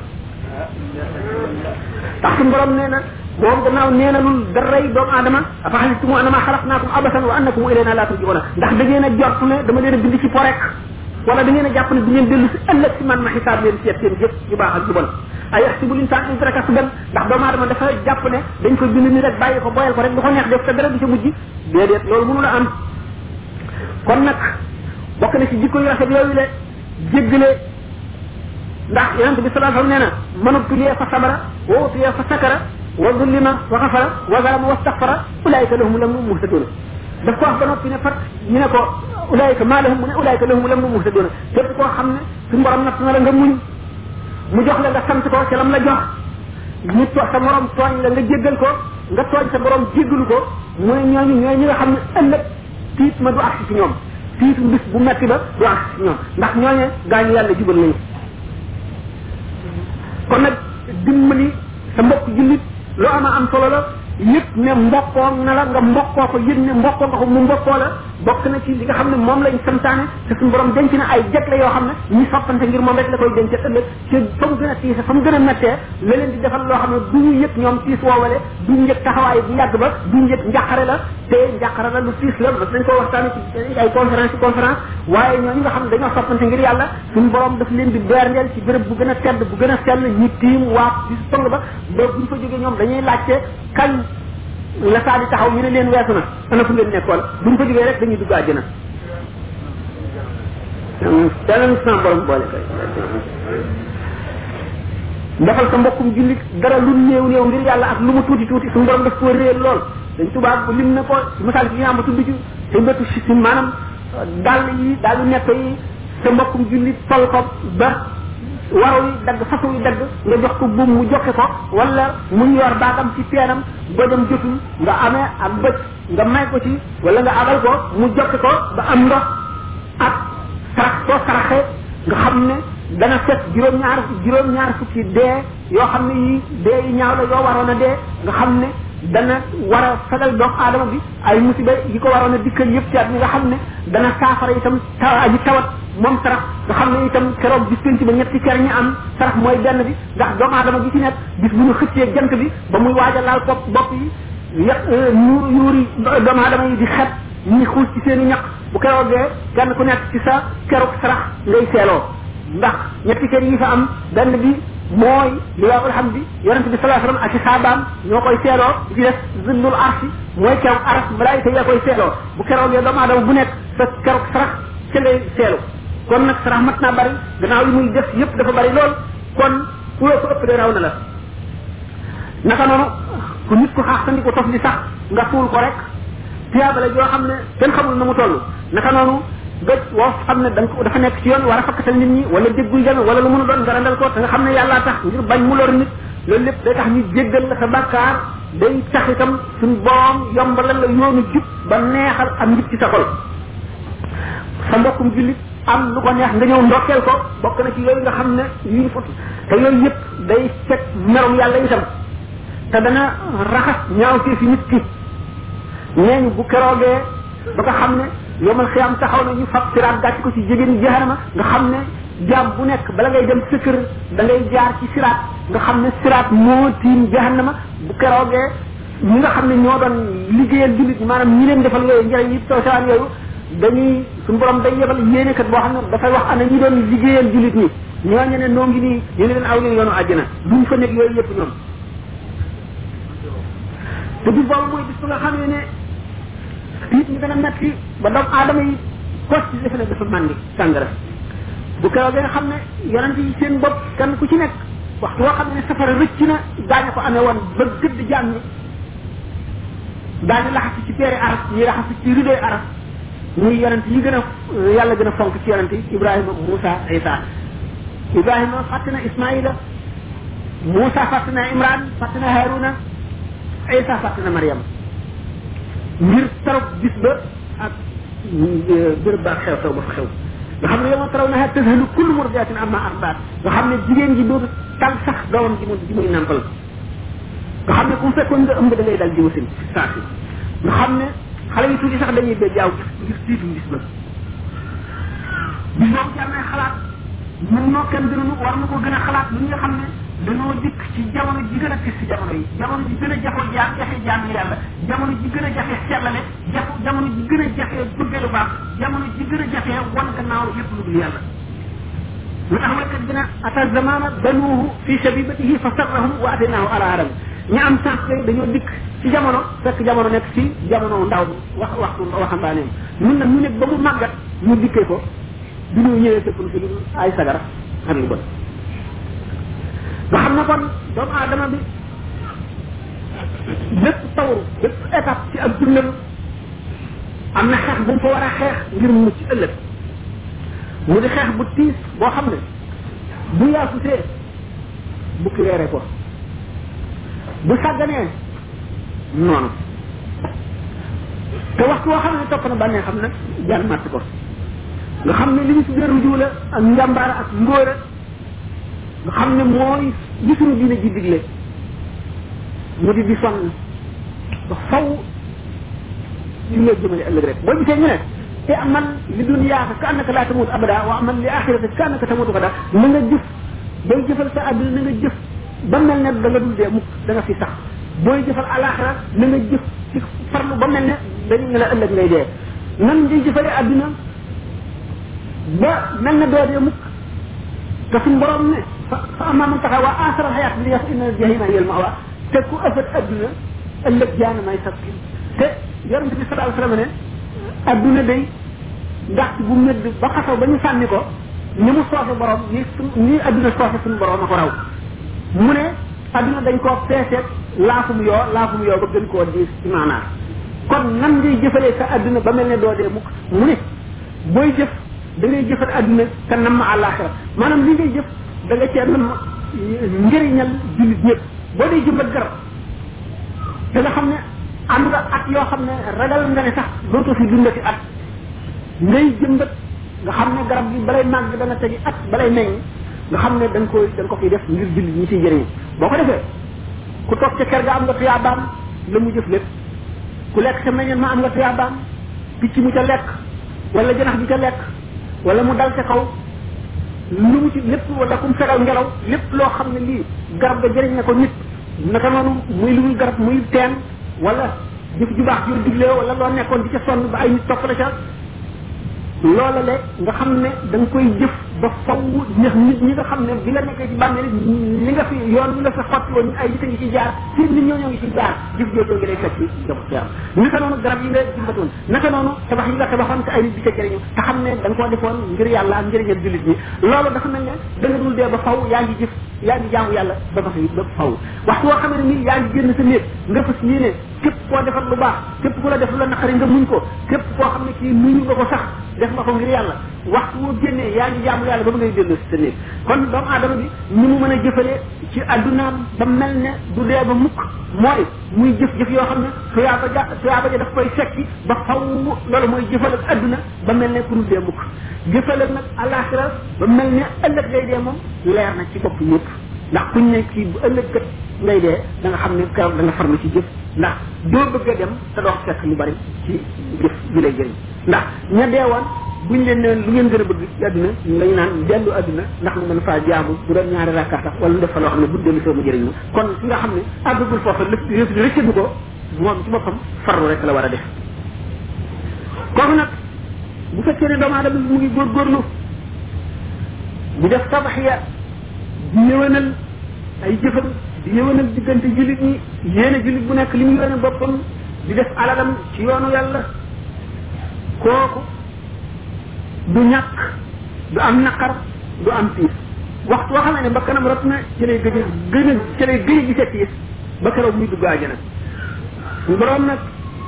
ndax suñu borom nee na moom gannaaw nee na lul daray doomu aadama afa xasibtumu annama xalaqnaakum abasan wa annakum ilayna la turjiuna ndax da ngeen a jortu ne dama leen a bind ci porek wala da ngeen a jàpp ne du ngeen dellu si ëllëg si man ma xisaab leen seet seen jëf yu baax ak yu bon ay yaxsibu linsan in taraka sudan ndax doomu aadama dafa jàpp ne dañ ko bind ni rek bàyyi ko boyal ko rek du ko neex def te dara du ca mujj déedéet loolu mënu la am kon nag bokk na ci jikko yu rafet yooyu le jéggale ndax yonent bi sallallahu alayhi wasallam nee na man ubtuliya fa sabara wa utiya fa sakara wa zullima wa xafara wa zalama wa staghfara ulaika lahum lam muhtaduna daf ko wax ba noppi ne fat ñu ne ko ulaika maa lahum mu ne ulaika lahum lam muhtaduna képp koo xam ne suñu borom natt na la nga muñ mu jox la nga sant ko ci lam la jox ñu to sa morom tooñ la nga jéggal ko nga tooñ sa borom jéggalu ko mu ne ñooñu ñooy ñi nga xam ne ëllëg tiit ma du agsi ci ñoom tiitu bis bu metti ba du agsi ci ñoom ndax ñooñe gaañu yàlla jubal nañu kon nag dimbali sa mbokk jullit lu ama am solo la yëg ne mbokkoo na la nga mbokkoo ko yëg ne mbokkoo nga ko mu mbokkoo la bokk na ci li nga xam ne moom lañ santaane te suñu borom denc na ay jagle yoo xam ne ñi soppante ngir moom rek la koy denc ëllëg ci fa mu gën a tiise fa mu gën a mettee la leen di defal loo xam ne du ñu yëg ñoom tiis woowale du ñu yëg taxawaay bu yàgg ba du ñu yëg njàqare la te njàqare la lu tiis la mas nañ ko waxtaane ci ay conférence ci conférence waaye ñooñu nga xam ne dañoo soppante ngir yàlla suñu borom daf leen di berndeel ci béréb bu gën a tedd bu gën a sell ñi tiim waat ci pong ba ba buñ fa jógee ñoom dañuy laajte kañ la saa di taxaw ñu ne leen weesu na ana fu ngeen nekkoon buñ ko jógee rek dañuy dugg àjjana danañ sama borom boole kay defal sa mbokkum jullit dara lu néew néew ngir yàlla ak lu mu tuuti tuuti suñu borom daf ko réer lool dañ tubaab lim na ko ci misaal ci ñaam ba tudd ci sa mbëttu si maanaam dàll yi dàllu nekk yi sa mbokkum jullit sol ko ba waraw yi dagg façon yi dagg nga jox ko buum mu joxe ko wala mu yor baagam ci peenam ba dem jotul nga amee ak bëj nga may ko ci wala nga abal ko mu joxe ko ba am ndox ak sarax soo saraxee nga xam ne dana fekk juróom-ñaar juróom-ñaar fukki dee yoo xam ne yi dee yi ñaaw la yoo waroon a dee nga xam ne dana war a fegal doomu aadama bi ay musiba yi ko waroon a dikkal yëpp ci at mi nga xam ne dana saafara itam taw aji tawat moom sarax nga xam ne itam keroog bis penc ba ñetti ker ñi am sarax mooy benn bi ndax doomu aadama bi ci nekk bis bu ñu xëccee jant bi ba muy waaj a laal bopp bopp yi yàq yuur yuuri doomu aadama yi di xet ñi xuus ci seen i ñaq bu keroogee kenn ku nekk ci sa keroog sarax ngay seeloo ndax ñetti kër yi fa am benn bi mooy liwaawul hamdi yonente bi salaa sallam ak i saabaam ñoo koy seeloo ci des zillul arsi mooy keroog aras malaayika yaa koy seeloo bu keroogee doomu aadama bu nekk sa keroog sarax ca ngay seelu kon nag sarax mat naa bari gannaaw yi muy def yépp dafa bari lool kon ku la ko ëpp de raw na la naka noonu ku nit ko xaax tandi ko tof di sax nga suul ko rek tiyaaba la joo xam ne kenn xamul na mu toll naka noonu gëj woo xam ne da nga ko dafa nekk ci yoon war a fakkatal nit ñi wala déggul jame wala lu mën a doon nga randal ko te nga xam ne yàllaa tax ngir bañ mu lor nit loolu lépp day tax ñu jéggal la sa bàkkaar day tax itam suñ borom yombalal la yoonu jub ba neexal am njub ci sa xol sa mbokkum jullit am lu ko neex nga ñëw ndokkeel ko bokk na ci yooyu nga xam ne yuñ fot te yooyu yëpp day fekk merum yàlla itam te dana raxas ñaaw ci fi nit ki ñeeñu bu keroogee ba nga xam ne yomal xiyam taxaw na ñu fab siraat gàcc ko ci jigéen jahannama nga xam ne jaam bu nekk bala ngay dem sa kër da ngay jaar ci siraat nga xam ne siraat moo tiim jahannama bu keroogee ñi nga xam ne ñoo doon liggéeyal jullit ñi maanaam ñi leen defal yooyu njëriñ yi taw sawaan yooyu dañuy suñu borom day yebal yéene kat boo xam ne dafay wax ana ñi doon liggéeyal jullit ñi ñooñu ne noo ngi nii ñu ne leen aw leen yoonu àjjana duñ fa nekk yooyu yëpp ñoom te bis boobu mooy bis bu nga xam ne ne nit ñi dana metti ba doomu aadama yi kos ci defe ne dafa màndi sàngara bu keroog nga xam ne yonent yi seen bopp kenn ku ci nekk waxtu woo xam ne safara rëcc na daañu ko amee woon ba gëdd jaam ñi daañu laxasi ci teere aras ñi laxasi ci ridoy aras muy yonent yi gën a yàlla gën a fonk ci yonent yi ibrahima moussa isa ibrahima fàtte na ismaila moussa fàtte na imran fàtte na haruna isa fàtte na mariam ngir tarab bis ba ak bërëb ba ak xew xew ba fa xew nga xam ne yow taraw na tazhalu kullu murdiatin amma arbaat nga xam ne jigéen ji dootu tal sax doomam ji mu ji muy nampal nga xam ne ku mu fekkoon nga ëmb da ngay dal ji wasin saa si nga xam ne xale yi tuuti sax dañuy ba jaaw ngir tiitu bis ba bis boobu jar nay xalaat ñun noo kenn gënunu war na ko gën a xalaat lu nga xam ne dañoo dikk ci jamono ji gën a tis ci jamono yi jamono ji gën a jafo jaa jafe jaamu yàlla jamono ji gën a jafe sellale jaf jamono ji gën a jafe bëgge lu baax jamono ji gën a jafe wan gannaaw yépp lu dul yàlla lu tax waykat bi ne ata zamana banuuhu fi shabibatihi fa sarrahum wa atinaahu ala aram ñi am sax kay dañoo dikk ci jamono fekk jamono nekk ci jamono ndaw wax waxtu waxambaaneem ñun nag ñu nekk ba mu màggat ñu dikkee ko bi ñu ñëwee fekk fi lu ay sagara ak lu bon nga xam ne kon doomu aadama bi lépp tawru lépp étape ci ak dundam am na xeex bu mu fa war a xeex ngir mu ci ëllëg mu di xeex bu tiis boo xam ne bu yaafusee bukki reere ko bu sàgganee noonu te waxtu woo xam ne topp na bànnee xam nag jaan màtt ko nga xam ne li ñu tuddee ruju la ak njàmbaar ak ngóora nga xam ne mooy gisuñu diine ji digle mu di di sonn ba faw ci nga jëmale ëllëg rek boo gisee ñu ne te aman li dunyaaka ka annaka laa tamut abada wa aman li axirata ka annaka tamutu xada na nga jëf booy jëfal sa àdduna na nga jëf ba mel ne da nga dul dee mukk da nga fi sax booy jëfal alaxira na nga jëf ci farlu ba mel ne dañu ne la ëllëg ngay dee nan ngay jëfale àdduna ba mel ne doo dee mukk te suñ borom ne fa fa amma man taxa waa asara xayaat li yas inna jahima hiya al mawa te ku ëffat adduna ëllëg jaana may sab te yonente bi sallallahu alayhi wasallam ne adduna day ndax bu medd ba xasaw ba ñu sànni ko ni mu soofe borom ni su ni adduna soofe suñu borom a ko raw mu ne adduna dañ koo peeseet laafum yoo laafum yoo ba gën koo diis ci maanaa kon nan ngay jëfalee sa adduna ba mel ne doo dee mukk mu ne booy jëf da ngay jëfal adduna te nam ma àllaaxira maanaam li ngay jëf da nga cee nam njëriñal jullit ñëpp boo dee jëmbat garab da nga xam ne am nga at yoo xam ne ragal nga ne sax dootoo fi dundati at ngay jëmbat nga xam ne garab gi balay màgg dana tegi at balay meññ nga xam ne da nga koy da nga ko fiy def ngir jullit ñi ciy jëriñu boo ko defee ku toog ca kër ga am nga tuyaabaam la mu jëf lépp ku lekk ca meññeen ma am nga tuyaabaam picc mu ca lekk wala janax bi ca lekk wala mu dal ca kaw lu mu ci lépp wala kum fegal ngelaw lépp loo xam ne lii garab ga jëriñ na ko nit naka noonu muy lu muy garab muy teen wala jëf ju baax jur digle wala loo nekkoon di ca sonn ba ay nit topp la ca loola le nga xam ne da nga koy jëf ba faw ndax nit ñi nga xam ne bi nga nekkee ci bàmmeel li nga fi yoon bi nga fi xotti woon ay nit a ngi ci jaar si nit ñoo ñoo ngi ci jaar jëf joojoo ngi lay fekk ci jëm ci am naka noonu garab yi nga jimbatoon naka noonu tabax yi nga tabaxoon te ay nit di ca jëriñu te xam ne da nga koo defoon ngir yàlla ak njëriñal jullit ñi loolu dafa mel ne da nga dul dee ba faw yaa ngi jëf yaa ngi jaamu yàlla ba ba fi ba faw waxtu woo xam ne nii yaa ngi génn sa néeg nga fas yéene képp koo defal lu baax képp ku la def lu la naqari nga muñ ko képp koo xam ne kii muñu nga ko sax def nga ko ngir yàlla waxtu woo génnee yaa ngi jaamu yàlla ba ba ngay dellu si sa néeg kon doomu aadama bi ni mu mën a jëfale ci addunaam ba mel ne du dee ba mukk mooy muy jëf-jëf yoo xam ne tuyaaba ja tuyaaba ja daf koy sekki ba faw loolu mooy jëfal ak adduna ba mel ne ku dul dee mukk jëfal ak nag alaxira ba mel ne ëllëg ngay dee moom leer na ci bopp yëpp ndax kuñ ne kii bu ëllëg kat ngay dee da nga xam ne keroog da nga farlu ci jëf ndax doo bëgg a dem te doo fekk lu bari ci jëf bi lay jëriñ ndax ña deewoon buñ leen ne lu ngeen gën a bëgg ci àdduna lañu naan dellu àdduna ndax lu mën faa jaamu bu doon ñaari rakka sax wala lu def fa loo xam ne bu dellu soo mu jëriñ ma kon ki nga xam ne àggagul foofa lépp rëccadu ko moom ci boppam farlu rek la war a def kooku nag bu fekkee ne doomu aadama mu ngi góorgóorlu di def tabaxiya di yëwanal ay jëfam di yëwanal diggante jullit ñi yéene jullit bu nekk li mu yéene boppam di def alalam ci yoonu yàlla kooku du ñàkk du am naqar du am tiis waxtu woo xam ne ba kanam rot na ci lay gëj a gën a ci lay gëj a gisee tiis ba keroog muy dugg àjjana suñu borom nag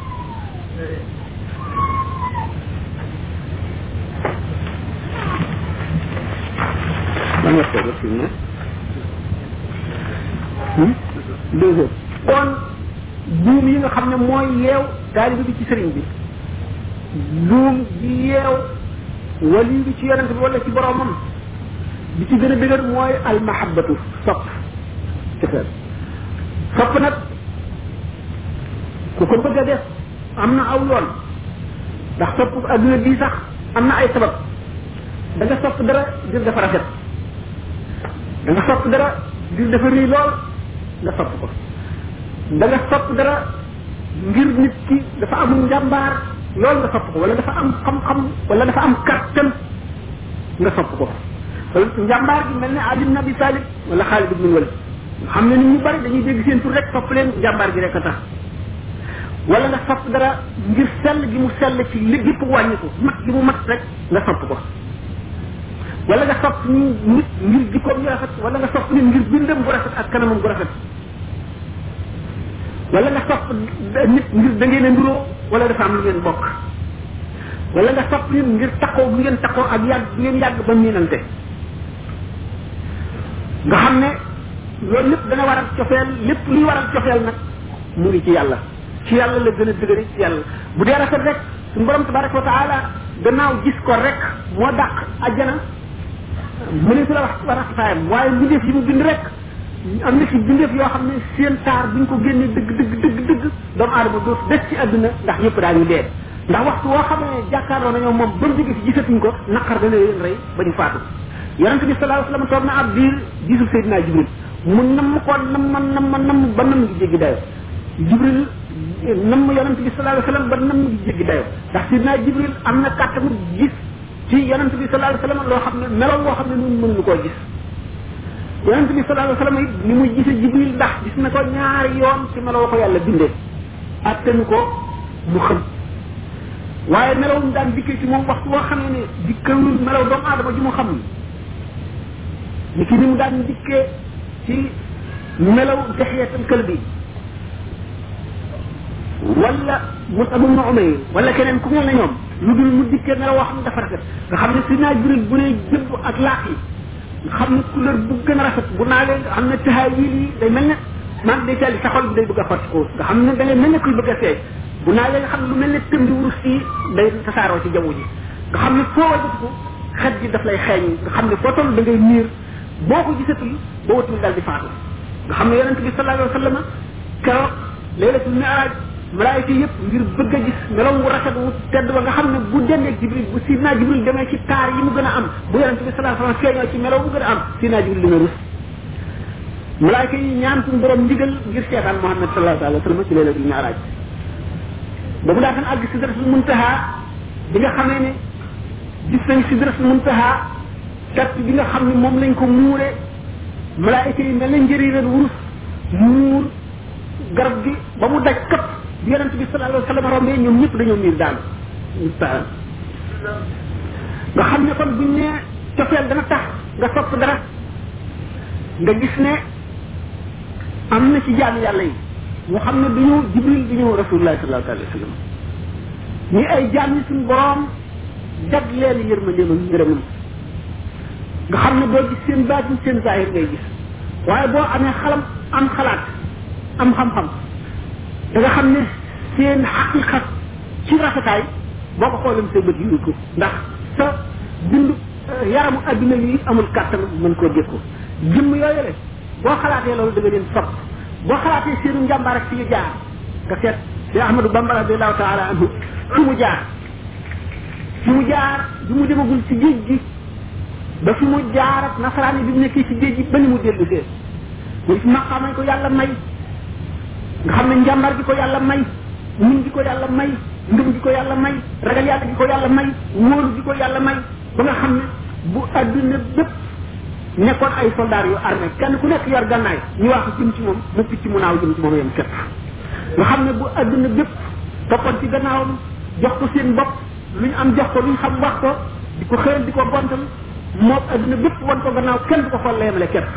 ban waxtu ba fi mu ne deux heures kon buum yi nga xam ne mooy yeew taalibi bi ci sëriñ bi buum bi yeew wali bi ci yonent bi wala ci boromam bi ci gën a dëgër mooy almahabatu sopp cofeel sopp nag ku ko bëgg a def am na aw yoon ndax sopp adduna bii sax am na ay sabab da nga sopp dara ngir dafa rafet da nga sopp dara ngir dafa rëy lool nga sopp ko da nga sopp dara ngir nit ki dafa amul njàmbaar loolu nga sopp ko wala dafa am xam-xam wala dafa am kattan nga sopp ko wala njàmbaar gi mel ne Ali ibn Abi Talib wala Xaalid ibn Walid nga xam ne nit ñu bari dañuy dégg seen tur rek sopp leen njàmbaar gi rek a tax wala nga sopp dara ngir sell gi mu sell ci li gépp wàññi ko mat gi mu mat rek nga sopp ko wala nga sopp nit ngir jikkoom yu rafet wala nga sopp nit ngir bindam bu rafet ak kanamam bu rafet wala nga sopp nit ngir da ngeen a nduroo wala dafa am lu ngeen bokk wala nga sopp nit ngir takkoo bu ngeen takkoo ak yàgg bu ngeen yàgg ba miinante nga xam ne loolu lépp dana waral cofeel lépp luy waral cofeel nag mu ngi ci yàlla ci yàlla la gën a dëgëre ci yàlla bu dee rafet rek suñu borom tabaraka wa taala gannaaw gis ko rek moo dàq ajjana mu ne su la wax war a faayam waaye mbindeef yi mu bind rek am na ci bindeef yoo xam ne seen taar buñ ko génnee dëgg dëgg dëgg dëgg doomu aadama dootu des ci àdduna ndax ñëpp daañu dee ndax waxtu woo xam ne jàkkaarloo nañoo moom ba mu jóge fi gisatuñ ko naqar dana leen rey ba ñu faatu yonent bi sallallahu alayhi wasallam toog na ab biir gisul Seydina Jibril mu namm ko namm namm namm ba namm gi jéggi dayo Jibril namm yonent bi sallallahu alayhi wasallam ba namm gi jéggi dayo ndax Seydina Jibril am na kàttanu gis ci yonent bi sallallahu alayhi wasallam loo xam ne meloon loo xam ne ñun mënuñu koo gis yonent bi sallallahu alayhi wasallam it ni muy gise jibril ndax gis na ko ñaari yoon ci meloo ko yàlla bindee attanu ko mu xam waaye melaw mu daan dikkee ci moom waxtu woo xamee ne dikkawul melaw doomu aadama ji mu xam ni ki ni mu daan dikkee ci melaw dexyeetal kël bi wala Musab ibn Umayr wala keneen ku mel ne ñoom lu dul mu dikkee melaw woo xam ne dafa rafet nga xam ne si naa jibril bu ne jëbb ak laax yi nga xam ne couleur bu gën a rafet bu naa leen xam ne tahaawil yi day mel ne man day teel sa xol bi day bëgg a xotti ko nga xam ne da ngay mel ne kuy bëgg a seey bu naa leen xam ne lu mel ne tëm di wurus yi day tasaaroo ci jaww ji nga xam ne foo wajatu xet gi daf lay xeeñ nga xam ne foo toll da ngay niir boo ko gisatul boo watul dal di faatu nga xam ne yonente bi sallallahu alayhi wa sallam keroog laylatul mi'raj malaayika yëpp ngir bëgg a gis melaw wu rafet wu tedd ba nga xam ne bu dendeeg jibril bu sidna jibril demee ci taar yi mu gën a am bu yonente bi sallallahu alayhi wasallam feeñoo ci melaw bu gën a am sidna jibril dina rus malaayika yi ñaan suñu borom ndigal ngir seetaan muhammad sallallahu alayhi wasallam ci laylatul mi'raj ba mu daataan àgg sidratul muntaha bi nga xamee ne gis nañ sidratul muntaha kat bi nga xam ne moom lañ ko muure malaayika yi mel na njëriñal wurus muur garab gi ba mu daj këpp bi yonent bi sallallahu alayhi wa sallam rombee ñoom ñëpp dañoo miir daal nga xam ne kon buñ ne cofeel dana tax nga sopp dara nga gis ne am na ci jaam yàlla yi ñu xam ne duñu jibril du ñu rasulullah sallallahu alayhi wa sallam ñi ay jaam yi suñu borom jag leen yërmandeem ak ngërëmam nga xam ne doo gis seen baatin seen zahir ngay gis waaye boo amee xalam am xalaat am xam-xam da nga xam ne seen xaqiqa ci rafetaay boo ko xoolee say bët yu ko ndax sa bind yaramu adduna yi amul kàttan mën koo dékku jëmm yooyu le boo xalaatee loolu da nga leen sopp boo xalaatee seenu njàmbaar ak fi ñu jaar nga seet si ahmadou bamba radiallahu taala anhu fi mu jaar fi mu jaar bi mu demagul ci géej gi ba fi mu jaar ak nasaraan yi bi mu nekkee ci géej gi ba ni mu dellu see mu gis maqaamañ ko yàlla may nga xam ne njàmbar gi ko yàlla may muñ gi ko yàlla may ngëm gi ko yàlla may ragal yàlla gi ko yàlla may wóolu gi ko yàlla may ba nga xam ne bu adduna bépp nekkoon ay soldats yu armé kenn ku nekk yor gannaay ñu wax jëm ci moom mu picc mu naaw jëm ci moom yem képp nga xam ne bu adduna bépp toppoon ci gannaawam jox ko seen bopp lu ñu am jox ko lu ñu xam wax ko di ko xëyal di ko gontal moom adduna bépp wan ko gannaaw kenn du ko xool la yemale képp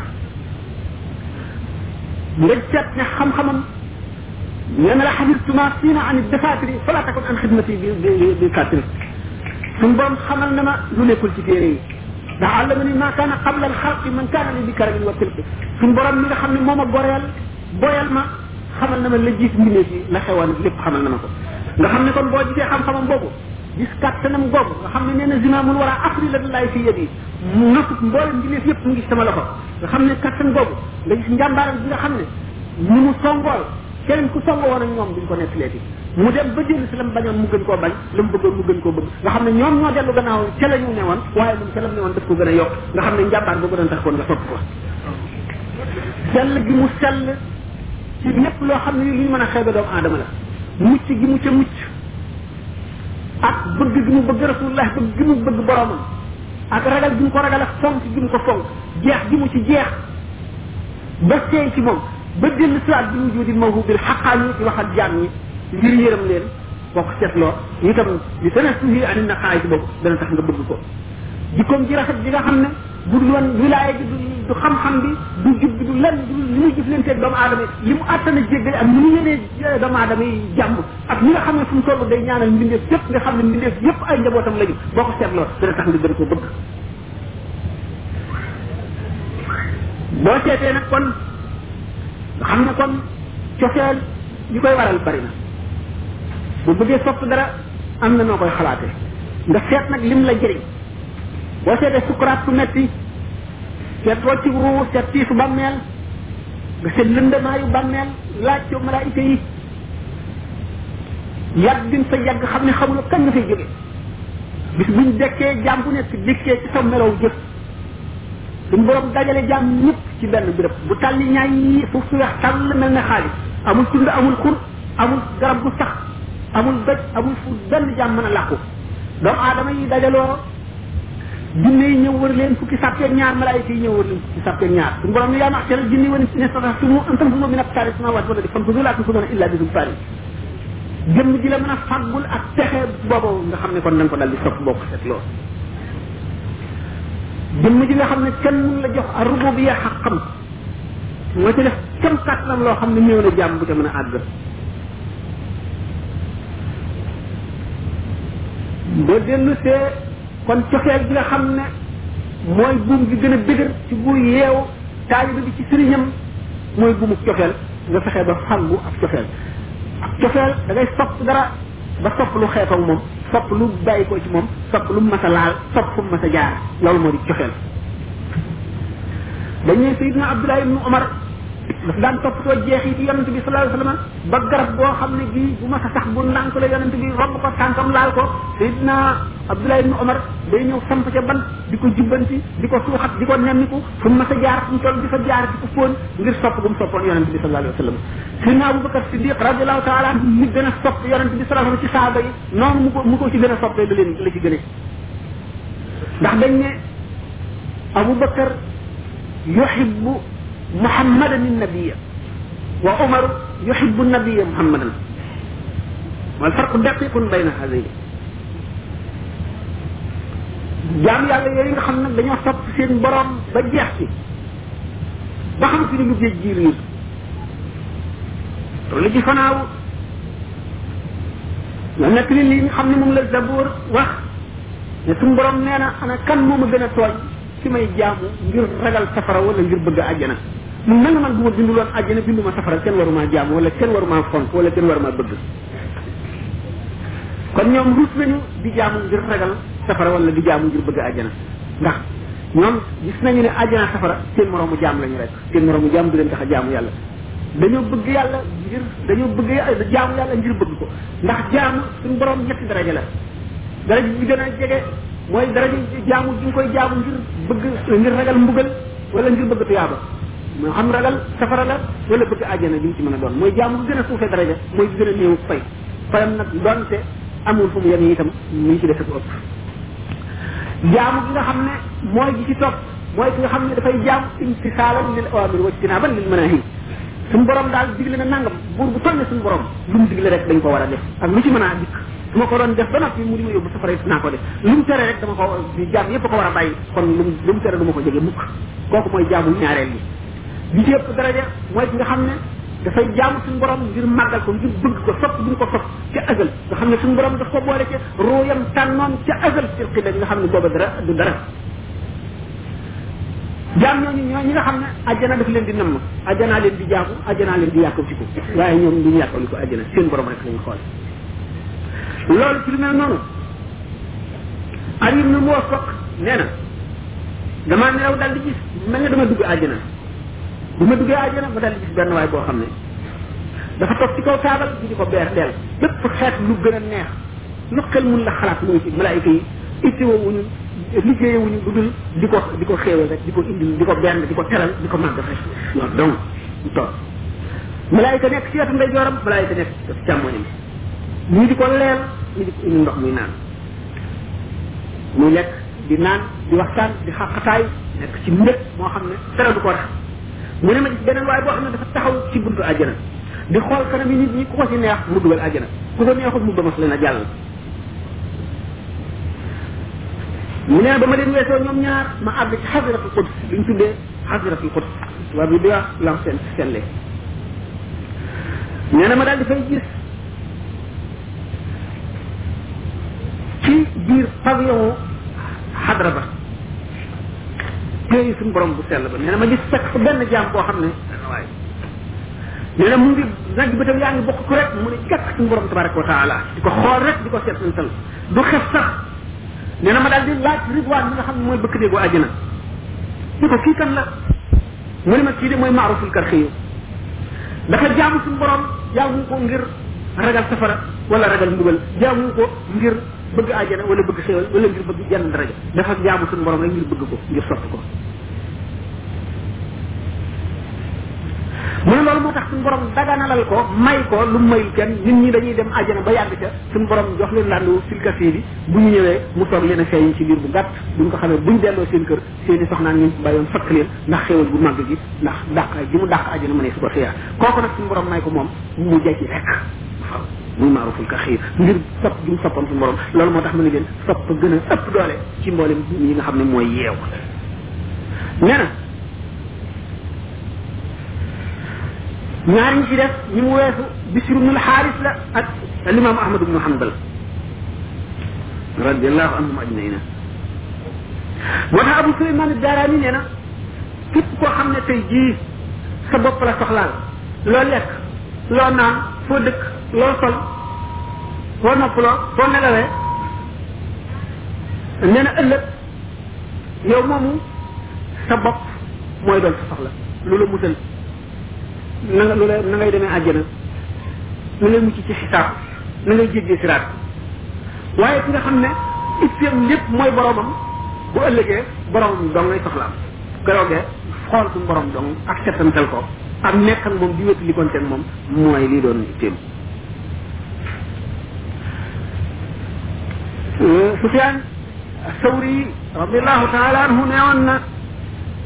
nga seet ne xam-xamam nee na la xabirtuma siina an defatiri fala takun an xidmati bi bi bi katri suñ borom xamal na ma lu nekkul ci téere yi ndax àllama ni ma kaana qabla al xalqi man kaana li bi karamin wa tilqi suñ borom mi nga xam ne moom a goreel boyal ma xamal na ma la jiit mbindeef yi la xewoon lépp xamal na ma ko nga xam ne kon boo gisee xam-xamam boobu gis kàttanam googu nga xam ne nee na zimaamul war a afri la laay fi yëg yi mu nasut mboolem mbindeef yëpp mu ngi sama loxo nga xam ne kàttan googu nga gis njàmbaaram bi nga xam ne ni mu songool keneen ku songo woon ak ñoom duñ ko nekk leeti mu dem ba jël si lam bañoon mu gën koo bañ la mu bëggoon mu gën koo bëgg nga xam ne ñoom ñoo dellu gannaaw ca la ñu newoon waaye moom ca lam newoon daf ko gën a yokk nga xam ne njàmbaar boobu doon tax koon nga topp ko sell gi mu sell ci lépp loo xam ne li ñu mën a xeebe doomu aadama la mucc gi mu ca mucc ak bëgg gi mu bëgg rasulullah bëgg gi mu bëgg boromam ak ragal gi mu ko ragal ak fonk gi mu ko fonk jeex gi mu ci jeex ba seey ci moom ba dellu siwaat bi wujudi mawhubil xaqaani di wax ak jaam ñi ngir yërëm leen boo ko seetloo itam li tane suhi ani na xaay ci boobu dana tax nga bëgg ko jikkoom ji rafet ji nga xam ne bu dul woon wilaaya gi du xam-xam bi du jub bi du lenn du li muy jëflanteeg doomu aadama yi li mu àttana jéggale ak ni mu yénee doomu aadama yi jàmm ak ñi nga xam ne fu mu toll day ñaanal mbindeef yëpp nga xam ne mbindeef yëpp ay njabootam lañu boo ko seetloo dana tax nga gën koo bëgg boo seetee nag kon nga xam ne kon cofeel li koy waral bari na bu bëggee sopp dara am na noo koy xalaatee nga seet nag lim la jëriñ boo seetee sukuraat su metti seet rocc ruu seet tiisu bàmmeel nga seet lëndamaayu bàmmeel laaj ko malaayika yi yàgg bin fa yàgg xam ne xamuloo kan nga fay jóge bis buñ dekkee jaam bu nekk dikkee ci sa melow jëf suñ borom dajale jaam ñëpp ci benn béréb bu tàlli ñaay yi suuf su weex tàll mel ne xaalis amul tund amul xur amul garab gu sax amul doj amul fu benn jaam mën a làqu doomu aadama yi dajaloo jinne yi ñëw wër leen fukki sàppeeg ñaar malaayika yi ñëw wër leen fukki sàppeeg ñaar suñu borom ne yaa maxsara jinni wani ne sa tumu an tan fuso min abtaari samawat wala di fan fuso laa tunfusona illa bi sultaani jëmm ji la mën a fàggul ak texe boobu nga xam ne kon da nga ko dal di sopp bokk set loolu jëmm ji nga xam ne kenn mun la jox a rububiya xaqam nga ci def kem kàttanam loo xam ne néew na jàmm bu ca mën a àgg boo dellu see kon cofeel bi nga xam ne mooy buum gi gën a dëgër ci bu yeew taaliba bi ci sëriñam mooy buumu cofeel nga fexe ba fàggu ak cofeel ak cofeel da ngay sopp dara ba sopp lu xeetoog moom sopp lu bàyyi ko ci moom sopp lu mas a laal sopp fu mas a jaar loolu moo di cofeel dañuy sayidna abdullah ibnu omar daf daan toppatoo jeexi ci yonente bi sallallahu alayhi wasallam ba garab boo xam ne bii bu mas a sax bu ndànk la yonente bi romb ko tànkam laal ko sayidna abdullah ibnu omar day ñëw samp ca ban di ko jubbanti di ko suuxat di ko nemmiku fu mas a jaar fu mu toll di fa jaar di ko fóon ngir sopp gu mu soppoon yonente bi sallallahu alayhi wasallam sayidna abubakar siddiq radiallahu taala anhu mi gën a sopp yonente bi sallallahu alayhi wasallam ci saaba yi noonu mu ko mu ko ci gën a soppee la leen la ci gëne ndax dañ ne abu bakar yuhibbu muhammadan النبي وعمر يحب النبي محمدا والفرق دقيق بين هذين jaam yàlla yooyu nga xam nag dañoo sopp seen borom ba jeex ci ba xam si ni lu géej ji riir loolu ci fanaaw nga nekk ni li nga xam ne moom la zaboor wax ne suñu borom nee na ana kan moo ma gën a tooñ ci may jaamu ngir ragal safara wala ngir bëgg àjjana mun na nga man bu ma binduloon àjjana binduma safara kenn waruma jaamu wala kenn waruma fonk wala kenn waruma bëgg kon ñoom ruus nañu di jaamu ngir ragal safara wala di jaamu ngir bëgg àjjana ndax ñoom gis nañu ne àjjana safara seen moroomu jaam lañu rek seen moroomu jaam du leen tax a jaamu yàlla dañoo bëgg yàlla ngir dañoo bëgg jaamu yàlla ngir bëgg ko ndax jaamu suñu borom ñetti daraja la daraja bi gën a jege mooy daraja jaamu gi nga koy jaamu ngir bëgg ngir ragal mbugal wala ngir bëgg tuyaaba moo xam ragal safara la wala bëgg àjjana gi mu ci mën a doon mooy jaamu gi gën a suufee daraja mooy gi gën a néew fay fayam nag donte amul fu mu yem itam mu ngi ci def ko ëpp jaamu gi nga xam ne mooy gi ci topp mooy ki nga xam ne dafay jaam imtisaalan lil awamir wa ijtinaaban lil manahi suñu borom daal digle na nangam buur bu toll ne suñu borom lu mu digle rek dañ ko war a def ak lu ci mën a dikk su ma ko doon def ba noppi mu di ma yóbbu safara it naa ko def lu mu tere rek dama ko jaam yépp ko war a bàyyi kon lu mu lu mu tere du ma ko jege mukk kooku mooy jaamu ñaareel bi bi ci ëpp daraja mooy ki nga xam ne dafay jaamu suñu borom ngir màggal ko ngir bëgg ko sopp bi ñu ko sopp ca azal nga xam ne suñu borom daf ko boole ca ruuyam tànnoon ca azal ci xidda bi nga xam ne booba dara du dara jaam ñooñu ñoo ñi nga xam ne àjjana daf leen di namm àjjanaa leen di jaamu àjjanaa leen di yàkkam ci ko waaye ñoom du ñu yàkkam ko àjjana seen borom rek lañu xool loolu ci lu mel noonu Ali ibn Muwaffaq nee na damaa nelaw dal di gis mel ne dama dugg àjjana bu ma duggee àjjana ma dal di gis benn waay boo xam ne dafa toog ci kaw taabal di ko beer deel bépp xeet lu gën a neex lu xel mun la xalaat mu ngi ci malaayika yi ittewoo wuñu liggéeyewuñu lu dul di ko di ko xéewal rek di ko indil di ko benn di ko teral di ko màgg rek loolu donc mu toog malaayika nekk ci wetu ndeyjooram malaayika nekk ci càmmoñam ñii di ko leel ñii di ko indi ndox muy naan muy lekk di naan di waxtaan di xaqataay nekk ci mbëg moo xam ne dara du ko rax mu ne ma gis beneen waaye boo xam ne dafa taxaw ci buntu àjjana di xool kanam yi nit ñi ku ko ci neex mu dugal àjjana ku ko neexul mu bëmas leen a jàll mu ne ba ma leen weesoo ñoom ñaar ma àgg ci xasiratul quds li ñu tuddee xasiratul quds tubaab bi di wax l'ancien stelle nee na ma daal di fay gis ci biir pavillon xadra ba téye suñu borom bu sell ba nee na ma gis fekk fa benn jaam boo xam ne benn waay nee na mu ngi nag bëtam yaa ngi bokk ko rek mu ne jàkk suñu borom tabaraka wa taala di ko xool rek di ko seet santal du xef sax nee na ma daal di laaj ridwaan mi nga xam ne mooy bëkk déegu àjjana ni ko kii kan la mu ne ma kii de mooy maaruful karxiyu dafa jaamu suñu borom jaamu ko ngir ragal safara wala ragal mbugal jaamu ko ngir bëgg àjjana wala bëgg xéwal wala ngir bëgg jenn daraja dafa jaamu suñu borom rek ngir bëgg ko ngir sopp ko mu ne loolu moo tax suñu borom daganalal ko may ko lu mayul kenn nit ñi dañuy dem àjjana ba yàgg ca suñu borom jox leen landu filka fii bi bu ñu ñëwee mu toog leen a feeñ ci biir bu gàtt buñ ko xamee buñ delloo seen kër seen i soxnaan ñu bàyyoon fakk leen ndax xéwal bu màgg gi ndax dàq gi mu dàq àjjana ma ne su ko xiyaar kooku nag suñu borom may ko moom mu jekki rek waaw muy maaruful ka xiir ngir sopp gi mu soppoon suñu borom loolu moo tax ma ne leen sopp gën a ëpp doole ci mboolem yi nga xam ne mooy yeew nee na ñaar ñi ci def ñi mu weesu bisru ibnul xaaris la ak alimam ahmad ibnu hanbal radiallahu anhum ajmaina moo tax abu suleyman daaraani nee na képp koo xam ne tey jii sa bopp la soxlaal loo lekk loo naan foo dëkk loo sol foo noppaloo foo nelawee nee na ëllëg yow moomu sa bopp mooy doon sa soxla lu la musal na nga lu la na ngay demee àjjana na ngay mucc ci xisaab na ngay jéggee siraat waaye ki nga xam ne itteem lépp mooy boromam bu ëllëgee boromam dong ngay soxlaam keroogee xool suñu borom dong ak settantal ko ak nekk ak moom di wétu li konteen moom mooy lii doon itteem Sufyaan Sawri radiallahu taala anhu neewoon na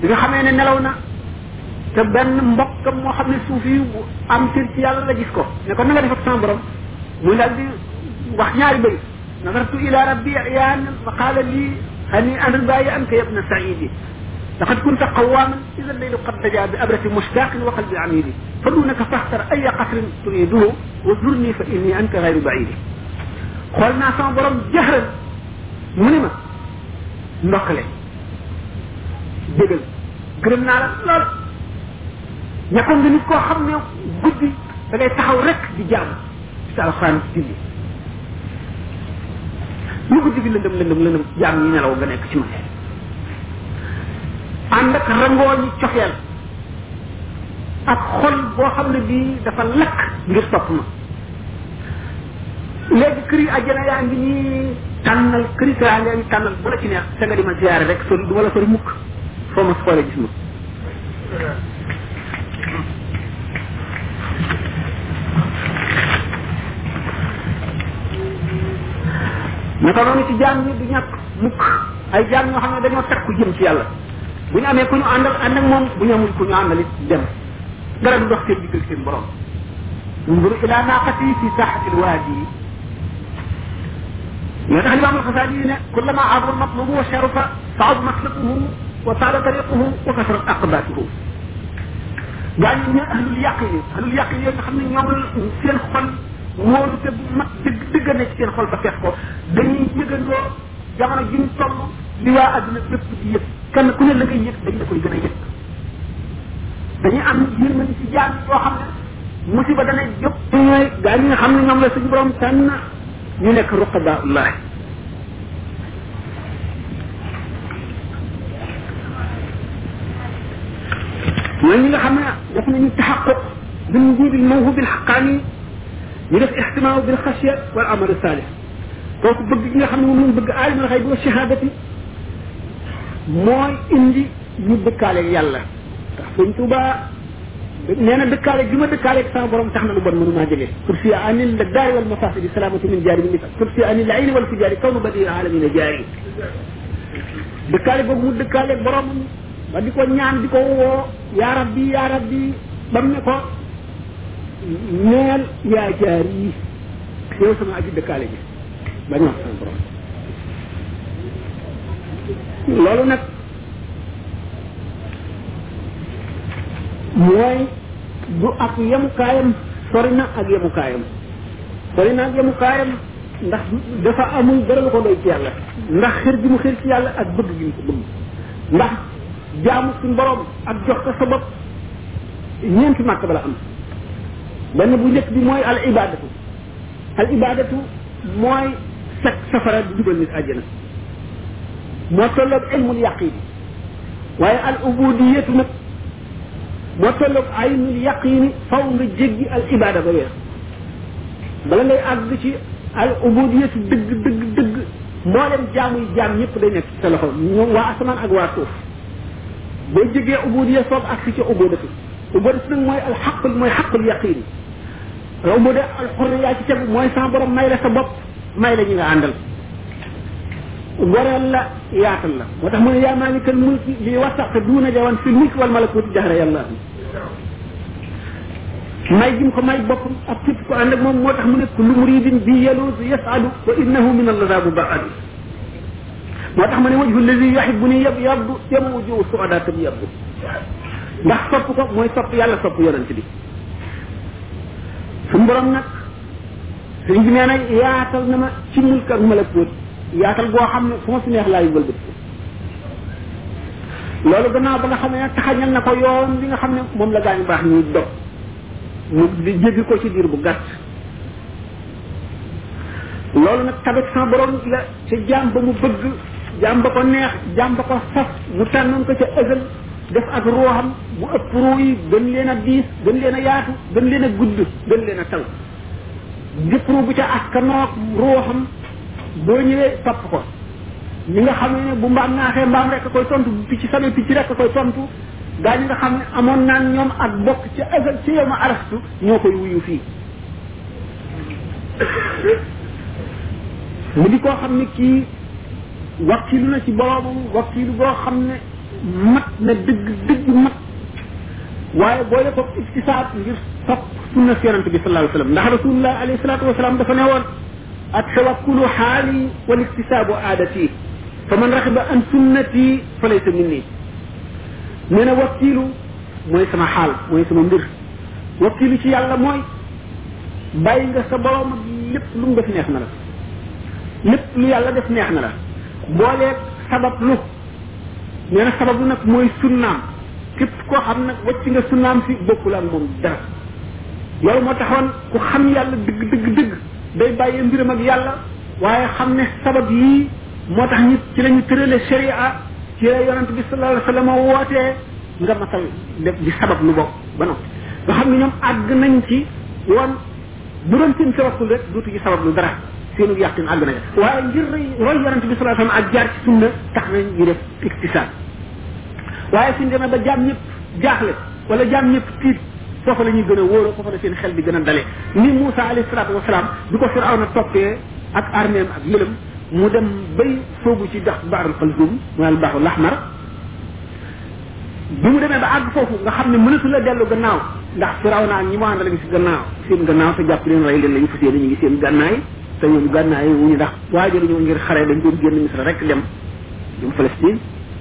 bi nga xamee ne nelaw na te benn mbokkam moo xam ne suuf yi am cër ci yàlla la gis ko ne ko na nga def ak sama borom muy daal di wax ñaari bëy nazartu ila rabbi yaan fa qaala lii hani an ribayi anka yabna saidi لقد كنت قواما اذا الليل قد دجا بابرة مشتاق وقلب عميد فدونك فاختر اي قصر تريده وزرني فاني انت غير بعيد قلنا سما برم جهرا منما نقله دغل gërëm naa la lool ñakkoon nga nit koo xam ne guddi da ngay taxaw rek di jaam ci alxuraan ci julli lu guddi bi lëndëm lëndëm lëndëm jaam ñi nelaw nga nekk ci ma ànd ak rangoo ñi cofeel ak xol boo xam ne bii dafa lakk ngir topp ma léegi këri àjjana yaa ngi nii tànnal këri yaa ngi tànnal bu la ci neex sa nga di ma ziyaare rek sori du ma la sori mukk foo ma xoolee gis ma naka noonu ci jaam ñi du ñàkk mukk ay jaam ñoo xam ne dañoo takku jëm ci yàlla bu ñu amee ku ñu àndal ànd ak moom bu ñu amul ku ñu àndal it dem dara du dox seen diggal seen borom انظر الى ناقتي في ساحه الوادي يدخل الامام الغزالي كلما عظم المطلوب وشرف صعد مسلكه وطال طريقه وكثرت اقباته يعني ñu ahlul yaqin ahlul yaqin yi nga xam ne ñoom seen xol wóolu te bu mag dëgg dëgg nekk seen xol ba fex ko dañuy yëgandoo jamono ji ñu toll li waa àdduna bépp di yëg kenn ku ne la ngay yëg dañ la koy gën a yëg dañuy am yërmande ci jaam yoo xam ne musiba dana jóg ñooy gaa ñi nga xam ne ñoom la suñu borom tànn ñu nekk ruqadaullah ñooy ñi nga xam ne def nañu taxaquq bil wujud al mawhub al haqqani ñu def ihtimam bil khashya wal amal salih kooku bëgg gi nga xam ne moom lañ bëgg alim al xayb wa shahadati mooy indi ñu dëkkaale yàlla tax sëñ tuba nee na dëkkaale gi ma dëkkaale ak sama borom tax na lu bon mënu maa jëlee kursi anil la daari wal mafasidi salamatu min jaari min kursi anil la ayni wal fujari kawnu badi alamina jaari dëkkaale boobu mu dëkkaale borom ba di ko ñaan di ko woo yaa rabbi yaa rabbi bam ne ko neel yaa jaar yi yow sama aji dëkkaale ji ba ñu wax sama borom loolu nag mooy du ak yemukaayam sori na ak yemukaayam sori na ak yemukaayam ndax dafa amul dara lu ko doy ci yàlla ndax xër gi mu xër ci yàlla ak bëgg gi mu ko bëgg ndax jaamu suñ borom ak jox ko sa bopp ñeenti màkk bala am benn bu njëkk bi mooy al ibadatu al ibadatu mooy set safara di dugal nit àjjana moo tolloog ilmul yaqin waaye al ubudiyatu nag moo tolloog aynul yaqini faw nga jéggi al ibada ba weex bala ngay àgg ci al ubudiyatu dëgg dëgg dëgg mboolem jaamu yi jaam ñëpp day nekk ci sa loxo ñoom waa asamaan ak waa suuf boo jégee ubudiya soob ak ci ubudatu ubudatu nag mooy al xaq mooy xaqul yaqin ubuda al xurriya ci tegu mooy sa borom may la sa bopp may la ñi nga àndal goreel la yaatal la moo tax mu ne yaa maalikal mulki li wasaqte duuna jawan fi mulki wal malakuti jahra yàlla may jim ko may boppam ak képp ko ànd ak moom moo tax mu ne kullu muridin bi yaluz yasadu wa innahu min allazabu baadu moo tax ma ne wajhu allazi yuhibbuni yab yabdu yama wujuhu suada tam yabdu ndax sopp ko mooy sopp yàlla sopp yonent bi suñu borom nag sëriñ bi nee na yaatal na ma ci mulk ak malakut yaatal boo xam ne fu ma si neex laa yubal bët loolu gannaaw ba nga xam ne taxañal na ko yoon bi nga xam ne moom la gaañu baax ñuy dog mu di jéggi ko ci diir bu gàtt loolu nag tabet sa borom la ca jaam ba mu bëgg jaam ba ko neex jaam ba ko saf mu tànnoon ko ca ëgal def ak ruuxam mu ëpp ruu yi gën leen a diis gën leen a yaatu gën leen a gudd gën leen a taw gépp ruu bu ca askanoog ruuxam boo ñëwee topp ko ñi nga xam ne bu mbaam naaxee mbaam rek koy tontu bu picc samee picc rek koy tontu gaa ñi nga xam ne amoon naan ñoom ak bokk ci ëgal ci yow ma arastu ñoo koy wuyu fii mu di koo xam ne kii wakkilu na ci boroomam wakkilu boo xam ne mat na dëgg dëgg mat waaye boole ko iktisaab ngir topp sunna si yonante bi sallallahu alayhi wasallam ndax rasulullah alayhi salatu wasalaam dafa ne woon at tawakkulu xaali wal iktisaabu aadati fa man raxiba an sunnati fa laysa minni nee na wakkiilu mooy sama xaal mooy sama mbir wakkiilu ci yàlla mooy bàyyi nga sa borom ak lépp lu mu def neex na la lépp lu yàlla def neex na la booleeg sabab lu nee na sabab lu nag mooy sunnaam képp koo xam nag wacc nga sunnaam si bokkul ak moom dara loolu moo taxoon ku xam yàlla dëgg dëgg dëgg day bàyyee mbiram ak yàlla waaye xam ne sabab yii moo tax ñu ci lañu tërale sharia ci la yonent bi sallallahu alayhi wasallam wootee nga matal def di sabab lu bokk ba noppi nga xam ne ñoom àgg nañ ci woon bu doon seen tawakkul rek dootu ci sabab lu dara seenu yàqin àgg nañ waaye ngir roy yonent bi sallallahu alayhi wasallam ak jaar ci sunna tax nañ ñu def iktisaab waaye suñ demee ba jaam ñëpp jaaxle wala jaam ñëpp tiit foofa la ñuy gën a wóoroo foofa la seen xel di gën a dale ni Moussa alayhi salaatu wasalaam bi ko Firawna toppee ak arméem ak yëlam mu dem bay soobu ci dax baarul xalzum mooy al baaxu laxmar bi mu demee ba àgg foofu nga xam ne mënatu la dellu gannaaw ndax Firawna ak ñi mu àndal ngi si gannaaw seen gannaaw te jàpp leen rey leen la ñu fas yéene ñu ngi seen gànnaay te ñoom gànnaay wu ñu ndax waajalu ñu ngir xare dañ doon génn Misra rek dem dem Palestine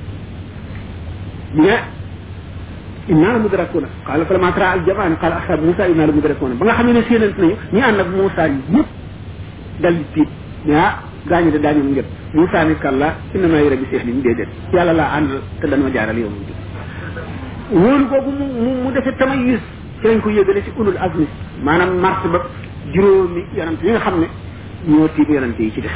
ne inna la mudrakuna qala falamma tara al jamaan qala ashab Musa inna la mudrakuna ba nga xam ne séenant nañu ñi ànd ak Musa ñëpp dal di tiit ne ah gaañu de daañu ngëp Musa ni kalla inna ma yura bi seex li mu déedéet yàlla laa ànd te dañ ma jaaral yow mu wóolu googu mu mu mu defee tamayus ci lañ ko yëgale ci ulul azmi maanaam mars ba juróomi yonante yi nga xam ne ñoo tiit yonante yi ci def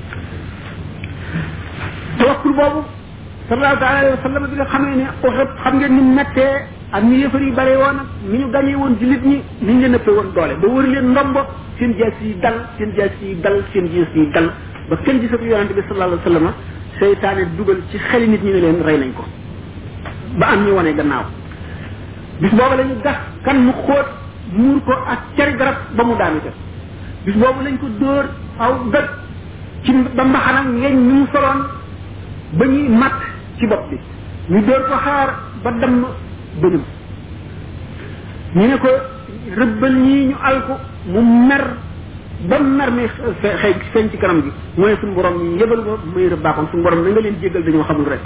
tawakkul boobu sallallahu taala alayhi wa sallam bi nga xamee ne Uhud xam ngeen ni mettee ak ni yëfar yi bare woon ak ni ñu gañee woon jullit ñi ni ñu leen ëppee woon doole ba wër leen ndombo seen jaas yi dal seen jaas yi dal seen jaas yi dal ba kenn gisatu yonante bi sallallahu alayhi wa sallam seytaane dugal ci xeli nit ñi ne leen rey nañ ko ba am ñu wane gannaaw bis boobu la ñu gas kan mu xóot muur ko ak cari garab ba mu daanu ca bis boobu lañ ko dóor aw gëj ci ba mbaxanam ngeeñ ñu mu soloon ba ñuy matt ci bopp bi ñu dóor ko xaar ba damm bëñum ñu ne ko rëbbal ñii ñu al ko mu mer ba mer mi xëy feeñ ci kanam gi mooy suñu borom yëbal ma muy rëbbaakoon suñu borom na nga leen jéggal dañoo xamul rek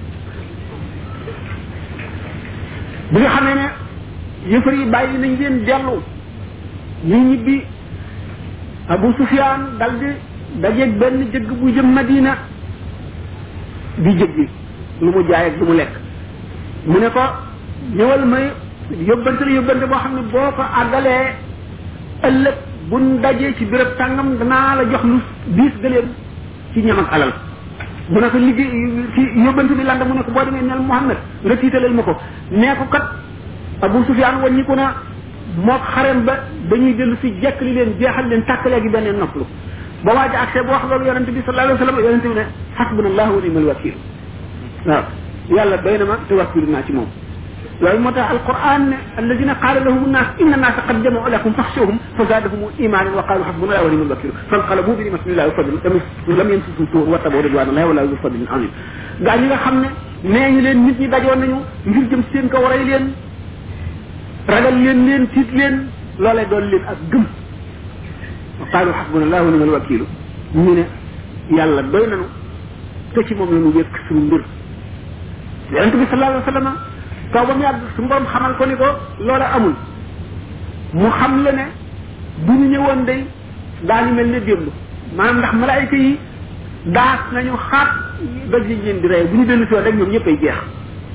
bi nga xamee ne yëfar yi bàyyi nañ leen dellu ñu ñibbi Abu Sufyaan dal di dajeeg benn jëgg bu jëm Madina di jëggi lu mu jaay ak lu mu lekk mu ne ko ñëwal may yóbbante la yóbbante boo xam ne boo ko àggalee ëllëg buñ dajee ci béréb tàngam danaa la jox lu diis gëléem ci ñam ak alal mu ne ko liggéey ci yóbbante bi landa mu ne ko boo demee neel Muhammad nga tiitalal ma ko nee ko kat Abu Sufyaan wàññiku na mook xarem ba dañuy dellu si jekk li leen jeexal leen tàkkalee gi beneen noppalu ba waaja accès bu wax loolu yonente bi sallallahu alayhi wa sallam yonente bi ne xasbuna allah wa nimal wakil waaw yàlla doy na ma te wakkilu naa ci moom loolu moo tax alquran ne alladina qaala lahum nnaas inna nnaasa qad jamau lakum faxshawhum fa zaadahum imanan wa qalu xasbuna allah wa nimal wakil fanqalabu bi nimatin illahi wa fadlin lam yamsusu suu wa tabaw ridwan allahi wala zu fadlin azim gaa ñi nga xam ne nee ñu leen nit ñi dajoon nañu ngir jëm seen kaw rey leen ragal leen leen tiit leen loolee doon leen ak gëm wa qaalu xasbuna allah wa nimal wakilu ñu ne yàlla doy nanu te ci moom la ñu wékk suñu mbir yonente bi sallallahu alayhi wa sallam kaw ba mu yàgg suñu borom xamal ko ni ko loola amul mu xam la ne bu ñu ñëwoon day daañu mel ne démb maanaam ndax malaayika yi daas nañu xaat doj yi leen di rey bu ñu dellu si woon rek ñoom ñëpp ay jeex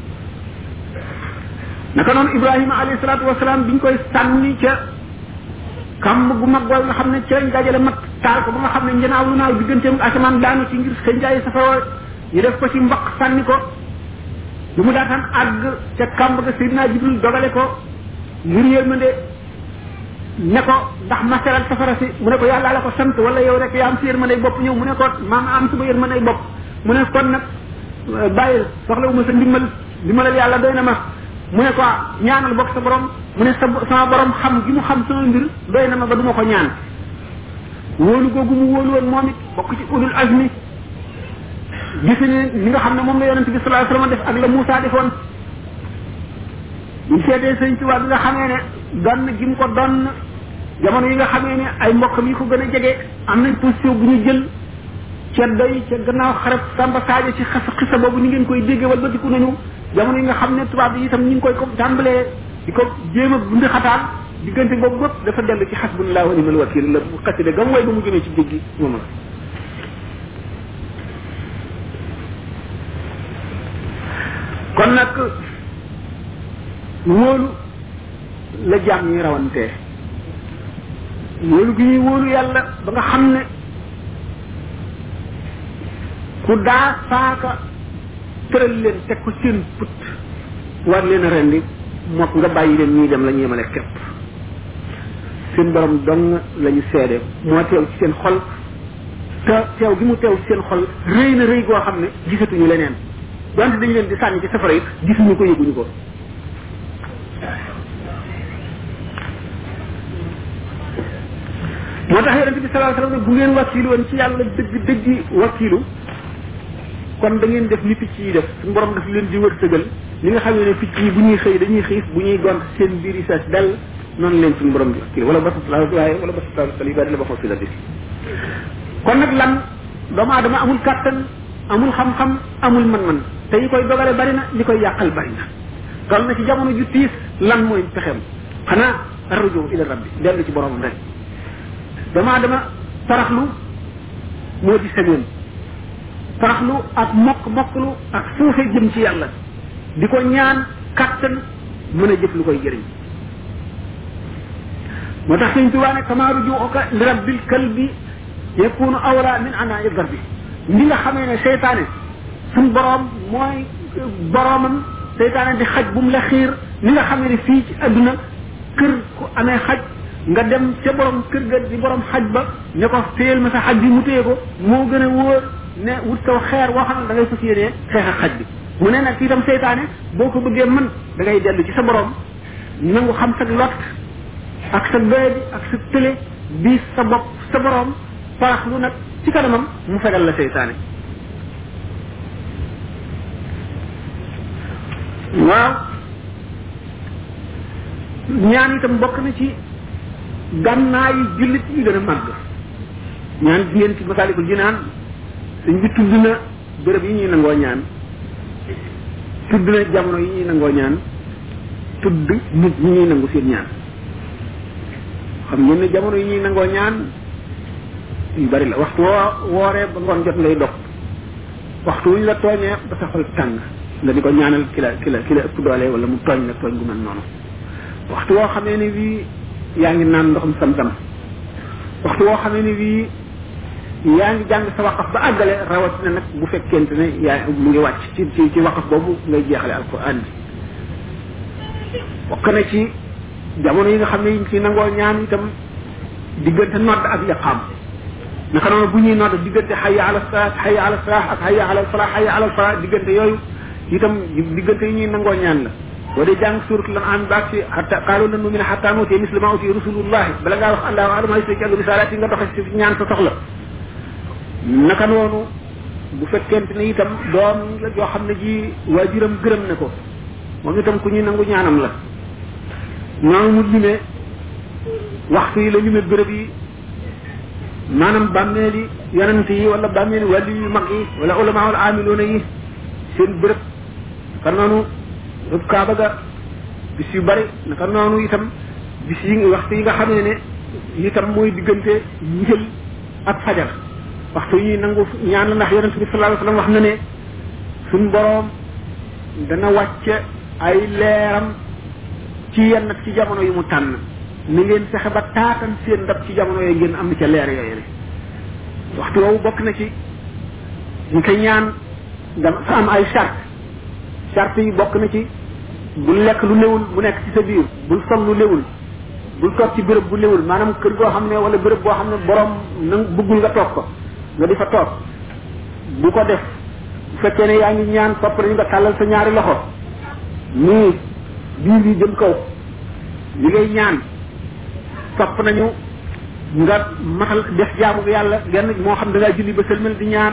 naka noonu ibrahima alayhi salaatu wasalaam biñ koy sànni ca kàmb gu mag googu nga xam ne ci lañ dajale mag taal ko ba nga xam ne njanaaw lu naaw digganteem ak asamaan daanu ci ngir xëy njaay safara ñu def ko ci mbaq sànni ko lu mu daataan àgg ca kàmb ga Seydina Jibril dogale ko ngir yërmande ne ko ndax ma seral safara si mu ne ko yàlla la ko sant wala yow rek yaa am si yërmande bopp ñëw mu ne ko maam am suba yërmande bopp mu ne kon nag bàyyil soxla wu ma sa ndimmal ndimmalal yàlla doy na ma mu ne ko ñaanal bokk sa borom mu ne sa sama borom xam gi mu xam sama mbir doy na ma ba du ma ko ñaan wóolu googu mu wóolu woon moom it bokk ci ulul azmi gis ne ni nga xam ne moom la yonent bi sallallahu alayhi wasallam def ak la Moussa defoon buñ seetee sëñ Tuubaa bi nga xamee ne donn gi mu ko donn jamono yi nga xamee ne ay mbokkam yi ko gën a jege am nañ position bu ñu jël ceddo yi ca gannaaw xarab Samba Sadio ci xas xisa boobu ni ngeen koy déggee wala batiku nañu jamono yi nga xam ne tubaab yi itam ñu ngi koy ko tàmbalee di ko jéem a bundi xataal diggante boobu bëpp dafa dellu ci xasbunallah wa ni'mal wakil la xaside gam way ba mu jëmee ci géej gi moom la kon nag wóolu la jaam ñi rawantee wóolu gi ñuy wóolu yàlla ba nga xam ne ku daa saaka tëral leen teg ko seen put war leen a rendi mook nga bàyyi leen ñuy dem la ñu yemale képp seen borom dong la ñu seede moo teew ci seen xol te teew gi mu teew ci seen xol rëy na rëy goo xam ne gisatuñu leneen donte dañu leen di sànni ci safara it gisuñu ko yëguñu ko moo tax yonente bi sallallahu alayhi wasallam bu ngeen wakiilu woon ci yàlla dëgg dëggi wakiilu kon da ngeen def ni picc yi def suñu borom daf leen di wërsëgal li nga xam ne picc yi bu ñuy xëy dañuy xiif bu ñuy gont seen biir yi fees dell noonu leen suñu borom di wakiil wala basatla waaye wala basatla sali ba dina ba xool si la bis kon nag lan doomu aadama amul kàttan amul xam-xam amul man-man te yi koy dogale bari na li koy yàqal bari na toll na ci jamono ju tiis lan mooy pexem xanaa arruju ila rabbi dellu ci boromam rek doomu aadama taraxlu moo di sañoon taraxlu ak mokk mokklu ak suufe jëm ci yàlla di ko ñaan kàttan mën a jëf lu koy jëriñ moo tax sëñ tubaa ne kama rujuuka li rabbil kalbi yakunu awla min ana darbi li nga xamee ne seytaane suñ boroom mooy boroomam seytaane di xaj bu mu la xiir ni nga xamee ne fii ci adduna kër ku amee xaj nga dem ca borom kër ga di borom xaj ba ne ko téyel ma sa xaj bi mu téye ko moo gën a wóor ne wut saw xeer woo xam ne da ngay fas yéenee xeex ak xaj bi mu ne nag fii tam seytaane boo ko bëggee mën da ngay dellu ci sa borom nangu xam sa lot ak sa doye bi ak sa tële bi sa bopp sa borom paraxlu nag ci kanamam mu fegal la seytaane waaw ñaan itam bokk na ci gànnaayu jullit yi gën a màgg ñaan ngeen ci masaalikul jinaan suñ bi tudd na béréb yi ñuy nangoo ñaan tudd na jamono yi ñuy nangoo ñaan tudd nit ñi ñuy nangu seen ñaan xam ngeen ne jamono yi ñuy nangoo ñaan yu bari la waxtu woo wooree ba ngoon jot ngay dog waxtu wuñ la tooñee ba sa xol tàng nga di ko ñaanal ki la ki la ki la ëpp doole wala mu tooñ la tooñ gu mel noonu waxtu woo xamee ne bii yaa ngi naan ndoxum sam-sam waxtu woo xamee ne bii yaa ngi jàng sa waqaf ba àggale rawatina nag bu fekkente ne yaa mu ngi wàcc ci ci ci waqaf boobu ngay jeexale alquran bi bokk na ci jamono yi nga xam ne yi ci nangoo ñaan itam diggante nodd ak yaqaam naka noonu bu ñuy nodd diggante xayya ala salaat xayya ala salaah ak xayya ala falaa xayya ala falaa diggante yooyu itam diggante yi ñuy nangoo ñaan la boo dee jàng suuratul an'aam baag si xatta qaalu lan nu'mina xatta nuutiya misla maa utiya rasulullahi bala ngaa wax allahu a'lamu haysu yaj'alu risaalaati nga doxe si ñaan sa soxla naka noonu bu fekkente ne itam doom la joo xam ne ji waajuram gërëm na ko moom itam ku ñuy nangu ñaanam la noonu mu limee waxtu yi la limee béréb yi maanaam bàmmeeli yonent yi wala bàmmeeli wàlli yu mag yi wala ulama wala amiloona yi seen béréb naka noonu rëb kaaba ga bis yu bari naka noonu itam bis yi waxtu yi nga xam ne ne itam mooy diggante njël ak fajar waxtu yi nangu ñaan la ndax yonent bi sallallahu alayhi wasallam wax na ne suñ boroom dana wàcce ay leeram ci yenn ci jamono yu mu tànn ni ngeen fexe ba taatan seen ndab ci jamono yooyu ngeen am ca leer yooyu ne waxtu woowu bokk na ci ñu koy ñaan dafa am ay charte charte yi bokk na ci bul lekk lu newul bu nekk ci sa biir bul sol lu newul bul toog ci béréb bu newul maanaam kër goo xam ne wala béréb boo xam ne borom na bëggul nga toog ko nga di fa toog bu ko def bu fekkee ne yaa ngi ñaan topp nañu nga tàllal sa ñaari loxo nii bii bi jëm kaw li ngay ñaan topp nañu nga matal def jaamu yàlla genn moo xam da ngaa julli ba sëlmal di ñaan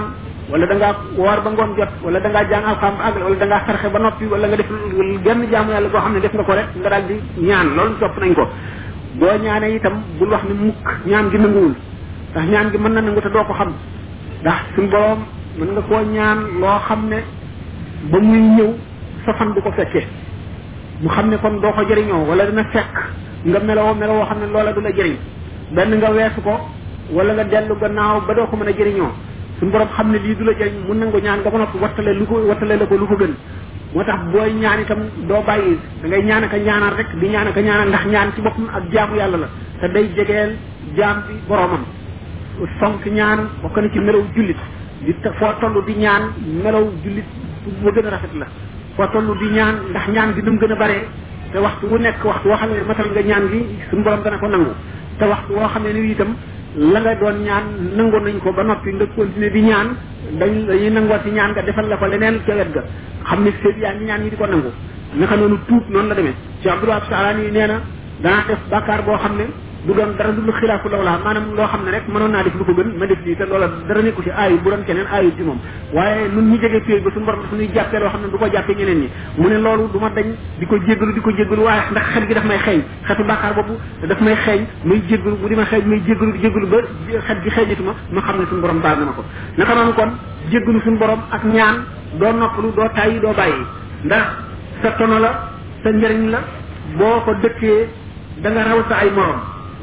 wala da ngaa woor ba ngoon jot wala da ngaa jàng alxam ba àggal wala da ngaa sarxe ba noppi wala nga def genn jaamu yàlla boo xam ne def nga ko rek nga daal di ñaan loolu topp nañ ko boo ñaanee itam bul wax ne mukk ñaan gi nanguwul ndax ñaan gi mën na nangu te doo ko xam ndax suñu borom mën nga koo ñaan loo xam ne ba muy ñëw sa fan du ko fekkee mu xam ne kon doo ko jëriñoo wala dina fekk nga meloo meloo xam ne loola du la jëriñ benn nga weesu ko wala nga dellu gannaaw ba doo ko mën a jëriñoo suñu borom xam ne lii du la jëriñ mun nangu ñaan nga ba noppi wattale lu ko wattale la ko lu ko gën moo tax booy ñaan itam doo bàyyi da ngay ñaan aka ñaanal rek di ñaan aka ñaanal ndax ñaan ci boppam ak jaamu yàlla la te day jegeel jaam bi boromam fonk ñaan bokk na ci melaw jullit di foo toll di ñaan melaw jullit bu gën a rafet la foo toll di ñaan ndax ñaan gi nam gën a bare te waxtu wu nekk waxtu woo xam ne matal nga ñaan gi suñu borom dana ko nangu te waxtu woo xam ne ni itam la nga doon ñaan nangoon nañ ko ba noppi nga continuer di ñaan dañ dañuy nangoo ci ñaan nga defal la ko leneen ca wet ga xam ne seet yaa ngi ñaan ñi di ko nangu naka noonu tuub noonu la demee ci Abdoulaye Salaan yi nee na danaa def bàkkaar boo xam ne du doon dara lu xilaafu law laa maanaam loo xam ne rek mënoon naa def lu ko gën ma def lii te loola dara nekku ci aayu bu doon keneen aayu ci moom waaye nun ñu jege péey ba suñu borom suñuy jàppee loo xam ne du ko jàppee ñeneen ñi mu ne loolu du ma dañ di ko jéggalu di ko jéggalu waaye ndax xet gi daf may xeeñ xetu bàkkaar boobu daf may xeeñ may jéggalu bu di ma xeeñ may jéggalu di jéggalu ba xet gi xeeñatu ma ma xam ne suñu borom baal na ma ko naka noonu kon jéggalu suñu borom ak ñaan doo noppalu doo tàyyi doo bàyyi ndax sa tono la sa njëriñ la boo ko dëkkee da nga raw sa ay morom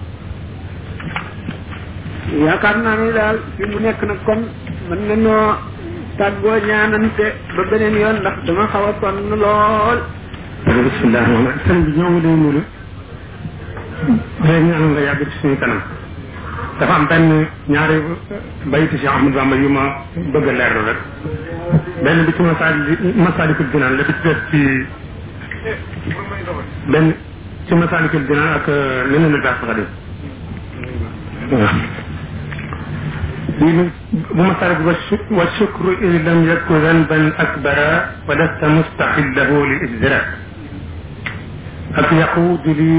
yaakaar naa ni daal fi mu nekk nag kon mën nañoo tàggoo ñaanante ba beneen yoon ndax dama xaw a sonn lool. bisimilah rahmaan sëñ bi ñoo ngi lay nuyu léegi ñu nga yàgg ci suñu kanam dafa am benn ñaari bayti si Ahmad Bamba yu ma bëgg a leerlu rek benn bi ci masaali masaalikul jinaan la bi ci def ci benn ci masaalikul jinaan ak leneen la baax xadim waaw بمثابة والشكر إن لم يكن ذنبا أكبر ولست مستحله للإجراء أك يقود لي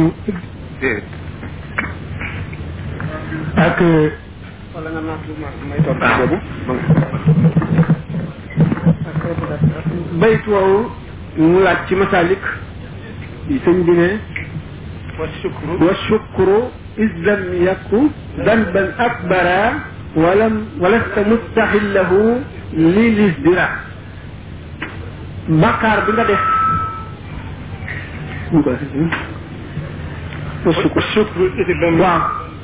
أك bayt woowu mu laaj ci masalik sëñ bi ne والشكر إذ لم يكن ذنبا أكبر ولم ولست مستحله للازدراء بكار بيغا ديف الشكر إذ لم waaw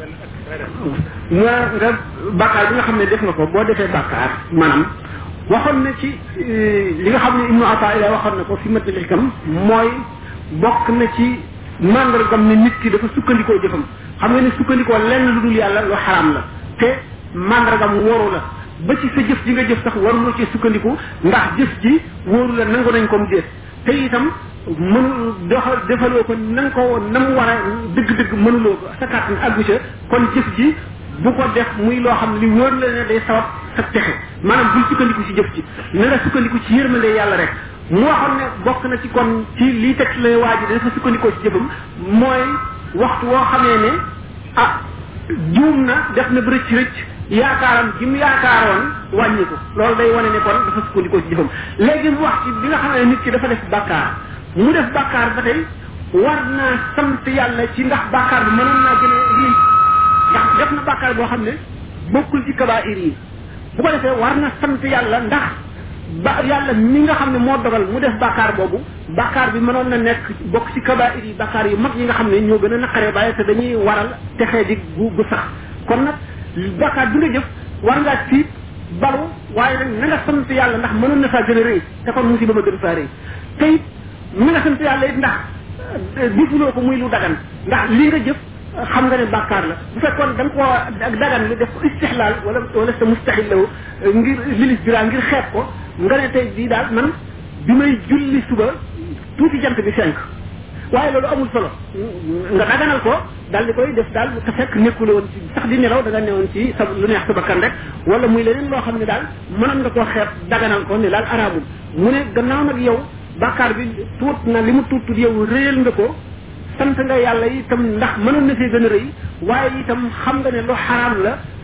nga nga bàkkaar bi nga xam ne def nga ko boo defee bàkkaar maanaam waxoon na ci li nga xam ne ibnu ata ila waxoon na ko fi matal xikam mooy bokk na ci mandargam ne nit ki dafa sukkandikoo jëfam xam nga ne sukkandikoo lenn lu dul yàlla lu xaraam la te mandargam wóoru la ba ci sa jëf ji nga jëf sax waruloo ci sukkandiku ndax jëf ji wóoru la nangu nañ ko mu déet te itam mënu doxal defaloo ko na nga ko na mu war a dëgg-dëgg mënuloo ko sa kàttan àggu ca kon jëf ji bu ko def muy loo xam ne li wóor la ne day sabab sa texe maanaam bul sukkandiku ci jëf ji na nga sukkandiku ci yërmande yàlla rek mu waxoon ne bokk na ci kon ci lii teg la waa ji dafa sukkandikoo ci jëfam mooy waxtu woo xamee ne ah juum na def na ba rëcc rëcc yaakaaram gi mu yaakaaroon wàññi ko loolu day wane ne kon dafa sukkandikoo ci jëfam léegi mu wax ci bi nga xam ne nit ki dafa def bàkkaar mu def bàkkaar ba tey war naa sant yàlla ci ndax bàkkaar bi mënoon naa gën a lii ndax def na bàkkaar boo xam ne bokkul ci kabair yi bu ko defee war na sant yàlla ndax ba yàlla mi nga xam ne moo dogal mu def bàkkaar boobu bàkkaar bi mënoon na nekk bokk ci kabair yi bàkkaar yu mag yi nga xam ne ñoo gën a naqaree bàyyi te dañuy waral texee di gu gu sax kon nag bàkkaar bi nga jëf war ngaa tiit balu waaye nag na nga sant yàlla ndax mënoon na saa gën a rëy te kon musiba ma gën faa rëy te it na nga sant yàlla it ndax defuloo ko muy lu dagan ndax li nga jëf xam nga ne bàkkaar la bu fekkoon da nga koo ak dagan li def ko istixlaal wala wala sa mustaxil lawu ngir lilis bira ngir xeeb ko nga ne tey bii daal man bi may julli suba tuuti jant bi fenk waaye loolu amul solo nga daganal ko daal di koy def daal te fekk nekkul woon ci sax di nelaw da nga newoon ci sa lu neex sa bakkan rek wala muy leneen loo xam ne daal mënoon nga koo xeeb daganal ko ne daal araamul mu ne gannaaw nag yow bàkkaar bi tuut na li mu tuut tuut yow réyal nga ko sant nga yàlla itam ndax mënoon na fee gën a rëy waaye itam xam nga ne lu xaraam la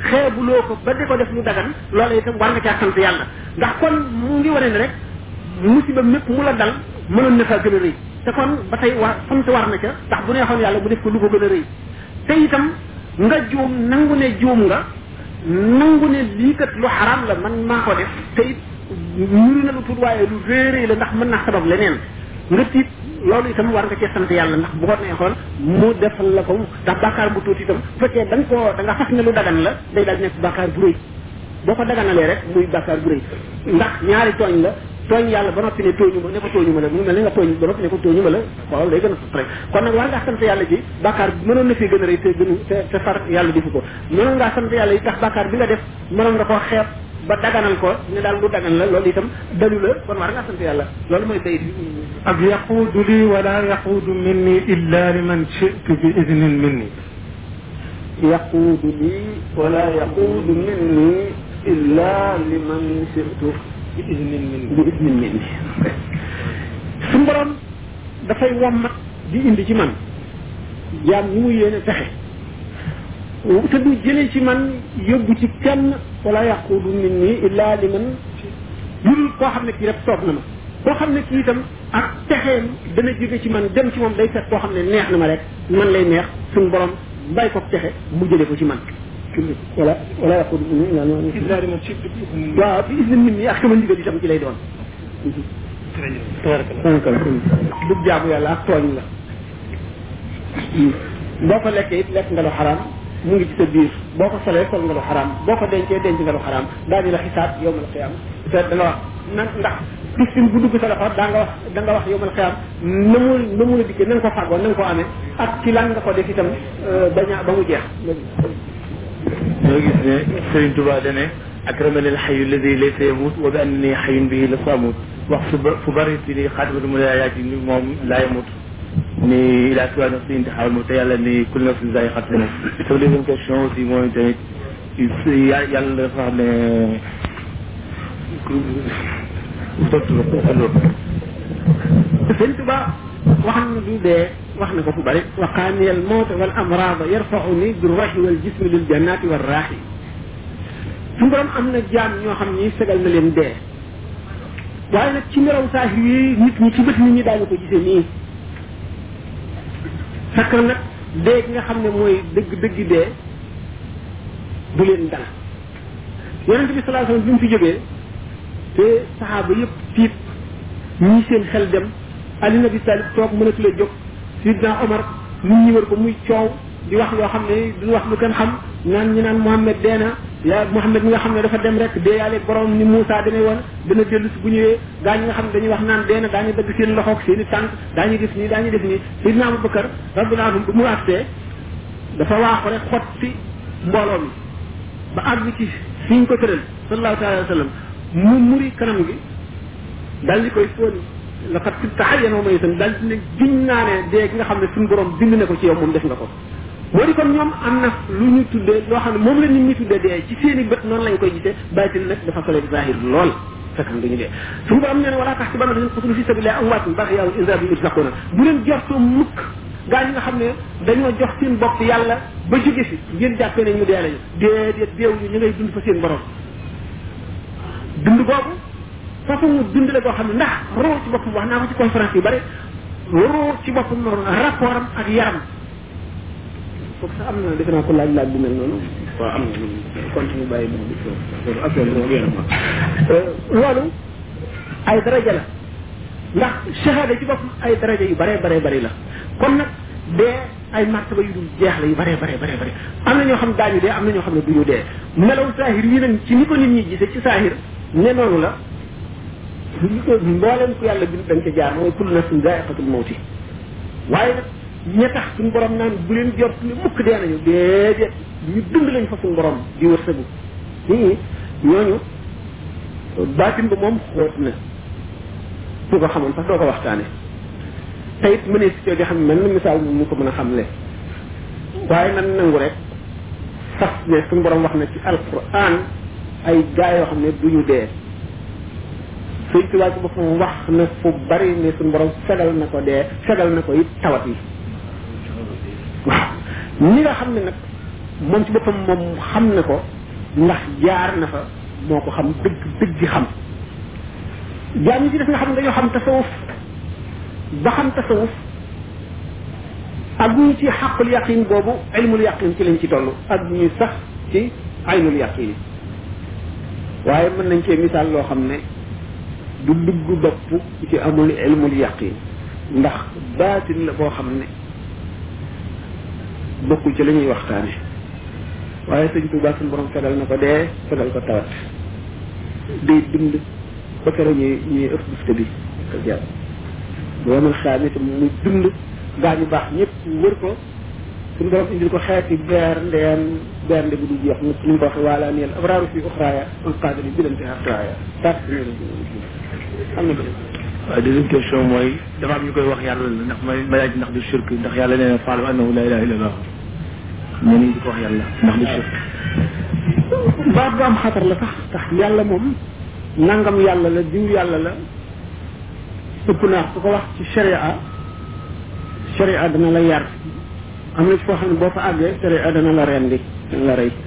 xeebuloo ko ba di ko def lu dagan loola itam war nga caa sant yàlla ndax kon mu ngi wane ne rek musiba mépp mu la dal mënoon na faa gën a rëy te kon ba tey war sant war na ca ndax bu neexoon yàlla bu def ko lu ko gën a rëy te itam nga juum nangu ne juum nga nangu ne lii kat lu xaraam la man maa ko def te it ñuru na lu tuut waaye lu réeré la ndax mën naa sabab leneen nga tiit loolu itam war nga cee sant yàlla ndax bu ko neexoon mu defal la ko ndax bàkkaar bu tuuti itam bu fekkee da nga koo da nga fas ne lu dagan la day daal nekk bàkkaar bu rëy boo ko daganalee rek muy bàkkaar bu rëy ndax ñaari tooñ la tooñ yàlla ba noppi ne tooñu ma ne ko tooñu ma la mu mel ni nga tooñ ba noppi ne ko tooñu ma la xoolal day gën a sut rek kon nag war ngaa sant yàlla ci bàkkaar bi mënoon na fee gën a rëy te gënu te te far yàlla defu ko mënoon ngaa sant yàlla yi tax bàkkaar bi nga def mënoon nga koo xeeb ba daganal ko ne daal lu dagan la loolu itam dalu la kon war ngaa sant yàlla loolu mooy bayit ak yaquudu lii wala yaquudu minni illa liman shi'tu bi idnin minni yaquudu lii wala yaquudu minni illa liman shi'tu bi idnin minni bi idnin minni suñu borom dafay wommat di indi ci man jaam ñi mu yéene texe te du jëlee ci man yóbbu ci kenn wala yaquudu minni illa liman lul koo xam ne kii rek soob na ma koo xam ne kii itam ak texeem dana jóge ci man dem ci moom day fekk koo xam ne neex na ma rek man lay neex suñu borom bàyyi ko texe mu jëlee ko ci man wala wala yaquudu minni illa liman illa liman shi'tu bi idnin minni waaw bi isnin min nii ak sama ndigal itam ci lay doon du jaamu yàlla ak tooñ la boo ko lekkee it lekk nga lu xaraam mu ngi ci sa biir boo ko solee sol nga lu xaraam boo ko dencee denc nga lu xaraam daañu la xisaab yowmal xiyaam te da nga wax nan ndax piscine bu dugg sa loxo daa nga wax da nga wax yowmal xiyaam na mu na mu la dikkee na nga ko fàggoo na nga ko amee ak ci lan nga ko def itam baña ba mu jeex ñoo gis ne Serigne Touba dane akramani alxayu alladi laysa yamut wa bi annani xayun bihi la samut wax fu ba fu bari ci ni xaatimatu mulayaati ni moom laa yamut ni ila tuwa nafsi intixaawal moom te yàlla ni kul nafsin zaiqatul mawt sama deuxième question aussi mooy tamit yàlla dafa xam ne tontu la loolu sëñ Tuba wax na du dee wax na ko fu bari waqaani al mawt wal amrada yarfauni bi ruhi wal jismi lil jannati wal raaxi suñu borom am na jaam ñoo xam ni segal na leen dee waaye nag ci melaw saahir yi nit ñi ci bët nit ñi daañu ko gisee nii fekk na nag dee gi nga xam ne mooy dëgg dëgg dee du leen dal yonente bi salaa sallam bi mu fi jógee te saxaaba yëpp tiit ñii seen xel dem ali nabi talib toog mënatu la jóg sidna omar nit ñi wër ko muy coow di wax loo xam ne duñu wax lu kenn xam naan ñi naan Muhammad dee na yaa Muhammad mi nga xam ne dafa dem rek dee yàlla borom ni Moussa demee woon dana dellu si bu ñëwee gaa ñi nga xam ne dañuy wax naan dee na daañu dëgg seen loxoog seen i tànk daañu def nii daañu def nii sidna Abubakar radiyallahu anhu bu mu àttee dafa waaxu rek xotti mbooloo mi ba àgg ci fi ñu ko tëral sallallahu taala wa sallam mu muri kanam gi dal di koy fóon laqad sibta hayyan wa mayitan dal di ne giñ naa ne dee gi nga xam ne suñu borom bind na ko ci yow moom def nga ko moo di kon ñoom am na lu ñu tuddee loo xam ne moom la nit ñi tuddee dee ci seen i bët noonu lañ koy gisee bàyyi nag dafa sole zahir lool fekk na dañu dee suñu borom nee na wala tax ci bana dañu xutulu fi sabilillah amwaatun bal ahya'un inda rabbihim yurzaquna bu leen jortoo mukk gaa ñi nga xam ne dañoo jox seen bopp yàlla ba jóge fi ngeen jàppee ne ñu dee lañu déedéet deewuñu ñu ngay dund fa seen borom dund boobu façon dund la boo xam ne ndax roo ci boppam wax naa ko ci conférence yu bare roo ci boppam rapport am ak yaram foog sax am na defe naa ko laaj laaj bu mel noonu waaw am na continue bàyyi bu loolu affaire bi loolu ay daraja la ndax shahada ci boppam ay daraja yu bare bare bari la kon nag dee ay martaba yu dul jeex la yu bare bare bare bare am na ñoo xam daañu dee am na ñoo xam ne duñu dee melaw saahir yi nag ci ni ko nit ñi gisee ci saahir ne noonu la mbooleem ku yàlla bind da nga ca jaar mooy kullu nafsin zaiqatul mawti waaye nag ña tax suñu borom naan bu leen jot ni mukk dee nañu déedéet ñu dund lañ fa suñu borom di wërsëgu nii ñooñu baatin ba moom xóot na ku ko xamoon sax doo ko waxtaane te it mënee si coo di xam mel na misaal mu ko mën a xamle waaye nan nangu rek sax ne suñu borom wax na ci alquran ay gaa yoo xam ne duñu dee sëñ tubaab ci boppam wax na fu bari ne suñu borom fegal na ko dee fegal na ko it tawat yi waaw ñi nga xam ne nag moom ci boppam moom xam na ko ndax jaar na fa moo ko xam dëgg dëgg xam jaam ñi ci def nga xam ne dañoo xam tasawuf ba xam tasawuf ak ñu ci xaqul yaqin boobu ilmul yaqin ci lañ ci toll ak ñu sax ci aynul yaqin waaye mën nañ cee misaal loo xam ne du dugg bopp ci amul ilmul yaqin ndax baatin la boo xam ne bokkul ci la ñuy waxtaane waaye sëñ Tuubaa suñu borom fegal na ko dee fegal ko tawat day dund ba kere ñuy ñuy ëpp bufte bi ko jàpp boomal xaam itam muy dund gaa ñu baax ñëpp wër ko suñu borom indil ko xeeti beer ndeen bernde bu du jeex ñëpp ñu ko waxee waala neel abraaru fi uxraaya en qadri bilante atraaya tat am na waaw deuxième question mooy dafa am ñu koy wax yàlla la ndax may ma laaj ndax du shirk ndax yàlla nee na faalu annahu la ilaha illa allah ñenn ñi di ko wax yàlla ndax du shirk baat bu am xatar la sax tax yàlla moom nangam yàlla la diw yàlla la ëpp naa ku ko wax ci sharia sharia dana la yar am na ci foo xam ne boo fa àggee sharia dana la rendi dana la rey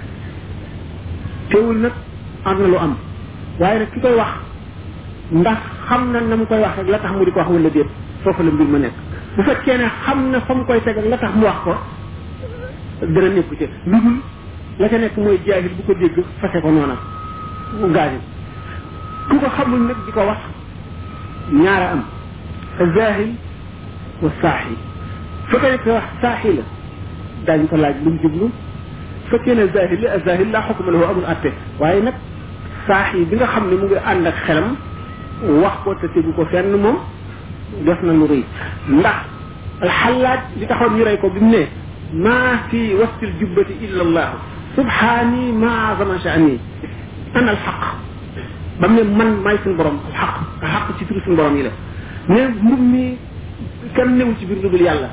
teewul nag am na lu am waaye nag ki koy wax ndax xam na na mu koy wax rek la tax mu di ko wax wala déet foofu la mbir ma nekk bu fekkee ne xam na fa mu koy teg ak la tax mu wax ko dana nekku ci lu dul la ca nekk mooy jaahil bu ko dégg fase ko noona mu gaañu ku ko xamul nag di ko wax ñaara am zahil wa saaxi fekkee ne ko wax saaxi la daañu ko laaj lu mu jublu fekkee ne zahil la zahil laa xukuma lahu amul atte waaye nag saaxi bi nga xam ne mu ngi ànd ak xelam wax ko te tegu ko fenn moom def na lu rëy ndax alxallaaj li taxoon ñu rey ko bi mu ne maa fi wastil jubbati illa allah subhaani ma azama sha'ni ana alxaq ba mu ne man maay suñu borom alxaq alxaq ci turu suñu borom yi la ne mbub mi kenn newul ci biir lu dul yàlla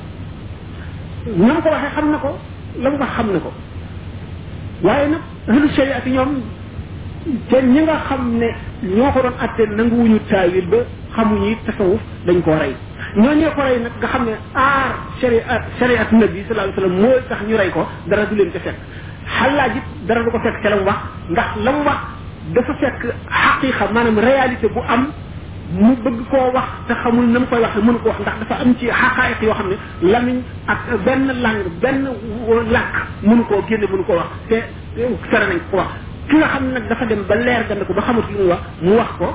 na ko waxee xam na ko la mu wax xam na ko waaye nag ahlu shariati ñoom te ñi nga xam ne ñoo ko doon atte nanguwuñu taawil ba xamuñu it tasawuf dañ koo rey ñooñee ko rey nag nga xam ne aar shariat shariat nabi sallallahu alayhi wasallam mooy tax ñu rey ko dara du leen ca fekk xalaaj it dara du ko fekk ca la mu wax ndax la mu wax dafa fekk xaqiqa maanaam réalité bu am mu bëgg koo wax te xamul na mu koy wax mënu ko wax ndax dafa am ci xaqaayiq yoo xam ne lamiñ ak benn langue benn làkk mënu koo génne mënu koo wax te sere nañ ko wax ki nga xam ne nag dafa dem ba leer gand ko ba xamut li mu wax mu wax ko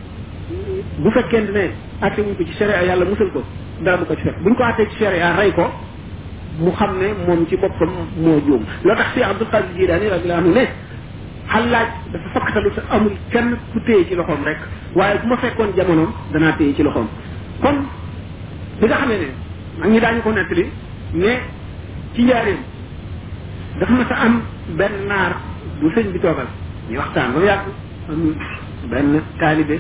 bu fekkente ne atte wuñ ko ci sharia yàlla musal ko dara du ko ci fekk buñ ko attee ci sharia rey ko mu xam ne moom ci boppam moo juum loo tax si Abdul Qadir Jilaani radiyallahu anhu ne xalaaj dafa fakkatalu te amul kenn ku téye ci loxoom rek waaye bu ma fekkoon jamonoom danaa téye ci loxoom kon bi nga xamee ne mag ñi daañu ko nettali ne ci njaareem dafa ma sa am benn naar bu sëñ bi toogal ñu waxtaan ba mu yàgg am benn taalibe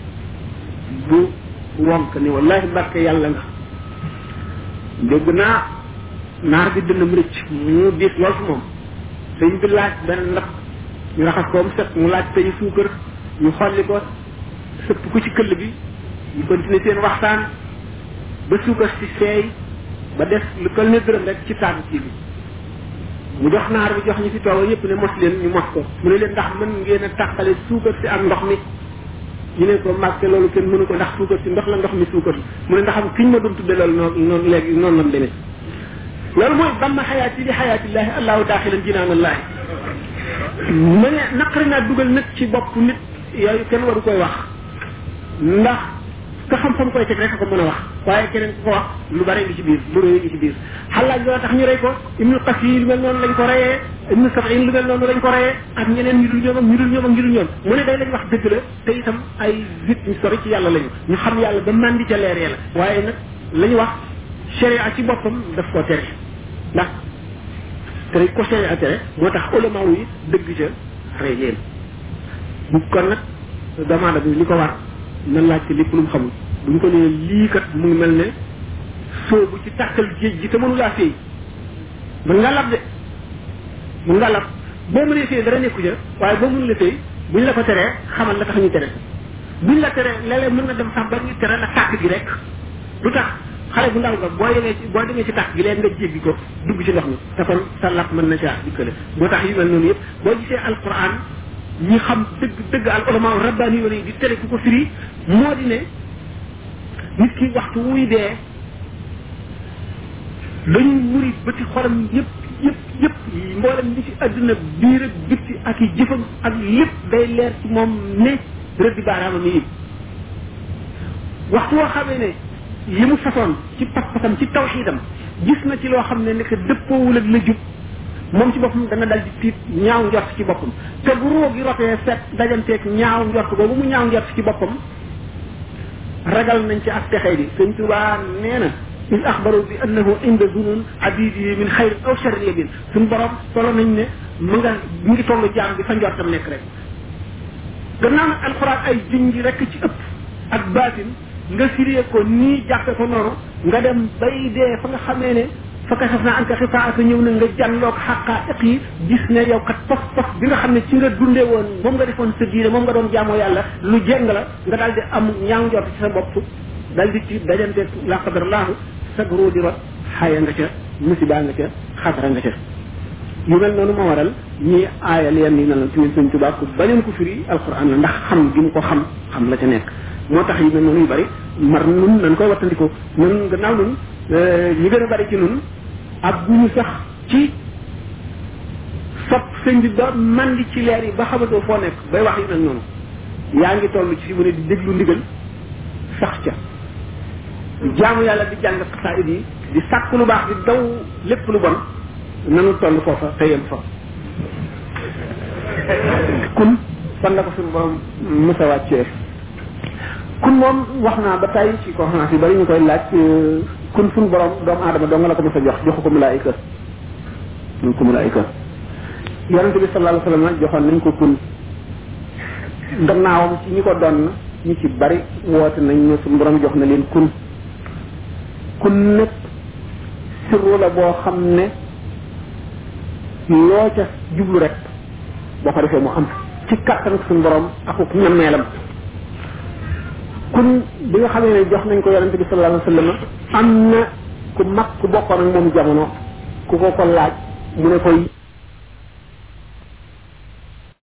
bu wonk ni wallahi barke yàlla nga dégg naa naar bi dënnam rëcc mu diis lool fi moom sëñ bi laaj benn ndax ñu raxas ko mu set mu laaj tey suukar ñu xolli ko sëpp ko ci këll bi ñu continuer seen waxtaan ba suukar si seey ba def lu kël ne dërëm rek ci taabu kii bi mu jox naar bi jox ñi fi tooga yépp ne mos leen ñu mos ko mu ne leen ndax mën ngeen a tàqale suukar si ak ndox mi ñu ne ko màgg loolu kenn mënu ko ndax suukar si ndox la ndox mi suukar mu ne ndax am kiñ ma doon tudde loolu noonu noonu léegi noonu lam demee loolu mooy damma xayaati li xayaatillahi allahu daaxilan jinaanallahi ma ne naqari naa dugal nag ci bopp nit yooyu kenn waru koy wax ndax ka xam fa mu koy teg rek ko mën a wax waaye keneen ku ko wax lu bare ngi ci biir lu rëy ngi ci biir xalaaj loo tax ñu rey ko ibnu qasi lu mel noonu lañ ko reyee ibnu sabin lu mel noonu lañ ko reyee ak ñeneen ñu dul ñoom ak ñu dul ñoom ak ñu dul ñoom mu ne day lañ wax dëgg la te itam ay nit ñu sori ci yàlla lañu ñu xam yàlla ba mandi ca leer yàlla waaye nag la ñu wax sharia ci boppam daf koo tere ndax tere ko sharia tere moo tax ulama yi dëgg ca rey leen kon nag demande bi li ko war na laaj ci lépp lu mu xamul bu ñu ko nee lii kat mu ngi mel ne soobu ci tàkkal géej gi te mënu laa féey mën nga lab de mën nga lab boo mënee féey dara nekku ca waaye boo mënu la féey buñ la ko teree xamal la tax ñu tere buñ la teree léeg-léeg mën na dem sax ba ñu tere la tàkk gi rek lu tax xale bu ndaw nga boo demee ci boo demee ci tax gi leen nga jéggi ko dugg ci ndox mi te kon sa lap mën na caa dikkale moo tax yu mel noonu yëpp boo gisee alquran ñi xam dëgg dëgg al ulama rabbani yi di tere ku ko firi moo di ne nit ki waxtu wuy dee dañuy muri bëti xolam yëpp yëpp yëpp mboolem li ci àdduna biir ak bitti ak i jëfam ak lépp day leer ci moom ne rëddi baaraamam yi waxtu woo xamee ne li mu façon ci pas-pasam ci tawxiidam gis na ci loo xam ne nekk dëppoowul ak la jub moom ci boppam dana dal di tiit ñaaw njort ci boppam te bu roo gi rotee set dajanteeg ñaaw njort boobu mu ñaaw njort ci boppam ragal nañ ci ak texee di sëñ Tuubaa nee na il axbaru bi annahu inda zunun abidi min xayr aw sharri yabin suñ borom solo nañ ne mu nga mu ngi tollu jaam bi fa njortam nekk rek gannaaw nag alxuraan ay junj rek ci ëpp ak baatin nga firee ko nii jàppe ko noonu nga dem bay dee fa nga xamee ne fa kasaf naa anka xifaaka ñëw na nga jànloog xaqaa'iq yi gis ne yow kat pof pof bi nga xam ne ci nga dundee woon moom nga defoon sa diine moom nga doon jaamoo yàlla lu jeng la nga daal di am ñaaw njort ci sa bopp daal di ci dajante la qadarallahu sag ruu di rot xaya nga ca musiba nga ca xasara nga ca yu mel noonu moo waral ñii aayal yenn yi mel ci ñun suñ tubaab ku bañoon ko firi alquran la ndax xam gi mu ko xam xam la ca nekk moo tax yu mel noonu yu bari mar nun nañ koy wattandiko nun gannaaw nun ñi gën a bari ci nun ak bu ñu sax ci sopp sëñ bi ba man di ci leer yi ba xamatoo foo nekk bay wax yu mel noonu yaa ngi toll ci fi mu ne di déglu ndigal sax ca di jaamu yàlla di jàng xasaayid yi di sàkk lu baax di daw lépp lu bon nanu toll foofa te yem fa kun fan la ko suñu borom mësa wàccee kun moom wax naa ba tey ci conférence yi bari ñu koy laaj kun suñu borom doomu aadama doo nga la ko mës a jox joxu ko malaayika ñu ko malaayika yonente bi sallallahu alayhi wasallam joxoon nañ ko kun gannaawam ci ñi ko doon ñi ci bari woote nañ ne suñu borom jox na leen kun kun nag sirru la boo xam ne loo ca jublu rek boo ko defee mu am ci kattan suñu borom akuk ñameelam kun bi nga xamee ne jox nañ ko yonente bi sallallahu alayhi wasallam am na ku mag ku bokkoon ak moom jamono ku ko ko laaj mu ne koy